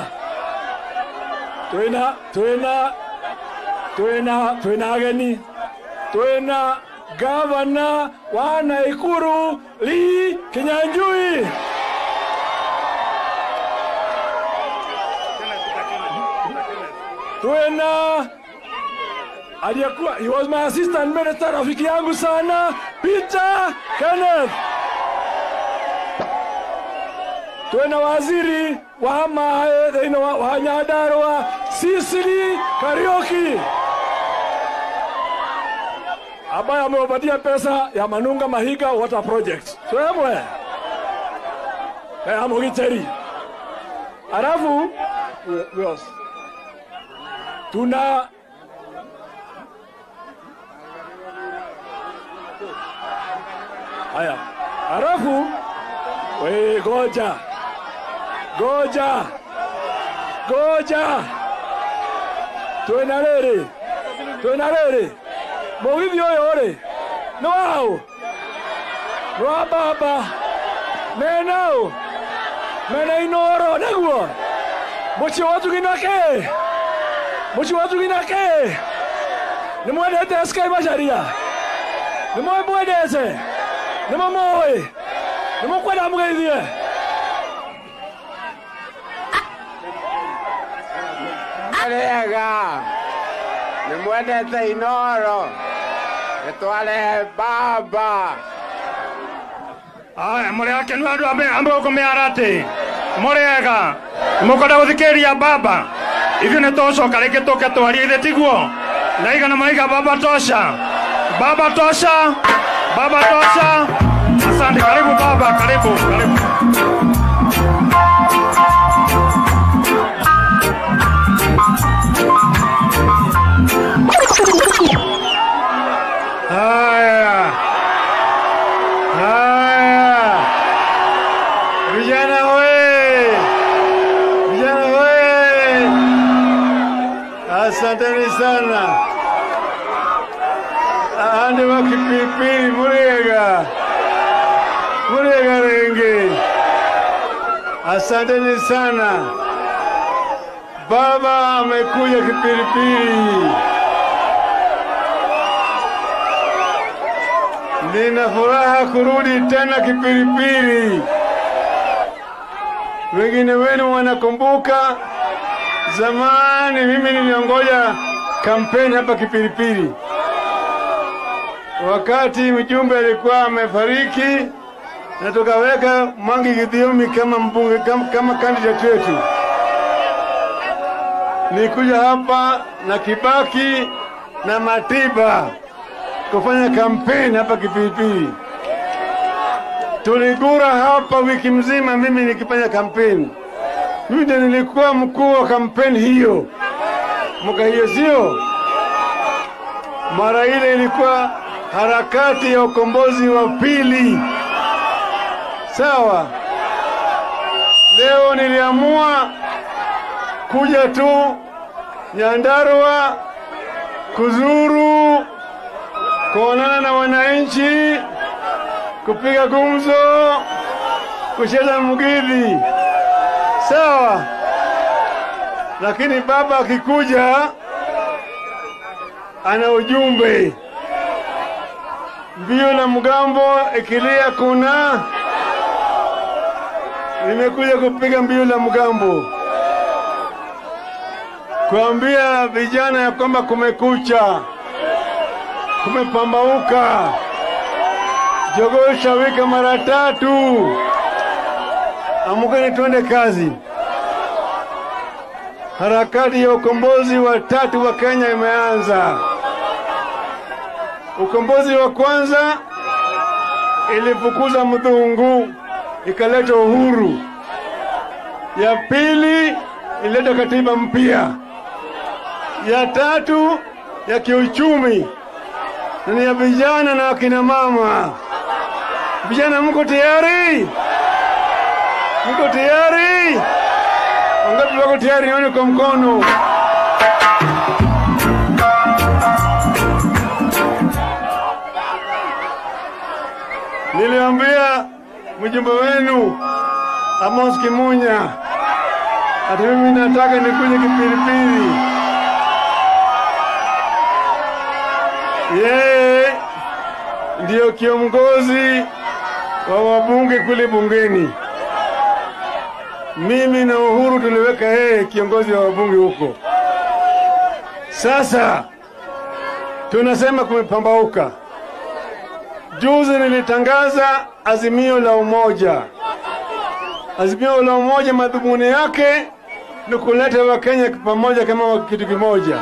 twina twina twina twina ageni, twina gavana wa Naikuru Lee Kinyanjui. Twina aliyekuwa he was my assistant minister, rafiki yangu sana Peter Kenneth. Twena waziri wa mae thĩinĩ wa, wa Nyandarua Sicily Kariuki ambaye amewapatia pesa ya Manunga Mahiga water project twemwe ya Mugiteri. Alafu yes. tuna Haya, halafu we goja goja goja, twina rĩrĩ twina rĩrĩ mũgithi ũyũ rĩ nĩ waũ nĩ wa baba mena ũ mena inoro nĩguo mũciĩ wa tugina kĩ mũciĩ wa tugina kĩ nĩ mwendete Sky Macharia nĩ mwendete nä mamå nimukwenda mugeithie Arega nimwendete Inoro nitware baba aya må rä akenu andå ambä gå kå mä ara atä må rä ega må kwenda gå thikä ria baba ithuä nä tåcoka rä kä tå ke twarie ithe tiguo naiga na maiga baba tosha baba tosha baba tosha asante karibu baba karibu karibu Haya, haya, vijana we, vijana we, asanteni sana. Ande wa kipipili Murega, Murega Renge, asanteni sana. Baba amekuja kipilipili. Nina furaha kurudi tena Kipilipili. Wengine wenu wanakumbuka zamani mimi niliongoja kampeni hapa Kipilipili, wakati mjumbe alikuwa amefariki na tukaweka Mwangi Githiomi kama mbunge kama, kama candidate wetu. Nikuja hapa na Kibaki na Matiba kufanya kampeni hapa Kipilipili. Tuligura hapa wiki mzima, mimi nikifanya kampeni. Mimi ndiye nilikuwa mkuu wa kampeni hiyo mwaka hiyo, sio mara ile ilikuwa harakati ya ukombozi wa pili. Sawa, leo niliamua kuja tu Nyandarua kuzuru kuonana na wananchi, kupiga gumzo, kucheza mgidhi, sawa. Lakini baba akikuja ana ujumbe. Mbio la mgambo ikilia kuna, nimekuja kupiga mbio la mgambo, kuambia vijana ya kwamba kumekucha kumepambauka. Jogoo shawika mara tatu, amukeni twende kazi. Harakati ya ukombozi wa tatu wa Kenya imeanza. Ukombozi wa kwanza ilifukuza mdhungu ikaleta uhuru. Ya pili ilileta katiba mpya. Ya tatu ya kiuchumi na ni ya vijana na akina mama. Vijana, mko tayari? Mko tayari? Wangapi wako tayari? Nione kwa mkono. Niliambia mjumbe wenu Amos Kimunya ati mimi nataka nikuje Kipilipili. Yeye ndiyo kiongozi wa wabunge kule bungeni. Mimi na Uhuru tuliweka yeye kiongozi wa wabunge huko. Sasa tunasema kumepambauka. Juzi nilitangaza azimio la umoja. Azimio la umoja, madhumuni yake ni kuleta Wakenya pamoja kama kitu kimoja,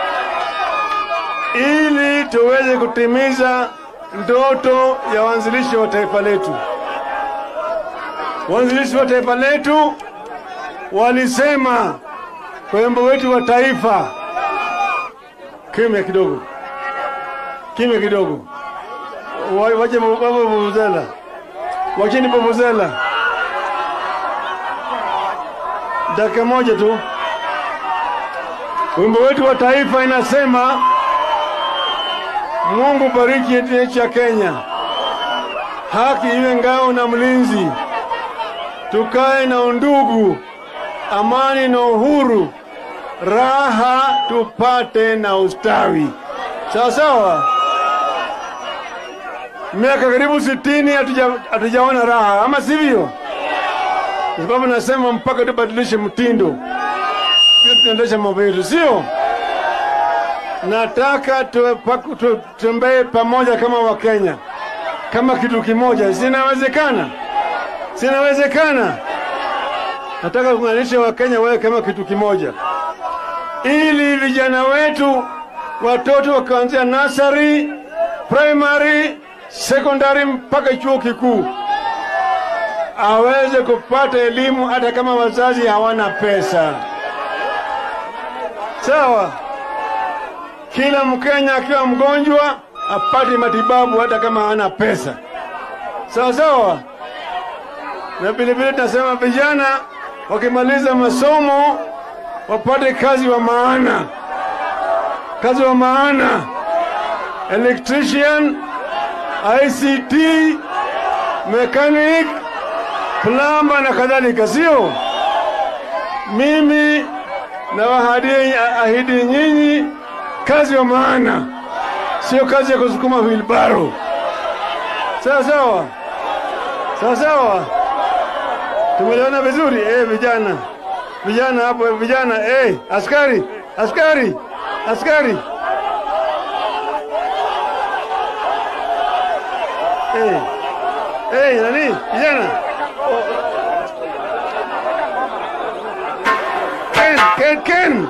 ili tuweze kutimiza ndoto ya waanzilishi wa taifa letu. Waanzilishi wa taifa letu walisema kwa wimbo wetu wa taifa, kimya kidogo, kimya kidogo, Wa- wache baba vuvuzela, wacheni vuvuzela dakika moja tu. Wimbo wetu wa taifa inasema, Mungu bariki nchi ya Kenya, haki iwe ngao na mlinzi, tukae na undugu, amani na uhuru, raha tupate na ustawi. Sawa sawa. miaka karibu sitini hatuja- hatujaona raha, ama sivyo? Kwa sababu nasema mpaka tubadilishe mtindo, pia tunaendesha mambo yetu, sio? Nataka tuwe- tu- tutembee pamoja kama Wakenya, kama kitu kimoja. Sinawezekana, sinawezekana. Nataka kuunganisha Wakenya wawe kama kitu kimoja, ili vijana wetu, watoto wakaanzia nasari, primary, secondary mpaka chuo kikuu aweze kupata elimu hata kama wazazi hawana pesa. Sawa, kila Mkenya akiwa mgonjwa apate matibabu hata kama hana pesa. Sawa sawa, na vilevile tunasema vijana wakimaliza masomo wapate kazi wa maana, kazi wa maana, electrician, ICT, mechanic, plumber na kadhalika, sio? Mimi nawaahidi ahidi nyinyi kazi wa maana, sio kazi ya kusukuma wilbaro. Sawa sawa, sawa sawa, tumeelewana vizuri eh, vijana vijana hapo, vijana eh, askari askari askari eh, eh, nani vijana Ken, Ken, Ken.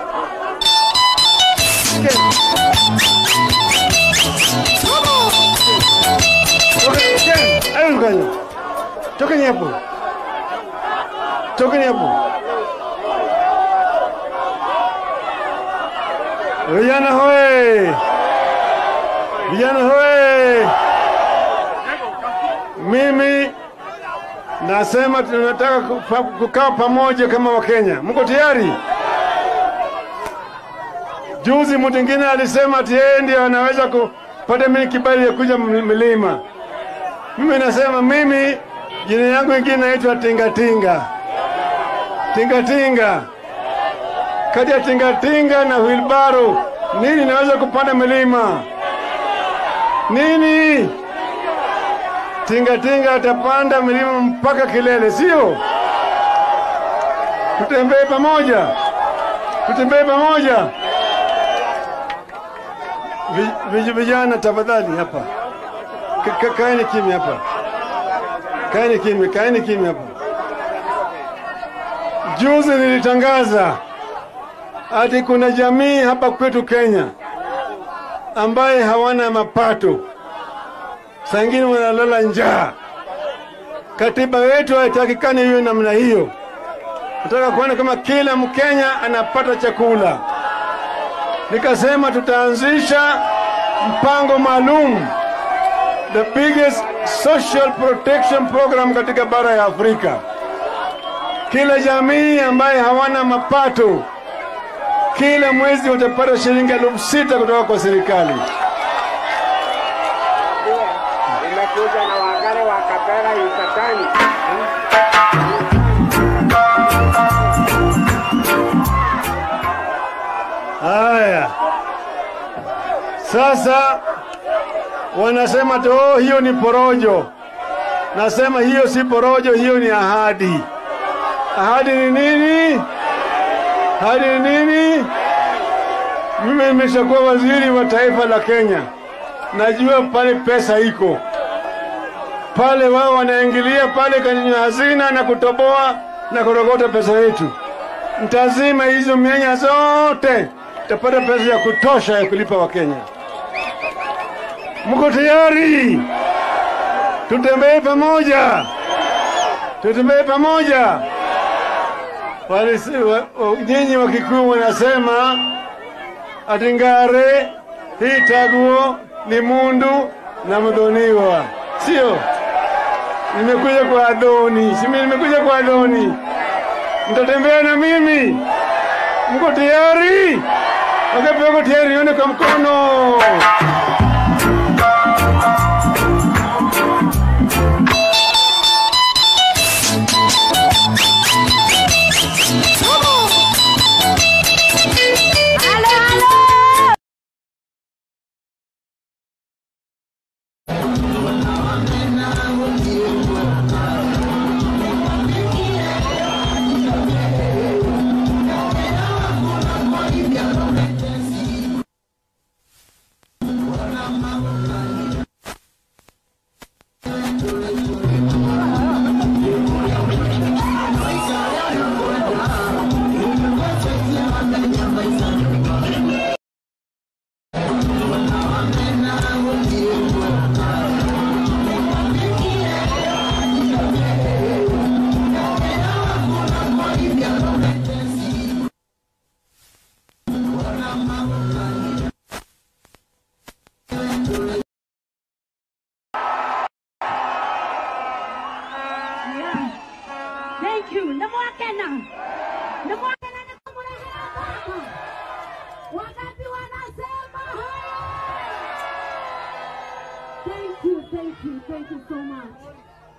Ken. Toka- Ken, ayo mkanya. Tokeni hapo. Tokeni hapo. Vijana hoye! Vijana hoye! Mimi nasema tunataka kupa- kukaa pamoja kama Wakenya. Mko tayari? Juzi mtu mwingine alisema ati yeye ndiye anaweza kupata mimi kibali ya kuja ml- milima. Mimi nasema mimi jina yangu ingine naitwa Tingatinga. Tingatinga. Kati ya tingatinga na wilbaro, nini naweza kupanda milima? Nini? Tingatinga atapanda milima mpaka kilele, sio? Tutembee pamoja, tutembee pamoja. Vi- vi- Vijana tafadhali hapa, Ka- ka- kaeni kimya hapa, kaeni kimya, kaeni kimya hapa. Juzi nilitangaza ati kuna jamii hapa kwetu Kenya ambaye hawana mapato, saa ingine wanalala njaa. Katiba yetu haitakikani hiyo namna hiyo. Nataka kuona kama kila Mkenya anapata chakula. Nikasema tutaanzisha mpango maalum, the biggest social protection program katika bara ya Afrika. Kila jamii ambaye hawana mapato kila mwezi utapata shilingi elfu sita kutoka kwa serikali. Nimekuja na wagare wa Kapera Yucatani. Haya, sasa wanasema tu oh, hiyo ni porojo. Nasema hiyo si porojo, hiyo ni ahadi. Ahadi ni nini? Ahadi ni nini? Mimi nimeshakuwa waziri wa taifa la Kenya, najua pale pesa iko pale, wao wanaingilia pale kwenye hazina na kutoboa na kurogota pesa yetu. Ntazima hizo mianya zote, tapata pesa ya kutosha ya kulipa Wakenya. Mko tayari? Tutembee pamoja, tutembee pamoja. Walisi- wa- wa- Nyinyi wa Kikuyu wanasema ati ngare hii taguo ni mundu na mdhoniwa, sio? Nimekuja kwa Adoni, simi nimekuja kwa Adoni. Mtatembea na mimi? Mko tayari? Wangapi wako tayari? Nione kwa mkono. Halo, halo. thank you nä mwakena nä mwakena nä kå må rehera baba wakati wanasema haya thank you thank you thank you so much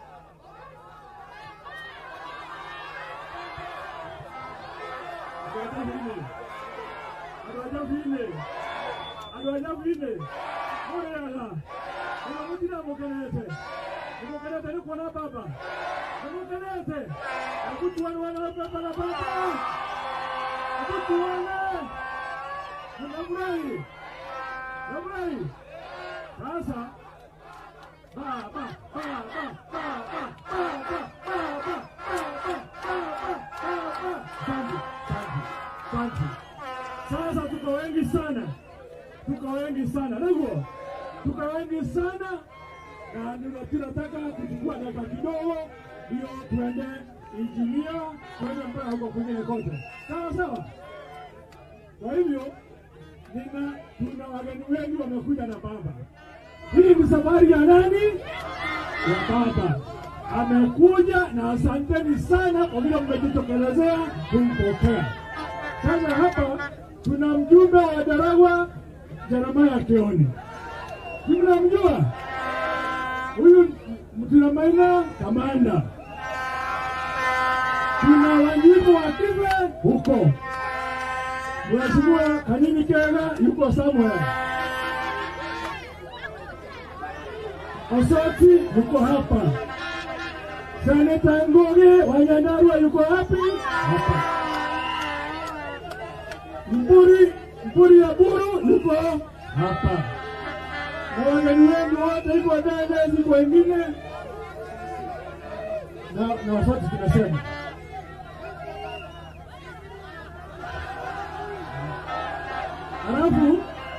andå a njabi-inä andå a njabi-inä må rä aga ona må tina må kenete nä må kenete nä kuona baba nä må kenete akutuane wana baba na baba akutuane nafurahi nafurahi sasa baba baba baba baba baba baba baba baba asante asante asante sasa tuko wengi sana, tuko wengi sana, ndio tuko wengi sana, na ndio tunataka kuchukua dakika kidogo, ndio tuende injinia, tuende mpaka huko kwingine kote, sawa sawa. Kwa hivyo nina tuna wageni wengi wamekuja na baba. Hii ni safari ya nani? Ya baba amekuja, na asanteni sana kwa vile mmejitokelezea kumpokea. Sasa hapa tuna mjumbe wa Daragwa Jeremaya Kioni, mnamjua huyu? Tuna Maina kamanda, tuna Wanjibu wa Kive huko, Mheshimiwa Kanini Kega yuko Samuel, Osoti yuko hapa, Seneta Ngugi wa Nyandarua yuko wapi? Hapa. Mburi, Mburi ya Buru yuko hapa, na wageni wengi wote iko Dede, ziko wengine na na wasoti tunasema halafu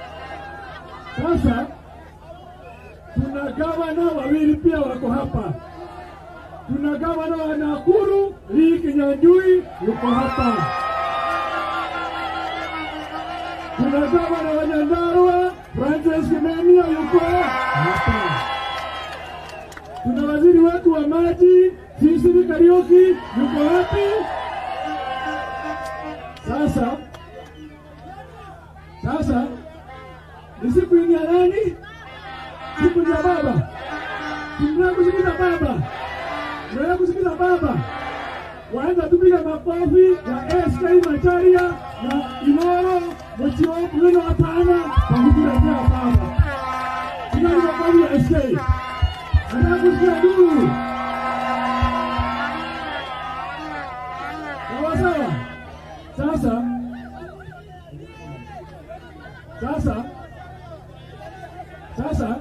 sasa tuna gavana wawili pia wako hapa. Tuna gavana wa Nakuru Lee Kinyanjui yuko hapa. Tuna gavana wa Nyandarua Francis Kimemia yuko hapa. Tuna waziri wetu wa maji Sisiri Kariuki yuko wapi? Sasa sasa ni siku hii ya nani? Siku ya baba. Tunataka kusikiza baba, tunataka kusikiza baba. Waanza tupiga makofi ya SK Macharia na Inoro Mchio Mwino hapana kwa kutuletea baba. Piga makofi ya SK. Nataka kusikia duru. Sawa sawa. Sasa sasa sasa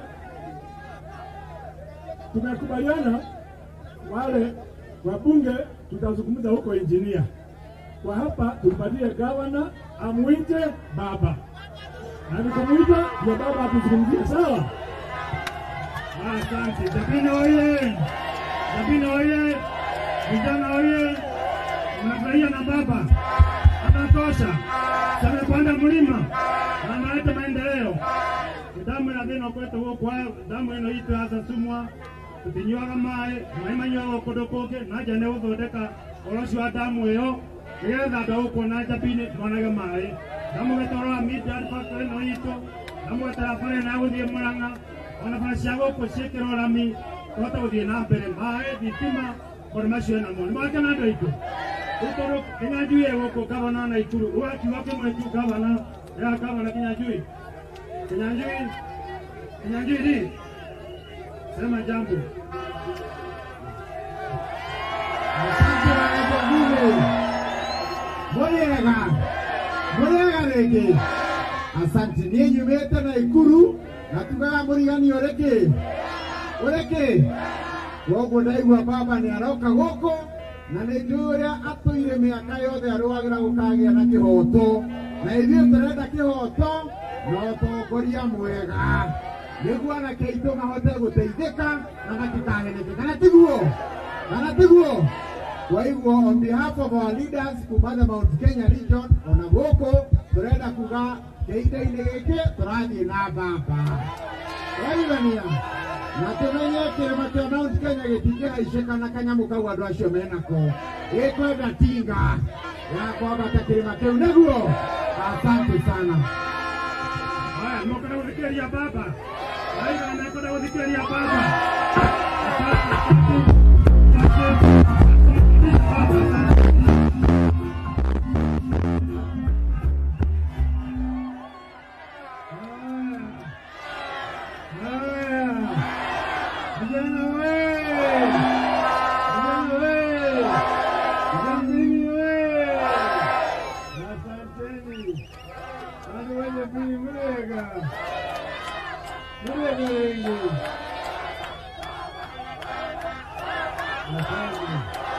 tumekubaliana wale wabunge tutazungumza huko injinia. Kwa hapa tumpatie gavana amwite baba, na nikumwita ndio baba atuzungumzie, sawa? Asante. Japina oye! Japina oye! Vijana oye! Mnafurahia na baba, anatosha. Samepanda mlima na analeta maendeleo. Damu ina thina kwetu gukwa damu ino itu yacacumwa tutinyuaga maĩ maĩ manyuaga kũndũ kũngĩ na nja nĩ gũthondeka ũhoro ũcio wa damu ĩyo nĩgetha andũ a gũkũ na njabinĩ monage maĩ ndamũgĩtwarora Midland factory ĩno itũ ndamũgĩtara bara ĩno ya gũthiĩ Mũrang'a ona bara cia gũkũ ciĩkĩrwo rami tũhote gũthiĩ na mbere maĩ thitima maũndũ macio namo nĩ mwakena andũ aitũ rĩu tondũ Kinyanjui ĩ gũkũ gavana na Ikuru ũgakiuga kĩmwe tu gavana ya gavana Kinyanjui Kinyanjui Kinyanjui hii sema jambo Mũrĩega, mũrĩega rĩngĩ. Asante, niĩ nyumĩte na Ikuru na tugaga mũrigani ũrĩkĩ ũrĩkĩ koguo ndaigua baba nĩ aroka gũkũ na nĩ njũĩ ũrĩa atũire mĩaka yothe arũagĩra gũkagĩa na kĩhoto na ithuĩ tũrenda kĩhoto na ũtongoria mwega nĩguo anake aitũ mahote gũteithĩka na matikaheneke kana tiguo kana tiguo kwa hivyo on behalf of our leaders kuma the Mount Kenya region ona gũkũ tũrenda kuga kĩhinda-inĩ gĩkĩ tũrathiĩ na baba twaigania na tũmenye kĩrĩma kĩa Mount Kenya gĩtingĩhaicĩkana kanyamũ kau andũ acio menako gĩkwenda tinga ya kwambata kĩrĩma kĩu nĩguo asante sana Haya, mnakwenda kuthikĩrĩria baba. Aiga anakwenda kuthikĩrĩria baba. Vijana we! Vijana we! Jamini we! Asanteni. Watu wenye pili mlega. Mlega wengi. Asante.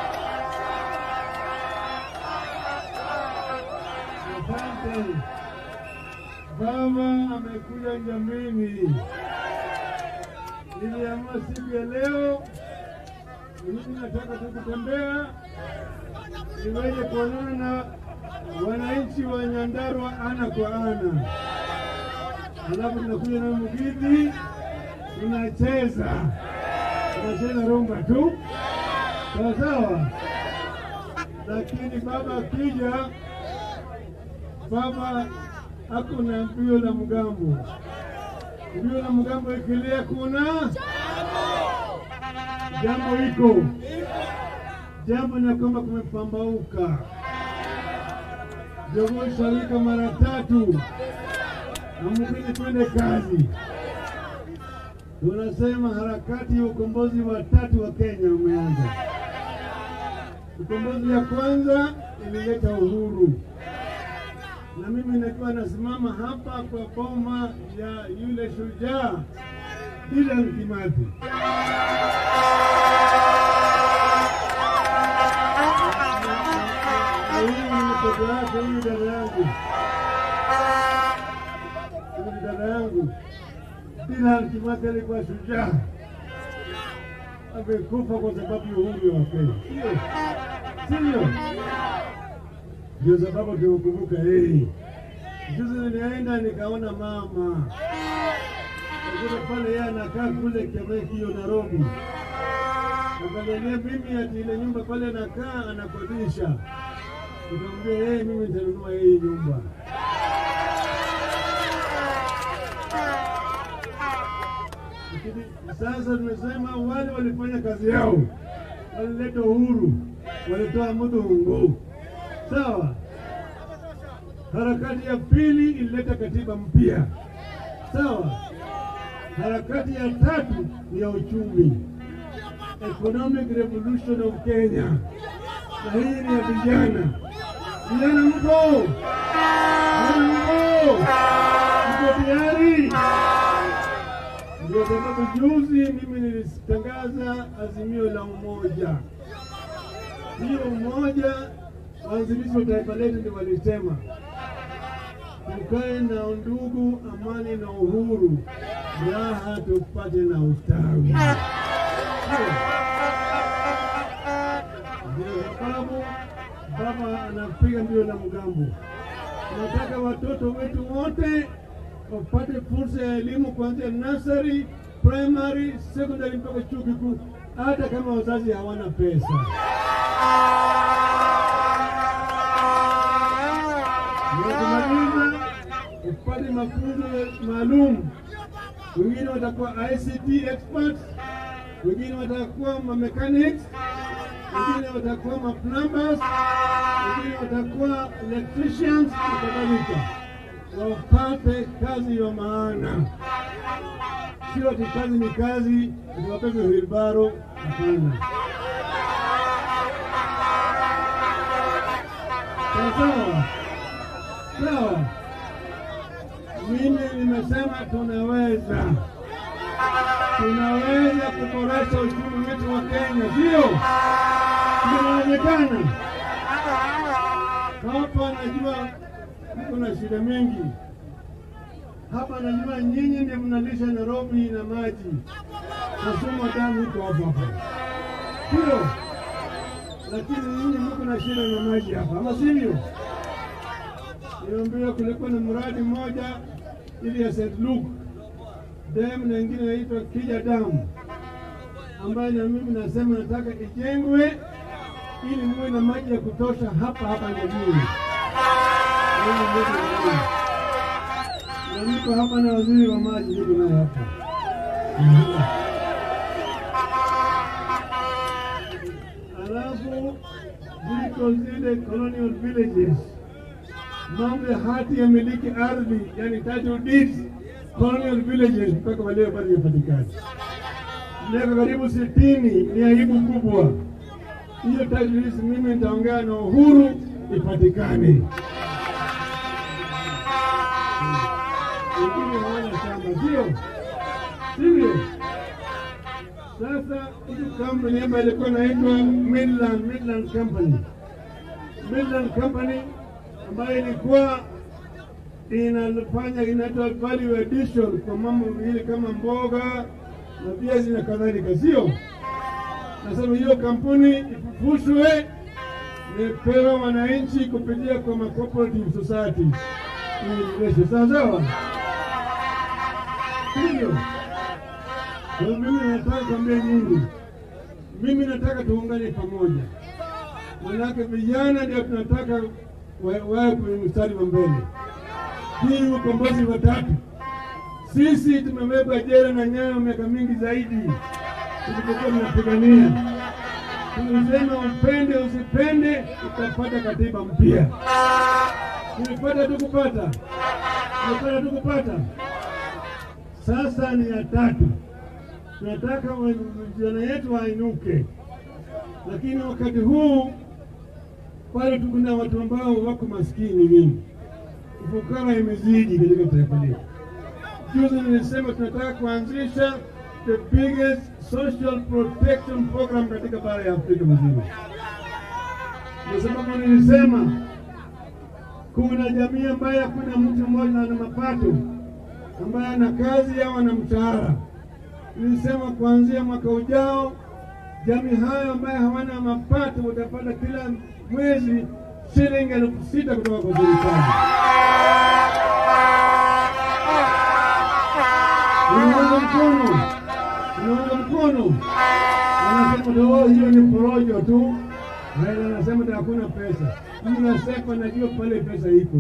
Asante. Baba amekuja Njamini. Niliamua siku ya leo mimi nataka tu kutembea niweze kuonana na wananchi wa Nyandarua ana kwa ana, alafu tunakuja na Mugidhi, tunacheza tunacheza rumba tu, sawa sawa. Lakini baba akija, baba ako na mbio la mgambo mbio la mgambo ikilia, kuna jambo iko jambo na kwamba kumepambauka. Jogoo sharika mara tatu, amubidi twende kazi. Tunasema harakati ya ukombozi wa tatu wa Kenya umeanza. Ukombozi ya kwanza ilileta uhuru, na mimi nakiwa nasimama hapa kwa boma ya yule shujaa Dedan Kimathi. Na huyu ni mtoto wake, huyu dada yangu, huyu ni dada yangu. Dedan Kimathi alikuwa shujaa, amekufa kwa sababu ya uhuru wa Kenya, sio sio? Ndio sababu tunakumbuka yeye. Juzi nilienda nikaona mama Akuna pale yeye anakaa kule Kemekio Nairobi, akaniambia mimi ati ile nyumba pale anakaa anakodisha. Nikamwambia yeye, mimi nitanunua hii nyumba. Lakini sasa tumesema wale walifanya kazi yao, walileta uhuru, walitoa mudhungu, sawa. Harakati ya pili ilileta katiba mpya, sawa. Harakati ya tatu ni ya uchumi, economic revolution of Kenya, na hii ni ya vijana. Vijana mko? Vijana mko? Mko tayari? Ndio sababu juzi mimi nilitangaza azimio la umoja. Hiyo umoja, waanzilishi wa taifa letu ndio walisema tukae na undugu, amani na uhuru, raha tupate na ustawi. Ndio sababu baba anapiga mbio na mgambo. Tunataka watoto wetu wote wapate fursa ya elimu kuanzia nursery, primary, secondary mpaka chuo kikuu, hata kama wazazi hawana pesa. Wakimaliza upate mafunzo maalum, wengine watakuwa ICT experts, wengine watakuwa ma mechanics, wengine watakuwa ma plumbers, wengine watakuwa electricians na kadhalika, wapate kazi ya maana. Sio ati kazi ni kazi, ati wapewe wilbaro. Hapana. Sawa sawa. Mimi nimesema tunaweza, tunaweza kuboresha uchumi wetu wa Kenya, sio? Inawezekana. Hapa najua mko na shida mingi hapa, najua nyinyi ndio mnalisha Nairobi na maji, Kasumu damu iko hapa hapa, sio? Lakini nyinyi mko na shida na maji hapa, ama sivyo? Niambia kulikuwa na mradi mmoja ili ya St. Luke dam na ingine inaitwa Kija Dam ambayo na mimi nasema nataka ijengwe ili muwe na maji ya kutosha hapa hapa Nyamira. Na niko hapa na waziri wa maji, niko naye hapa. Alafu ziko zile colonial villages, mambo ya hati ya miliki ardhi, yani title deeds, colonial villages mpaka waleo bado hayapatikani. Miaka karibu sitini, ni aibu kubwa hiyo. Title deeds mimi nitaongea na Uhuru ipatikane. Wengine hawana shamba, sio sivyo? Sasa hii kampuni ambayo ilikuwa inaitwa Midland, Midland Company, Midland Company ambayo ilikuwa inafanya inaitwa value addition kwa mambo vile kama mboga na viazi na kadhalika, sio? Nasema hiyo kampuni ifufushwe, ipewe wananchi kupitia kwa ma cooperative society iendeleshwe, sawa sawa, sivyo? Kwa hiyo mimi nataka kuambia nyinyi, mimi nataka tuungane pamoja, manake vijana ndio tunataka wa- wawe kwenye mstari wa mbele. Hii ukombozi wa tatu, sisi tumebeba jela na nyayo miaka mingi zaidi tulipokuwa tunapigania. Tulisema upende usipende, utapata katiba mpya. Tulipata tukupata, tulipata tukupata. Sasa ni ya tatu tunataka wa- vijana yetu wainuke, lakini wakati huu bado kuna watu ambao wako maskini mingi, ufukara imezidi katika taifa letu. Juzi nilisema tunataka kuanzisha the biggest social protection program katika bara ya Afrika mzima. Ndio sababu nilisema kuna jamii ambaye hakuna mtu mmoja ana mapato ambaye ana kazi au ana mshahara nilisema kuanzia mwaka ujao jamii hayo ambayo hawana mapato watapata kila mwezi shilingi elfu sita kutoka kwa serikali. Unaunga mkono, unaunga mkono. Wanasema oh, hiyo ni porojo tu. Raila anasema ati hakuna pesa. Mimi nasema najua pale pesa iko.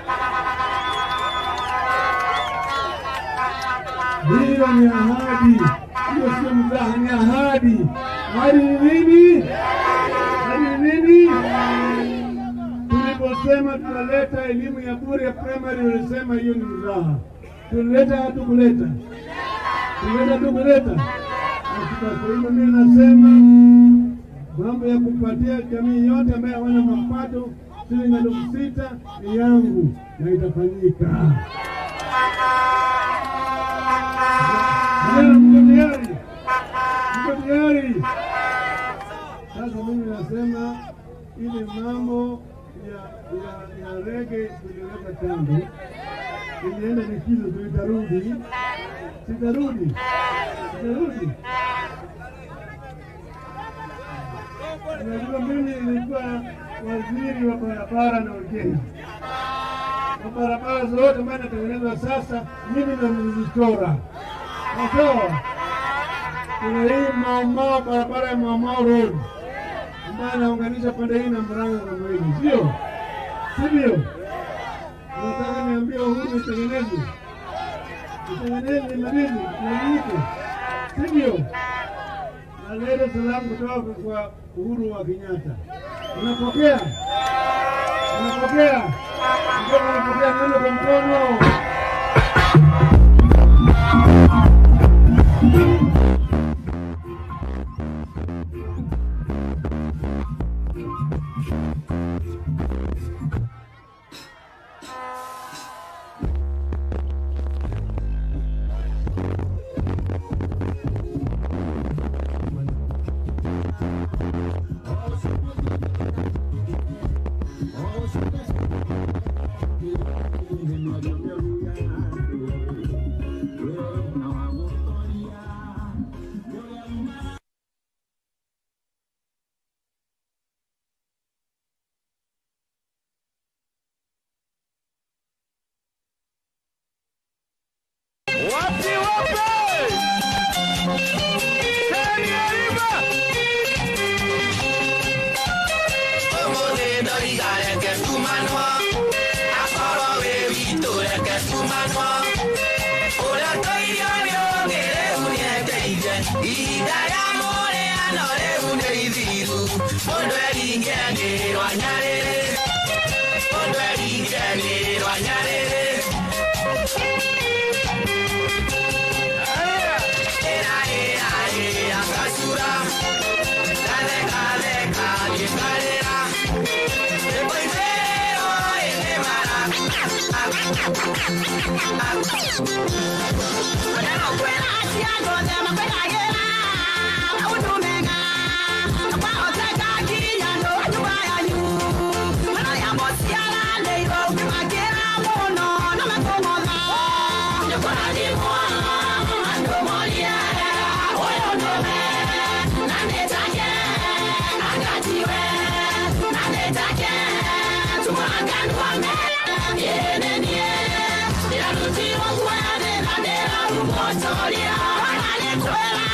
Hiyo ni ahadi, hiyo sio mzaha, ni ahadi. Ahadi ni nini? Ahadi ni nini? Tuliposema tunaleta elimu ya bure ya primary, ulisema hiyo ni mzaha. Tulileta hatukuleta, tulileta hatukuleta. Kwa hivyo mimi nasema mambo ya kupatia jamii yote ambayo hawana mapato shilingi elfu sita ni yangu na itafanyika. Vijana mko tayari? Mko tayari? Sasa mimi nasema ile mambo ya ya, ya rege tuliweka kando, ilienda likizo, tulitarudi, sitarudi, sitarudi. Unajua mimi nilikuwa waziri wa barabara na ujenzi na barabara zote ambayo inatengenezwa sasa, mimi ndo nilizichora. Sawa, kuna hii Maumau, barabara ya Maumau Road ambayo inaunganisha pande hii na Murang'a kama hivi, sio sivyo? Nataka niambie Uhuru itengenezwe, itengenezwe, imalize, imalizike, sivyo? Naleta salamu kutoka kwa Uhuru wa Kenyatta. Unapokea? Unapokea? Ndio unapokea neno kwa mkono. Wapi wapi? Senior nĩ ithiru mũndũ eringenĩrwo nyarĩrĩ mũndũ eringenĩrwo nyarĩrĩ ĩra ĩra ĩra ngacura ngatheka theka ngĩkarĩra ĩmboithĩro ĩnĩ mara Kwena aciago thema kwegagĩra maũndũ mega kwahoteka nginya no nyũmba yanyu mũno ya mũciaranĩirwo ũkĩmakĩra mũno na makũmotha nĩkũrathimwo andũ morie ũyũ nĩwe na nĩtake angatiwe na nĩtake tumwanganua mbele yenenie ndĩrarutirwo guoya thĩna ndĩrarumotoria ona nĩkwĩra